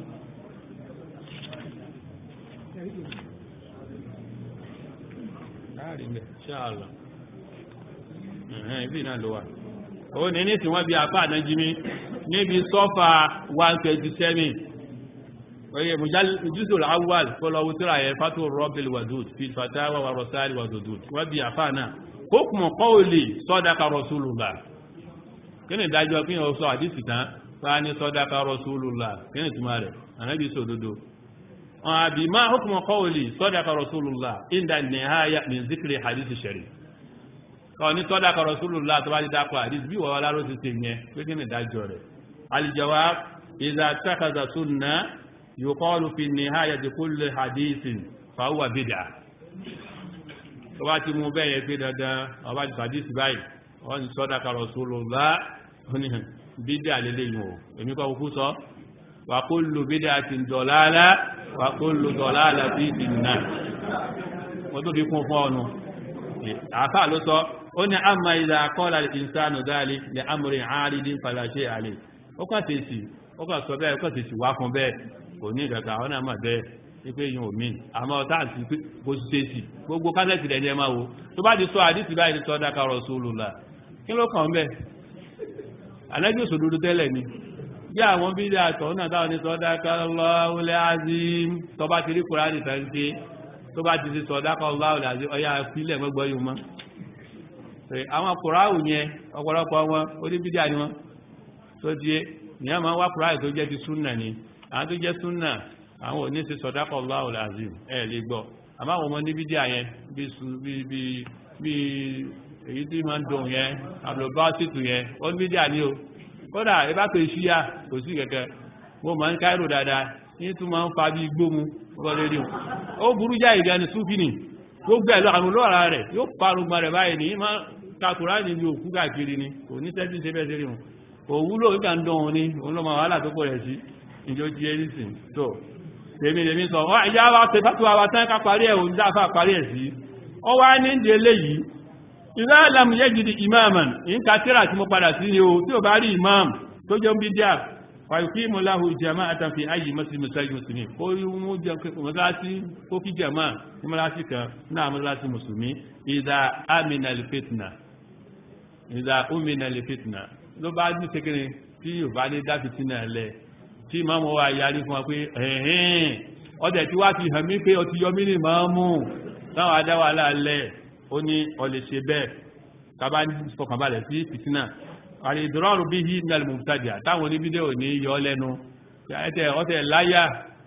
Speaker 1: láàrin bẹ̀ iṣẹ́ àlọ́ ẹ̀hẹ́n ibi náà ló wà ó ní ní tí wọ́n bí apá ànájímí níbi sọ́fà 127 oye mujúsù al-awwal fọ́lọ́wọ́ tíra yẹ fátó rọ́bìl wàdúd fi fatawa wa rọ̀sáàlì wàdúd wọ́n bí apá náà hukmu qawli sadaqa rasulullah kí ni ìdájọ́ kí ni ó sọ àdísì tán bá ní sadaqa rasulullah kí ni túnmà rẹ̀ ànábì sọ òdodo àbí máa hukmu qawli sadaqa rasulullah inda nihaya min zikri hadisi sharif kọ́ ní sadaqa rasulullah tó bá ti dákọ̀ àdísì bí wọ́n láró ti tè yẹn pé kí ni ìdájọ́ rẹ̀ aljawab idha takaza sunna yuqalu fi nihayati kulli hadithin fa huwa bid'ah tó bá ti mú bẹ́yẹ pé dandan ọba ti fàdí sí báyìí wọ́n ni sadaqa rasulullah ní bídà lélẹ̀ yìí o èmi kọ́ kúkú sọ wa kullu bid'atin dalalah wa kullu dalalatin fin-nar wọ́n tó fi kún fún ọ̀nà àfà ló sọ ó ní amma idha qala al-insanu dhalik li amrin 'aridin fala shay'a alayh ó kàn tèsì ó kàn sọ bẹ́ẹ̀ kàn sì sì wá fún bẹ́ẹ̀ kò ní ìkàkà àwọn náà mọ̀ bẹ́ẹ̀ wípé yìí ò mí àmọ́ táàtì bó ti ṣe sí gbogbo kásẹ̀tì rẹ̀ ní ẹ máa wo tó bá ti sọ àdìsí báyìí ti sọ dáka Rasulullah kí ló kàn bẹ́ẹ̀ ànábì òṣòdodo tẹ́lẹ̀ ni bí àwọn bí i àtọ̀ náà táwọn ní sọ dáka Allahul azim tó bá ti rí Kùránì tán ṣe tó bá ti ti sọ dáka Allahul azim ọyá fílẹ̀ mọ́gbọ́ yìí mọ́ àwọn kùráàwù yẹn ọ̀pọ̀lọpọ̀ wọn oníbídíà ni wọn tó di ìyá máa wá kùráàwù tó jẹ́ ti súnà ni àwọn tó jẹ́ súnà àwọn òní sí sọ̀dákọ̀ Allahul azim ẹ̀ lè gbọ́ àmọ́ àwọn ọmọ oníbídíà yẹn bí èyí tí máa ń dùn yẹn àbúròbáṣìtù yẹn oníbídíà ni o kódà ìbá pè ṣíyà kò sí kẹ̀kẹ́ mo máa ń káírò dáadáa ní tún máa ń fa bí gbómu ọgbọ́n lórí o ó burú jáì gan ni súfìnì gbogbo ẹ̀ lọ àrùn lọ́ra rẹ̀ yóò parùgbọ́n rẹ̀ báyìí ní máa kakùrá ní ibi òkú káàkiri ni kò ní tẹ́tí ṣe bẹ́ẹ̀ sírí wọn òwúlò ìgbà ń dán wọn ní òun lọ́mọ wàhálà tó pọ̀ rẹ̀ sí ìjọ jí ẹrí sí tó tèmi lèmi sọ wọ́n ìyá wa ṣe bá tó wa tán ká parí ẹ̀ òun dáfà parí ẹ̀ sí ọ wá ní ìdí eléyìí ìlà àlàmù yẹ́ gidi imaman ìǹkà tíra tí mo padà sí ni o tí ò bá rí imam tó jẹ́ ń bí díà fàyùkí mọ́láhù jama àtàfi ayé mọ́sí mùsùlùmí mùsùlùmí ó rí mú jẹ́ mọ́sálásí ó fi jama ní mọ́sálásí kan náà mọ́sálásí mùsùlùmí ìdá amina lè fitna ìdá omina lè fitna ló bá ní sekere tí yóò bá ní dá fitina lẹ tí ìmáàmù wa yarí fún wa pé ẹ̀hìn ọdẹ̀ tí wá ti hàn mí pé ọtí yọmí ní ìmáàmù táwọn adáwà láàlẹ̀ ó ní ọlẹ̀ ṣe bẹ́ẹ̀ kábá ní fọkànbalẹ̀ sí fitina àrí ìdúrọ̀rù bí i nílẹ̀ mùtájà táwọn oníbídẹ́ ò ní yọ lẹ́nu ọtẹ̀ láyà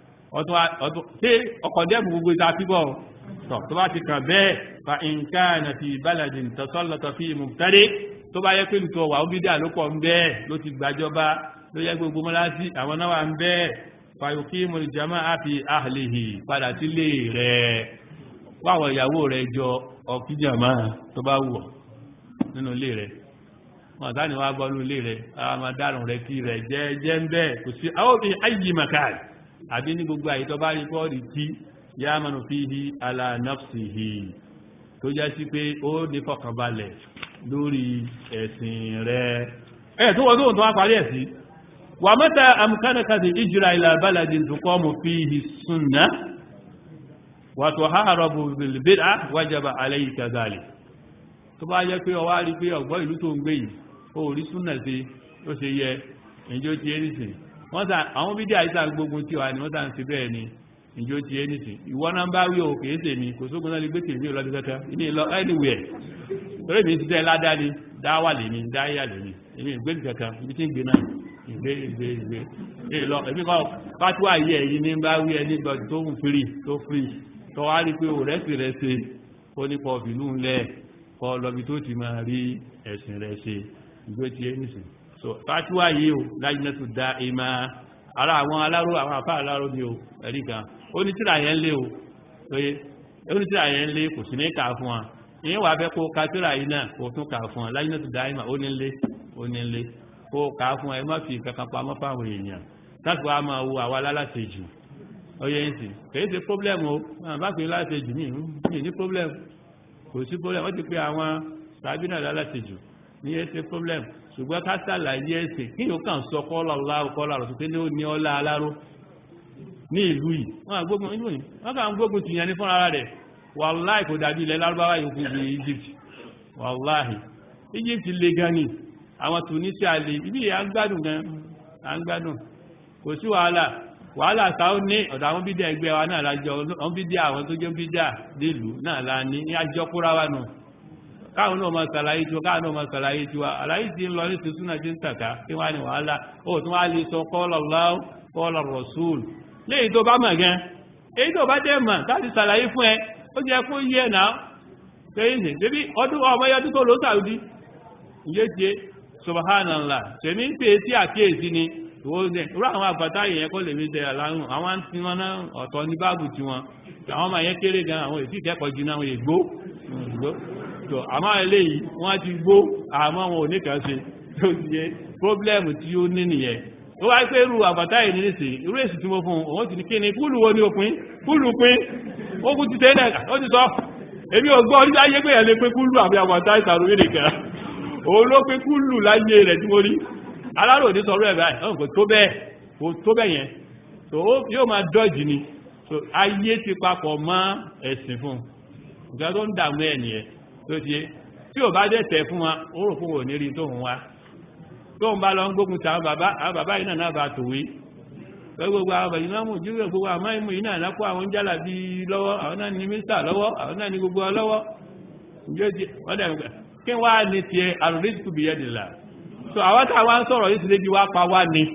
Speaker 1: tí ọkọ̀ dẹ́bù gbogbo ìta fíbọ̀ tọ̀ tó bá ti kàn bẹ́ẹ̀ fa nǹkan fi baladin tasallata fi mubtadi tó bá yẹ pé nǹkan wà ó bídà ló pọ̀ ń bẹ́ẹ̀ ló ti gbàjọba ló yẹ gbogbo mọ́lásí àwọn náà wà ń bẹ́ẹ̀ fàyòkí mọ̀lìjàmá àfi ahlihi padà sílé rẹ̀ wáwọ̀ ìyàwó rẹ̀ jọ ọ̀kíjàmá tó bá wù ọ́ nínú ilé rẹ̀ wọn sáà ni wọ́n á gbọ́ nínú ilé rẹ̀ àwọn máa dárùn rẹ̀ kí rẹ̀ jẹ́ jẹ́ ń bẹ́ẹ̀ kò sí àwọn òbí ayé màkàl àbí ní gbogbo àyè tó bá rí kọ́ọ̀dì tí yámánu fíhi ala nafsihi tó jẹ́ sí pé ó ní fọkànbalẹ̀ lórí ẹ̀sìn rẹ̀ ẹ̀ tó wọ́n tó wọ́n tó wá parí ẹ̀sí wà mẹ́ta amkanakati ìjìra ila baladin tuqamu fihi sunna wa tuharabu bil bid'ah wajaba alayka dhalik tó bá yẹ pé ó wá rí pé ọ̀gbọ́ ìlú tó ń gbé yìí ó rí súnà sí ó ṣe yẹ ìjó ti ẹnìsìn wọ́n sà àwọn bídí àìsà gbógun tí wà ní wọ́n sà ń ṣe bẹ́ẹ̀ ni ìjó ti ẹnìsìn ìwọ náà bá wí o kìí ṣe mi kò sógun náà lè gbé tèmi lọ kẹkẹ ilé lọ anywhere torí mi ti tẹ́ ládàá ni dáwà lè ní dáyà lè ní èmi ìgbé kankan ibi tí ń gbé náà ìgbé ìgbé ìgbé èyí lọ èmi kọ́ fatuwa yìí ẹ̀yìn ní bá wí ẹni gbọ́ tó ń firi tó firi tó wá rí pé òrẹ́sì rẹ̀ ṣe ó ní pọ̀ fìlú ńlẹ̀ kọ́ lọ́bi tó ti máa rí ẹ̀sìn rẹ̀ ṣe ìgbé ti ẹnìsìn so fatuwa yìí o láyé náà tó dá ìmá ara àwọn aláró àwọn àfá aláró ni o ẹ̀rí kan onítìrà yẹn lé o oye onítìrà yẹn lé kò sí ní kà fún wa ìyẹn wà fẹ́ kó kátìrà yìí náà kò tún kà fún wa láyé náà tó dá ìmá ó ní lé ó ní lé kó kà fún wa ẹ má fi kankan pamọ́ fáwọn èèyàn láti wá máa wo àwa lálàsejù oye ń sìn kìí ṣe problem o máa bá pè lálàsejù ní ìlú ní problem kò sí problem wọ́n ti pé àwọn tàbí náà lálàsejù ní ẹ ṣe problem ṣùgbọ́n ká sàlàyé ẹ̀sìn kí yóò kàn sọ kọ́lá láàrú kọ́lá rọ̀ tó ní ó ní ọlá aláró ní ìlú yìí wọ́n gbógun ìlú yìí wọ́n kàn gbógun ti yẹn ní fún ara rẹ̀ wàláì kò dàbí ilẹ̀ lárúbáwá yìí fún Egypt wàláì Egypt le gan ni àwọn Tunisia le ibi à ń gbádùn gan à ń gbádùn kò sí wàhálà wàhálà táwọn ní ọ̀dọ̀ àwọn bídíà ẹgbẹ́ wa náà lájọ àwọn bídíà àwọn tó jẹ́ bídíà nílùú náà la ní ní àjọkúra wa nù káwọn náà máa sàlàyé tiwa káwọn náà máa sàlàyé tiwa àlàyé tí ń lọ ní tuntun náà ti ń tàkà kí wọ́n á ní wàhálà ó tún wá lè sọ qala Allah qala Rasul léyìí tó bá mọ̀ gan èyí tó bá jẹ́ mọ̀ láti sàlàyé fún ẹ ó jẹ́ kó yẹ náà kéyìn sí débi ọdún ọmọ yọdún tó ló sàrúdí ìyé tiẹ̀ subhanallah tèmi ń pè sí àkíyèsí ni ìwọ ní irú àwọn àgbàtà yẹn kó lè mi tẹ àlárùn àwọn àti wọn náà ọ̀tọ̀ ní báàbù tiwọn àwọn ọmọ yẹn kéré gan àwọn èsì ìkẹ́kọ̀ọ́ jù náà àwọn ègbó tó àmá eléyìí wọ́n ti gbó àmọ́ wọn ò ní kàn ṣe tó ti yẹ pọ́blẹ́mù tí ó ní nìyẹn ó wáyé pé irú àbàtà yìí nílé irú èsì tí mo fún òun ti ní kí ni kúlù wo ni òpin kúlù pín ó kú ti tẹ́lẹ̀ ó ti sọ èmi ò gbọ́ orí ayé pé ẹ̀ lè pé kúlù àbí àbàtà ìsàrò yìí nìkan òun ló pé kúlù láyé rẹ̀ tí mo rí aláró ní sọ̀rọ̀ ẹ̀ báyìí ọ̀hún kò tó bẹ́ẹ̀ kò tó bẹ̀ yẹn so yóò máa dọ́jì ni so ayé ti papọ̀ mọ́ ẹ̀sìn fún nǹkan tó ń dààmú ẹ̀ nìyẹn tó ti yé tí ò bá dẹ̀ tẹ̀ fún wa ó rò fún òní rí tóun wá tóun bá lọ ń gbógun ti àwọn bàbá àwọn bàbá yìí náà náà bá tòwé gbogbo àwọn bàbá yìí náà mú jíwèé gbogbo àmọ́ ìmú yìí náà lápò àwọn jálà bí lọ́wọ́ àwọn náà ní mínísítà lọ́wọ́ àwọn náà ní gbogbo lọ́wọ́ ǹjẹ́ ti wọ́n dẹ̀ kí wá ní tiẹ̀ àrùrísìkù bí yẹ́dìlá so àwọn tá a wá ń sọ̀rọ̀ yìí ti lé bí wá pa wá ni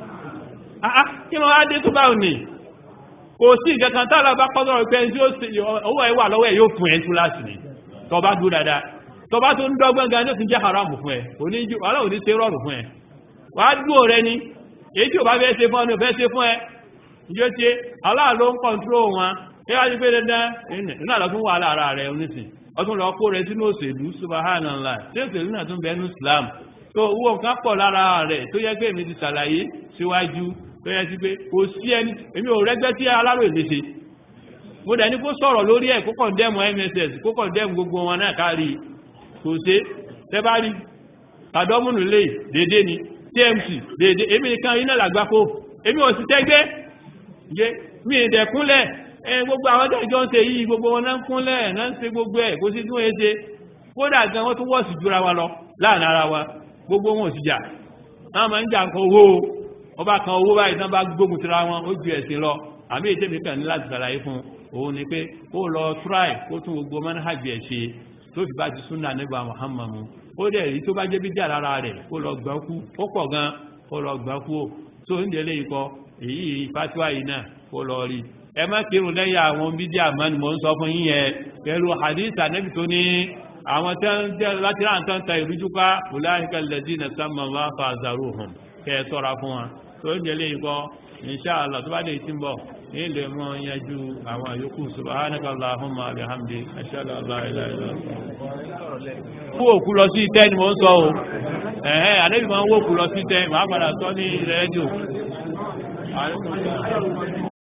Speaker 1: kí wọ́n á dé tó báwọn ni kò sí ìkankan tá a lọ bá pọ́ sọ̀rọ̀ pé tí owó ẹ̀ wà lọ́wọ́ ẹ̀ yóò fún ẹ̀ tú láti ní tó bá dúró dáadáa tó bá tó ń dọ́gbọ́n gan ní ó ti jẹ́ haram fún ẹ wàhálà ò ní ṣe rọrùn fún ẹ wàá dúró rẹ ni èyí tí ò bá fẹ́ ṣe fún ọ ní ò fẹ́ ṣe fún ẹ ìjọ ṣe aláàló ń kọ̀ǹtró wọn ẹ wá ti pé dandan nínú àlọ́ fún wàhálà ara rẹ onísìn ọtún lọ kó rẹ sínú òṣèlú subhanallah tí òṣèlú náà tún bẹnu Islam tó owó nǹkan pọ̀ lára rẹ̀ tó yẹ pé èmi ti ṣàlàyé síwájú tó yẹ sí pé kò sí ẹni èmi ò rẹ́gbẹ́ tí aláròyè lè ṣe mo dẹ̀ ní kó sọ̀rọ̀ lórí ẹ̀ kó kọ̀ndẹ́mù MSS kó kọ̀ndẹ́mù gbogbo wọn náà kárí kò ṣe tẹ́bárí tàdọ́mùnù lè dédé ni tmc dédé èmi nìkan iná làgbákò èmi ò sì tẹ́gbẹ́ jẹ́ mi ìdẹ̀ kúnlẹ̀ ẹ gbogbo àwọn tẹ́jọ́ ń ṣe yìí gbogbo wọn náà ń kúnlẹ̀ náà ń ṣe gbogbo ẹ̀ kó sí tún ẹ ṣe kódà gan wọ́n tún wọ́ọ̀sì jura wa lọ láàrin ara wa gbogbo wọn ò sì jà náà máa ń jà nǹkan owó ọba kan owó báyìí tán bá gbógun tira wọn ó ju ẹ̀sìn lọ àmì ètè mi kàn ní láti ṣàlàyé fún òun ni pé ó lọ try kó tún gbogbo manhaj ẹ̀ ṣe tó fi bá ti súnà nígbà Muhammadu ó dẹ̀ rí tó bá jẹ́ bí jà lára rẹ̀ kó lọ gbọ́n kú ó pọ̀ gan kó lọ gbọ́n kú ó tó ń délé ikọ̀ èyí fatiwa yìí náà kó lọ rí ẹ má kírun lẹ́yìn àwọn bídí àmọ́ ni mò ń sọ fún yín yẹn pẹ̀lú hadith anabi tó ní àwọn tẹ́ ń jẹ́ láti ráhàn tán ta ìrújú ká ulaika alladhina samma Allah fa'zaruhum kẹ́ ẹ sọ́ra fún wa tó ń délé ikọ̀ inṣáàlá tó bá dé tí ń bọ̀ ní ilé mọ́ yanjú àwọn àyókù subhanaka Allahumma bihamdi ashhadu an la ilaha illa anta kú òkú lọ sí ìtẹ́ ni mo ń sọ o ẹ̀hẹ́ àdébì máa ń wó òkú lọ sí ìtẹ́ màá padà sọ ní rédíò